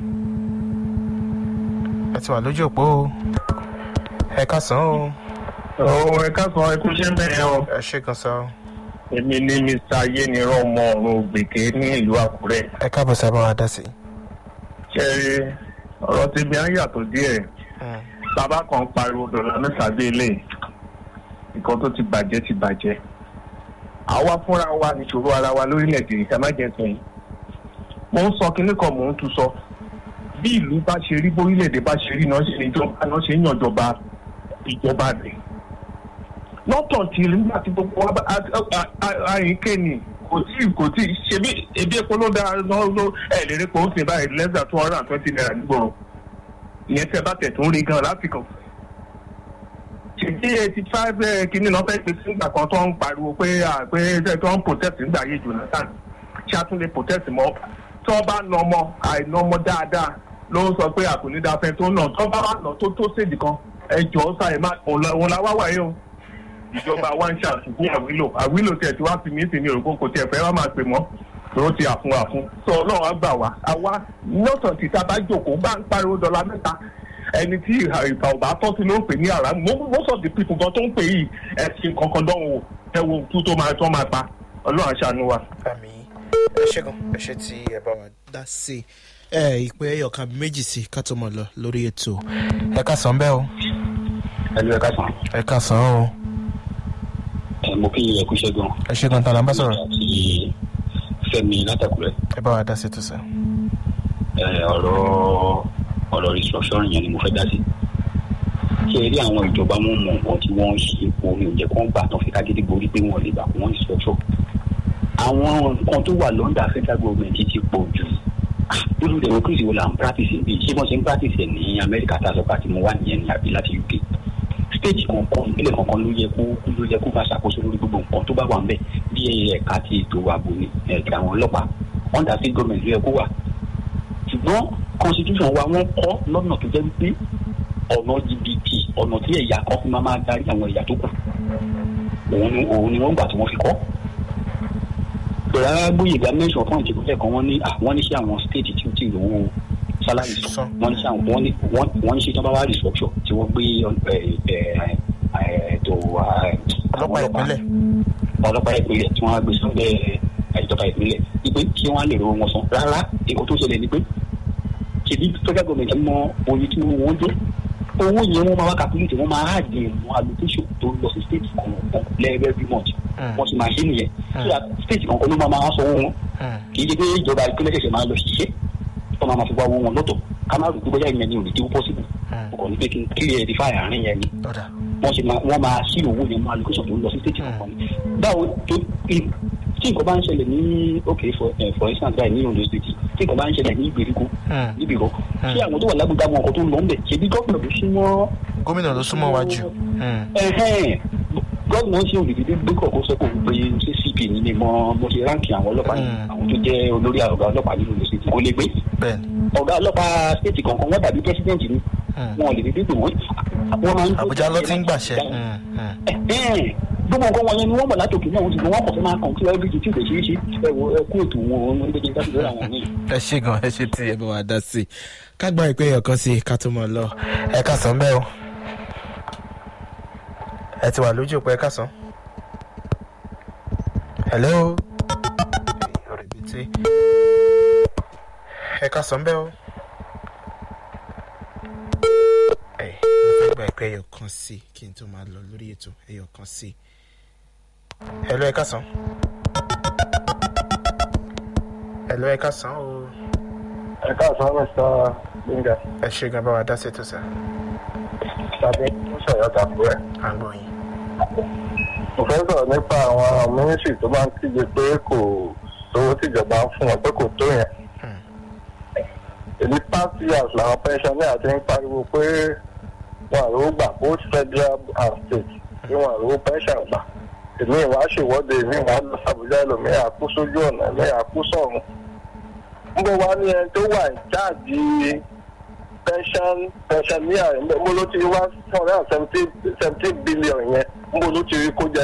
Speaker 1: ẹ ti wà lójú òpó o ẹ ká sàn o
Speaker 5: ọ̀hún ẹ̀ka sọ ẹkú ṣe bẹ́ẹ̀ o.
Speaker 1: ẹ ṣe kan sọ
Speaker 5: èmi ní mr ayénirán ọmọ ọ̀run ògbèké ní ìlú àkúrẹ́.
Speaker 1: ẹ káàbọ̀ sí ẹ bá wa dá sí.
Speaker 5: ṣe ọ̀rọ̀ tèmi á yàtọ̀ díẹ̀ bàbá kan pariwo dọ̀là mẹ́ta dé ilé nǹkan tó ti bàjẹ́ ti bàjẹ́ àwa fúnra wa níṣòro ara wa lórílẹ̀‐èdè ìsàmájẹsìn yìí mo ń sọ kinní kan mò ń tún sọ bí ìlú bá ṣe rí bórílẹ̀‐èdè bá ṣe rí náà ṣe ìjọba náà ṣe ń yànjọba ìjọba rẹ̀ lọ́tọ̀ tí nígbà tí gbogbo wa àyíké ni kò tí kò tí ṣebí ebi epo ló dáa ló ẹ̀ lè rí pé ó sì báyìí less than two hundred and twenty naira nígboro ìyẹn tẹ bá tẹ̀ tó ń rí gan láti kàn. ṣèjì eighty five kìíní náà fẹ́ẹ́ pèsè nígbà kan tó ń pariwo pé pé tó ń protest nígbà yé jonathan ṣé a tún lè protest mọ́ tó bá nà ọmọ àìnà ọmọ dáadáa ló ń sọ pé àkùnnídàáfẹ́ tó nà tó bá wà nà tó tó séjì kan ẹ jọ̀ọ́ sáyẹn má òun la wá wáyé o ìjọba wa ń ṣàtúntò àwílò àwílò tẹ̀ tí wàá fi mí sí ní òrùkó kò tiẹ̀ fẹ́ wá máa pè mọ́ tó ti àfun àfun sọ ọlọ́run á gbà wá àwa lọ́sàn tí tá a bá jòkó bá ń pariwo dọ́là mẹ́ta ẹni tí ìfà ọba tọ́ sí ló ń pè ní àrà most of the people gan tó ń pè yìí ẹ̀sìn kankan dánwò wò ẹ wo kú tó máa tó máa pa ọlọ́run àṣàánú wa.
Speaker 1: àmì ẹ ṣe gan ẹ ṣe tí ẹ bá wa dá sí ẹ ìpè ẹyọkan méjì sí ká tó mọ lọ lórí ètò ẹ ká sàn bẹ́ẹ̀ o.
Speaker 11: ẹ ló ẹ ká sàn.
Speaker 1: ẹ ká sàn o
Speaker 11: ẹ mo kí ẹ kú iṣẹ́ gan.
Speaker 1: ẹ ṣe gan tala ń bá sọ̀rọ̀.
Speaker 11: àti fẹmi látàkùrẹ.
Speaker 1: ẹ bá wa dá sí tó sẹ.
Speaker 11: ẹ ọ̀rọ̀ ọ̀rọ̀ restructuring yẹn ni mo fẹ́ dá sí. ṣé eré àwọn ìjọba mú mọ nǹkan tí wọ́n ń ṣe epo mi ò jẹ́ kó ń gbà tán fi kágídí borí pé wọ́n lè gbà kó wọ́n restructure. àwọn nǹkan tó wà lọ́ndà federal government ti pọ̀ jù irú democracy wo la ń practice bí ṣé wọ́n ṣe ń practice ẹ̀ ní amẹ́ríkà tá a sọ pé àti mo wà nìyẹn ní àbí láti uk stage kankan ìpínlẹ̀ kankan ló yẹ kó ló yẹ kó máa ṣàkóso lórí gbogbo nǹkan tó bá wà ńbẹ̀ bí ẹ̀ka ti ètò ààbò ní ẹ̀ka àwọn ọlọ́pàá under state government ló yẹ kó wà. ṣùgbọ́n constitution wa wọ́n kọ́ lọ́nà tó jẹ́ wípé ọ̀nà jìbìtì ọ̀nà tí ẹ̀yà kan fi máa máa darí àwọn ẹ̀yà tó kù òun ni òun ni wọ́n gbà tí wọ́n fi kọ́. bẹ̀rẹ̀ gbóyèga mẹ́sàn-án fún ìjẹ́kọ̀ọ́ kan wọ́n ní àwọn ní sí àwọn state tí ó ti lówó salary sọ wọ́n ní sàn wọ́n ní wọ́n wọ́n ní ṣe tí wọ́n bá wá restructure tí wọ́n gbé ètò
Speaker 1: ọlọ́pàá ìpínlẹ̀
Speaker 11: ọlọ́pàá ìpínlẹ̀ tí wọ́n á gbé sábẹ́ ìjọba ìpínlẹ̀ wípé kí wọ́n á lè rówó wọn san rárá èkó tó ṣẹlẹ̀ ni pé ṣèbí federal government mọ oye tí wọ́n dé owó yẹn wọ́n máa wá calculate wọ́n máa àdé ìmọ̀ allocation tó lọ sí state kọ̀ọ̀kan lẹ́ẹ̀rẹ́ every month wọ́n sì máa ṣe nìyẹn so that state kọ̀ọ̀kan ló máa máa sọ owó wọn kì í ṣe pé ìjọba ìpínlẹ̀ ṣẹ̀ṣẹ̀ máa lọ ṣiṣẹ́ tó máa máa fi wá owó wọn lọ́tọ̀ ká má rò pé bóyá ìyẹn ni ò lè dé possible kò ní pé kí n clear the fire àárín yẹn ni wọ́n sì máa wọ́n máa ṣí owó yẹn mọ́ allocation tó lọ sí state kọ̀ọ̀kan ni báwo tó tí nǹkan bá ń ṣẹlẹ̀ ní ok for eh, for instance báyìí ní Ondo state tí nǹkan bá ń ṣẹlẹ̀ ní ìgbèríko níbi ìrọ̀ ṣé àwọn tó wà lágbègbè àwọn nǹkan tó ń lọ ń bẹ̀ ṣebí gómìnà ló súnmọ́
Speaker 1: gómìnà ló súnmọ́ wájú.
Speaker 11: ẹ̀hẹ́n gómìnà ṣe òdìdí gbé kọ̀ọ̀kan sẹ́kọ̀ pé ṣé cp ní ni mo mo ṣe ránkì àwọn ọlọ́pàá ní àwọn tó jẹ́ olórí ọ̀gá ọlọ́pàá nínú Ondo state kò lè gbé ọ̀gá ọlọ́pàá state kọ̀ọ̀kan wọ́n dàbí president ni wọn ò lè dédé pè wọ́n wọ́n máa ń
Speaker 1: Àbújá ló ti ń gbàṣẹ.
Speaker 11: ẹ̀hẹ́n gbogbo nǹkan wọn yẹn ni wọ́n mọ̀ látòkè náà wọ́n ti gbọ́ wọ́n kọ̀ fẹ́ máa kàn kí wọ́n bí ti tí kò ṣeé ṣe ẹ̀wọ̀ ẹ̀kú ètò wọn wọn ń gbẹ́jẹ́ dájú lọ́la wọn ní.
Speaker 1: ẹ ṣe gan ẹ ṣe tí ẹ bá wa dá sí i ká gba ìpè ẹ̀yọ̀ kan sí i ká tó mọ̀ lọ ẹ ká sàn bẹ́ẹ̀ o ẹ ti wà lójú òpó ẹ ká sàn. hello ọ̀rẹ́bìtì ẹ ká sàn bẹ́ẹ̀ o. ẹ mo fẹ́ gba ìpè ẹ̀yọ̀ kan sí i kí n tó máa lọ lórí ètò ẹ̀yọ̀ kan sí i. hello ẹ ká sàn. hello ẹ ká sàn o.
Speaker 7: ẹ káàsán mr gbẹngà
Speaker 1: ẹ ṣe gan bá wa dá sí ètò sá.
Speaker 7: tàbí sọ̀rọ̀ tàbí ẹ̀.
Speaker 1: à ń gbọ́ yín.
Speaker 7: mo fẹ́ sọ̀rọ̀ nípa àwọn mínísírì tó máa ń kígbe pé kò sówó tìjọba ń fún wọn pé kò tó yẹn. èmi past years làwọn pensioner ti ń pariwo pé wọn àrò gbà both federal and state bí wọn àrò pension gbà. èmi ìwà ṣèwọ́de èmi ìwà lọ sàbújá ẹlòmíì àkú sójú ọ̀nà ẹ̀mí àkú sọ̀run. ń bọ̀ wá ní ẹni tó wà ní jáàjì pension pensioner ń bọ̀ ló ti wá four hundred and seventy seventy billion yẹn ń bọ̀ ló ti rí kó jẹ.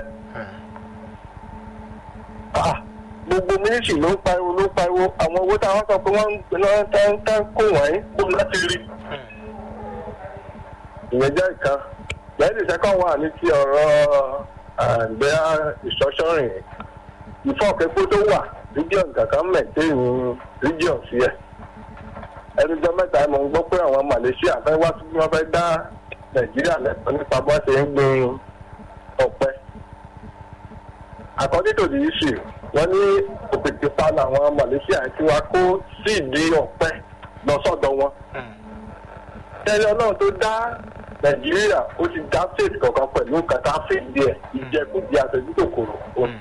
Speaker 7: Ah, gbogbo mínísírì ló ń pariwo ló ń pariwo àwọn owó táwọn sọ pé wọ́n ń gbé lọ́wọ́ tán tán kó wọ̀nyí kó láti rí. ìyẹn jẹ́ ìkan lẹ́yìn ìṣẹ́kọ̀ wà ní ti ọ̀rọ̀ àgbẹ̀ ìṣọ́ṣọ́rìn ìfọ̀kẹ́kọ́ tó wà region kankan mẹ̀tẹ́ẹ̀nì region sí ẹ̀. ẹnìjọ́ mẹ́ta mo ń gbọ́ pé àwọn Malaysia fẹ́ wá sí wọ́n fẹ́ dá Nàìjíríà lẹ́tọ̀ọ́ nípa bó ṣe ń gbin ọ̀pẹ. according to the issue wọ́n ní òpètè pa làwọn Malaysia tí wàá kó síìdì ọ̀pẹ lọ sọ́dọ̀ wọn. tẹ́lẹ̀ ọlọ́run tó dá Nàìjíríà ó ti dá state kọ̀ọ̀kan pẹ̀lú kàtà fèdè ẹ̀ ìjẹkújẹ àtẹ̀júkòkòrò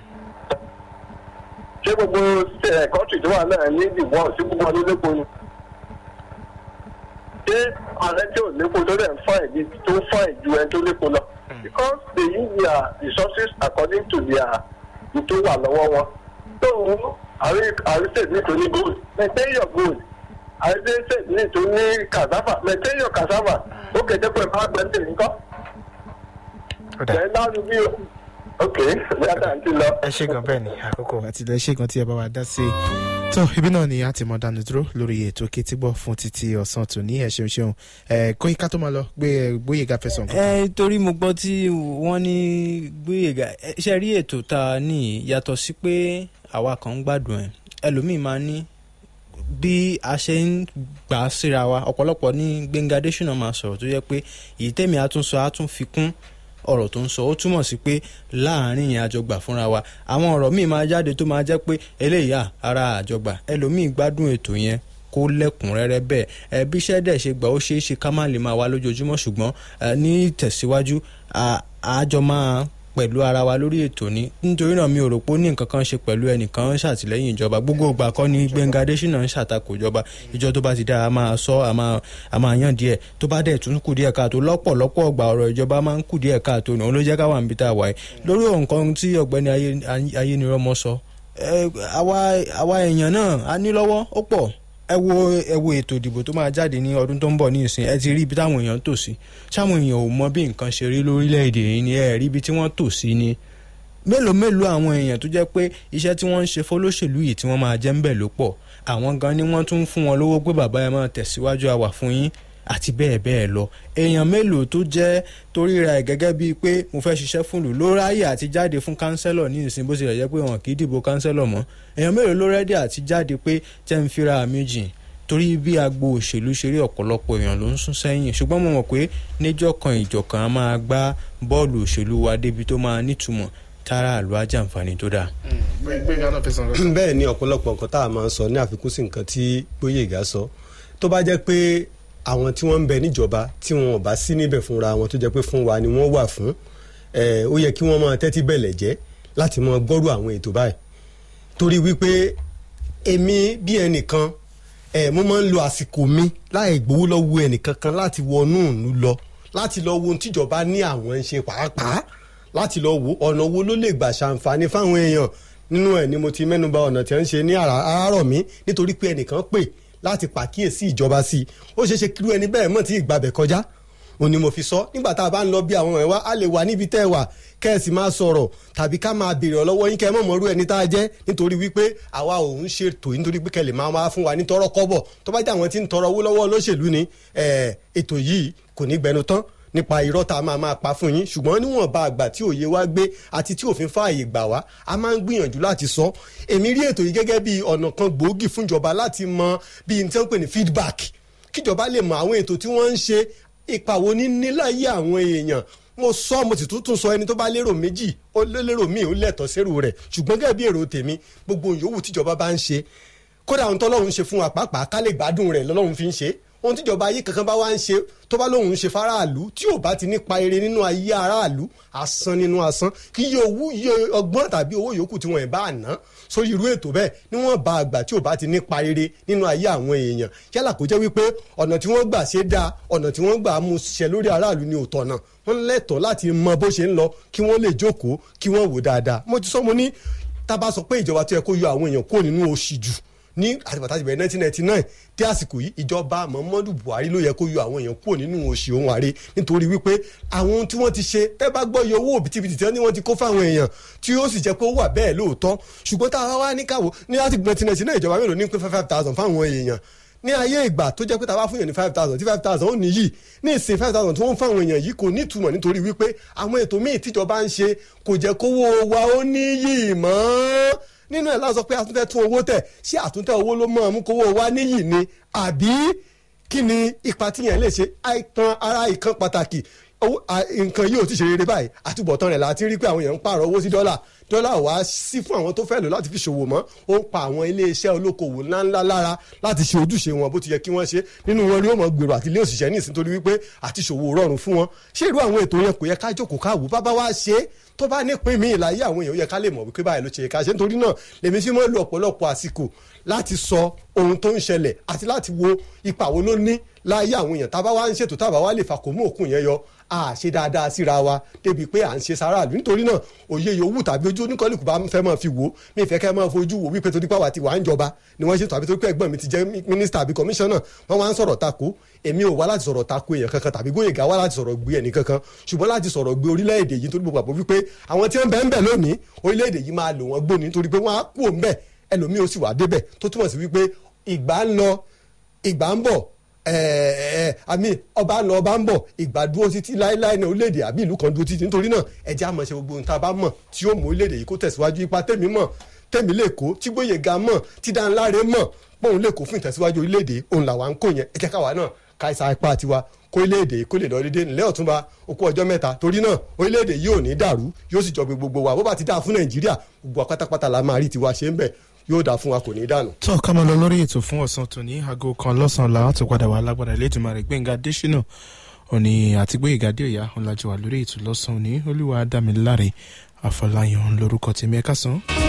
Speaker 7: ṣé gbogbo kọ́ńtì tó wà náà ní ìdìbò sí gbogbo ọdún lépo ni. ṣé ààrẹ tí ò lépo tó dẹ̀ ń fọ́ ẹ̀dí tó ń fọ́ ẹ̀jú ẹni tó lépo lọ. because they use their resources according to their tó wà lọ́wọ́ wọn. tó àrí state nítorí gold maintain your gold àrí state nítorí cassava maintain your cassava ó kéde pé máa gbẹ́sẹ̀ nǹkan. ẹ̀ náà ni bí ok yàtọ̀ àti lọ.
Speaker 1: ẹ ṣe gan bẹ́ẹ̀ ni àkókò àti ilẹ̀ ṣe gan tí ẹ bá wa dá sí i tó ibi náà ni a ti mọ dánu dúró lórí ètò kétígbọ́ fún títí ọ̀sán tòní ẹ ṣeun ṣeun ẹ kó ika tó máa lọ gbé gbóyèga fẹsàn.
Speaker 3: ẹ torí mo gbọ́ tí wọ́n ní gbóyèga ẹ ṣe rí ètò tá a ní yàtọ̀ sí pé àwa kan ń gbádùn ẹ ẹlòmíì máa ní bí a ṣe ń gbà síra wa ọ̀pọ̀lọpọ̀ ní Gbẹ́ngà Adésínà máa sọ̀rọ̀ tó yẹ pé èyí tẹ̀mí àtúnṣe àtúnfi kún ọ̀rọ̀ tó ń sọ ó túmọ̀ sí pé láàrin yẹn àjọgbà fúnra wa àwọn ọ̀rọ̀ míì máa jáde tó máa jẹ́ pé eléyà ara àjọgbà ẹlòmíì gbádùn ètò yẹn kó lẹ́kùnrẹ́rẹ́ bẹ́ẹ̀ ẹ bí iṣẹ́ dẹ̀ ṣe gbà ó ṣeé ṣe ká má lè máa wá lójoojúmọ́ ṣùgbọ́n ní ìtẹ̀síwájú àjọ máa pẹ̀lú ara wa lórí ètò ní nítorí náà mi ò rò pé ó ní nǹkan kan ṣe pẹ̀lú ẹnìkan ń ṣàtìlẹ́yìn ìjọba gbogbo ìgbà kọ́ ni Gbẹ́ngà Adésínà ń ṣàtakò ìjọba ìjọ tó bá ti dáa a máa sọ a máa yàn díẹ̀ tó bá dẹ̀ tún kù díẹ̀ káàtó lọ́pọ̀lọpọ̀ ọgbà ọ̀rọ̀ ìjọba máa ń kù díẹ̀ káàtó òun ló jẹ́ káwa níbi tá a wà yìí lórí nǹkan tí ọ̀gbẹ́ni ayénirọ́mọ sọ àwa èèyàn náà a ní lọ́wọ́ ó pọ̀ ẹ wo ẹ wo ètò ìdìbò tó máa jáde ní ọdún tó ń bọ̀ ní ìsìn ẹ ti rí ibi táwọn èèyàn tò sí sáwọn èèyàn ò mọ bí nǹkan ṣe rí lórílẹ̀‐èdè yìí ni ẹ rí ibi tí wọ́n tò sí ni mélòó mélòó àwọn èèyàn tó jẹ́ pé iṣẹ́ tí wọ́n ń ṣe fọlọ́ṣèlú yìí tí wọ́n máa jẹ́ ń bẹ̀ ló pọ̀ àwọn gan ni wọ́n tún ń fún wọn lówó pé bàbá ẹ máa tẹ̀síwájú àwà fún yín àti bẹ́ẹ̀ bẹ́ẹ̀ lọ èèyàn mélòó tó jẹ́ torí ra ẹ̀ gẹ́gẹ́ bíi pé mo fẹ́ ṣiṣẹ́ fún ìlú ló ráyè àti jáde fún kánsẹ́lọ̀ ní ìsìn bó tilẹ̀ jẹ́ pé wọn kì í dìbò kánsẹ́lọ̀ mọ́ èèyàn mélòó ló rẹ́dí àti jáde pé tẹ́ ń fira mi jìn torí bí agbo òṣèlú ṣe rí ọ̀pọ̀lọpọ̀ èèyàn ló ń sún sẹ́yìn ṣùgbọ́n mo mọ̀ pé níjọ́ kan ìjọ̀kan a máa gbá bọ́ọ̀lù òṣèlú wa débi tó máa nítumọ̀ tára àlọ́ ajàǹfààní tó dáa.
Speaker 2: bẹ́ẹ̀ ni ọ̀pọ̀lọpọ̀ nǹkan tá a máa ń sọ ní àfikún sí nǹkan tí Gbóyèga sọ tó bá jẹ́ pé àwọn tí wọ́n ń bẹ níjọba tí wọn ò bá sí níbẹ̀ fúnra wọn tó jẹ́ pé fún wa ni wọ́n wà fún ó yẹ kí wọ́n máa tẹ́tí bẹ̀lẹ̀ jẹ́ láti máa gbọ́rù àwọn ètò báyìí torí wípé èmi bí ẹnìkan mo máa ń lo àsìkò mi láì gbowó lọ́wọ́ ẹnìkankan láti wọnú ìlú lọ láti lọ wo ohun tíjọba ní àwọn ń ṣe pàápàá láti lọ wo ọ̀nà wo ló lè gbà ṣàǹfààní fáwọn èèyàn nínú ẹ̀ ni mo ti mẹ́nuba ọ̀nà tí wọ́n ń ṣe ní àárọ̀ mi nítorí pé ẹnìkan pè láti pàkíyèsí ìjọba sí i ó ṣeé ṣe kírú ẹni bẹ́ẹ̀ mọ̀ tí ìgbàbẹ̀ kọjá òun ni mo fi sọ nígbà tá a bá ń lọ bí àwọn ẹ̀wá a lè wà níbi tẹ́ ẹ wà kẹ́ ẹ sì máa sọ̀rọ̀ tàbí ká máa béèrè ọlọ́wọ́ yín kẹ́ ẹ mọ̀ mọ́rú ẹni tá a jẹ́ nítorí wípé àwa ò ń ṣètò nítorí pé kẹ́ lè máa wá fún wa ní tọrọ kọ́bọ̀ tó bá jẹ́ àwọn tí ń tọrọ owó lọ́wọ́ olóṣèlú ni ètò yìí kò ní gbẹnu tán nípa irọ́ tá a máa máa pa fún yín ṣùgbọ́n níwọ̀nba àgbà tí òye wa gbé àti tí òfin fààyè gbà wá a máa ń gbìyànjú láti sọ èmi rí ètò yìí gẹ́gẹ́ bí ọ̀nà kan gbòógì fúnjọba láti mọ bí n tí wọ́n pè ní feedback kíjọba lè mọ àwọn ètò tí wọ́n ń ṣe ipa wo ní níláyé àwọn èèyàn mo sọ mo sì tún sọ ẹni tó bá lérò méjì ó lérò míì ó lẹ́tọ̀ọ́ sérò rẹ̀ ṣùgbọ́n gẹ́gẹ́ bí èrò tèmi gbogbo yòówù tíjọba bá ń ṣe kódà ohun tọ́lọ́run ṣe fún wa pàápàá ká lè gbádùn rẹ̀ lọ́lọ́run fi ń ṣe ohun tíjọba ayé kankan bá wá ń ṣe tó bá lóun ń ṣe faraàlú tí ò bá ti nípa eré nínú ayé aráàlú asán nínú asán kí iye owó iye ọgbọ́n tàbí owó yòókù tí wọ́n ẹ̀ bá ná sórí irú ètò bẹ́ẹ̀ níwọ̀n bá àgbà tí ò bá ti nípa eré nínú ayé àwọn èèyàn yálà kó jẹ́ wípé ọ̀nà tí wọ́n gbà ṣe dáa ọ̀nà tí wọ́n gbà mú ṣiṣẹ́ lórí aráàlú ni òótọ́ náà wọ́n lẹ́tọ̀ọ́ láti mọ bó ṣe ń lọ kí wọ́n lè jókòó kí wọ́n wò dáadáa mo ti sọ mo ní tá a bá sọ pé ìjọba tó yẹ kó yọ àwọn èèyàn kúrò nínú òṣì jù ní àtìbàtà ìbẹ̀rẹ̀ nineteen ninety nine tí àsìkò yìí ìjọba muhammadu buhari ló yẹ kó yọ àwọn èèyàn kúrò nínú òṣì ohun àre nítorí wípé àwọn ohun tí wọ́n ti ṣe tẹ́ bá gbọ́ iye owó òbítíbitì tí wọ́n ti kó fáwọn èèyàn tí ó sì jẹ́ pé ó wà bẹ́ẹ̀ lóòótọ́ ṣùgbọ́n tá a wá ní káwọ́ ní láti nineteen ninety nine ìjọba mélòó ní pé five thousand fáwọn èèyàn ní ayé ìgbà tó jẹ́ pé tá a bá fún yàn ní five thousand tí five thousand ó níyì ní ìsìn five thousand tí wọ́n ń fáwọn èèyàn yìí kò ní ìtumọ̀ nítorí wípé àwọn ètò míì tíjọba ń ṣe kò jẹ́ kówó wa ó níyì mọ́ nínú ẹ̀ láti sọ pé àtúntẹ̀ tún owó tẹ̀ ṣé àtúntẹ̀ owó ló mọ̀ ọ́n mú kówó wa níyì ni àbí kí ni ipa tíyẹn lè ṣe àìtàn ara ìkan pàtàkì nǹkan yìí ò ti ṣe rere báyìí àtúbọ̀tán rẹ̀ láti rí pé àwọn èèyàn ń pààrọ̀ owó sí dọ́là dọ́là wá sí fún àwọn tó fẹ́ lò láti fi ṣòwò mọ́ ó ń pa àwọn iléeṣẹ́ olókoòwò ńláńlá lára láti ṣe ojúṣe wọn bó ti yẹ kí wọ́n ṣe nínú wọn ni ó mọ̀ gbèrò àti ilé òṣìṣẹ́ ní ìsìn torí wípé àti ṣòwò rọrùn fún wọn ṣé irú àwọn ètò yẹn kò yẹ ká jókòó káwò bá bá wá ṣe é tó bá nípìn mí ìlàyé àwọn èèyàn yẹ ká lè mọ̀ wípé báyìí ló ṣe ká ṣe nítorí náà lèmi fi mọ́ lu ọ̀pọ̀lọpọ̀ àsìkò láti sọ ohun tó ń ṣẹlẹ̀ àti láti wo ipa wo ló ní láyé àwọn èèyàn tábà wá ń ṣètò tábà wá lè fàkó mú òkun yẹn yọ a ṣe dáadáa síra wa débi pé à ń ṣe sáráàlú nítorí náà òye yòówù tàbí ojú oníkọ́lùkù bá fẹ́ máa fi wò mí fẹ́ kẹ́ máa fojú wò wípé torí pàwọ́ àti wà ń jọba ni wọ́n ṣètò àbí torí pé ẹ̀gbọ́n mi ti jẹ́ mínísítà àbí kọmíṣánná wọ́n wá ń sọ̀rọ̀ tako èmi ò wá láti sọ̀rọ̀ tako èèyàn kankan tàbí Gbóyèga wá láti sọ̀rọ̀ gbé ẹnì kankan ṣùgbọ́n láti sọ̀rọ̀ gbé orílẹ̀-èdè yìí torí gbogbo àpò wípé àwọn tí wọ́n bẹ̀ ń bẹ̀ lónìí orílẹ̀-èdè yìí máa lò wọ́n gbóni nítorí pé wọ́n á kú òun bẹ̀ ẹlòmíì ó sì wà débẹ̀ tó túmọ̀ sí wípé ìgbà ń lọ ìgbà ń bọ̀ àmì ọba ń lọ ọba ń bọ̀ ìgbà dúró títí láéláé ní orílẹ̀-èdè àbí ìlú kan dúró títí nítorí náà ẹ̀jẹ̀ àmọ̀ ṣe gbogbo ohun tá a bá mọ̀ tí yóò mú orílẹ̀-èdè yìí kó tẹ̀síwájú ipa tẹ̀mí mọ̀ tẹ̀mí lè kó tí Gbóyèga mọ̀ tí Dáńláre mọ̀ pọ́n lè kó fún ìtẹ̀síwájú orílẹ̀-èdè òun làwa ń kó yẹn ẹ̀jẹ̀ káwa náà káìsà ipá tiwa kó orílẹ̀-èdè kó lè lọ dédé nílẹ̀ ọ̀túnba okú ọjọ́ mẹ́ta torí náà orílẹ̀-èdè yìí ò ní dàrú yóò sì jọ gbogbo wa bó bá ti dáa fún Nàìjíríà gbogbo wa pátápátá la máa rí tiwa ṣe ń bẹ̀ yóò dáa fún wa kò ní dànù.
Speaker 1: tó ká máa lọ lórí ètò fún ọ̀sán tòní aago kan lọ́sàn-án làwọn ti padà wà lágbára ilé ìtumọ̀ rẹ̀ Gbẹ̀ngà Adésínà òní àti Gbóyèga Adéoyà ọ̀làjọ wà lórí ètò lọ́sàn-án òní olúwa dámiláre àfọláyàn lórúkọ tèmi ẹ̀ka sàn.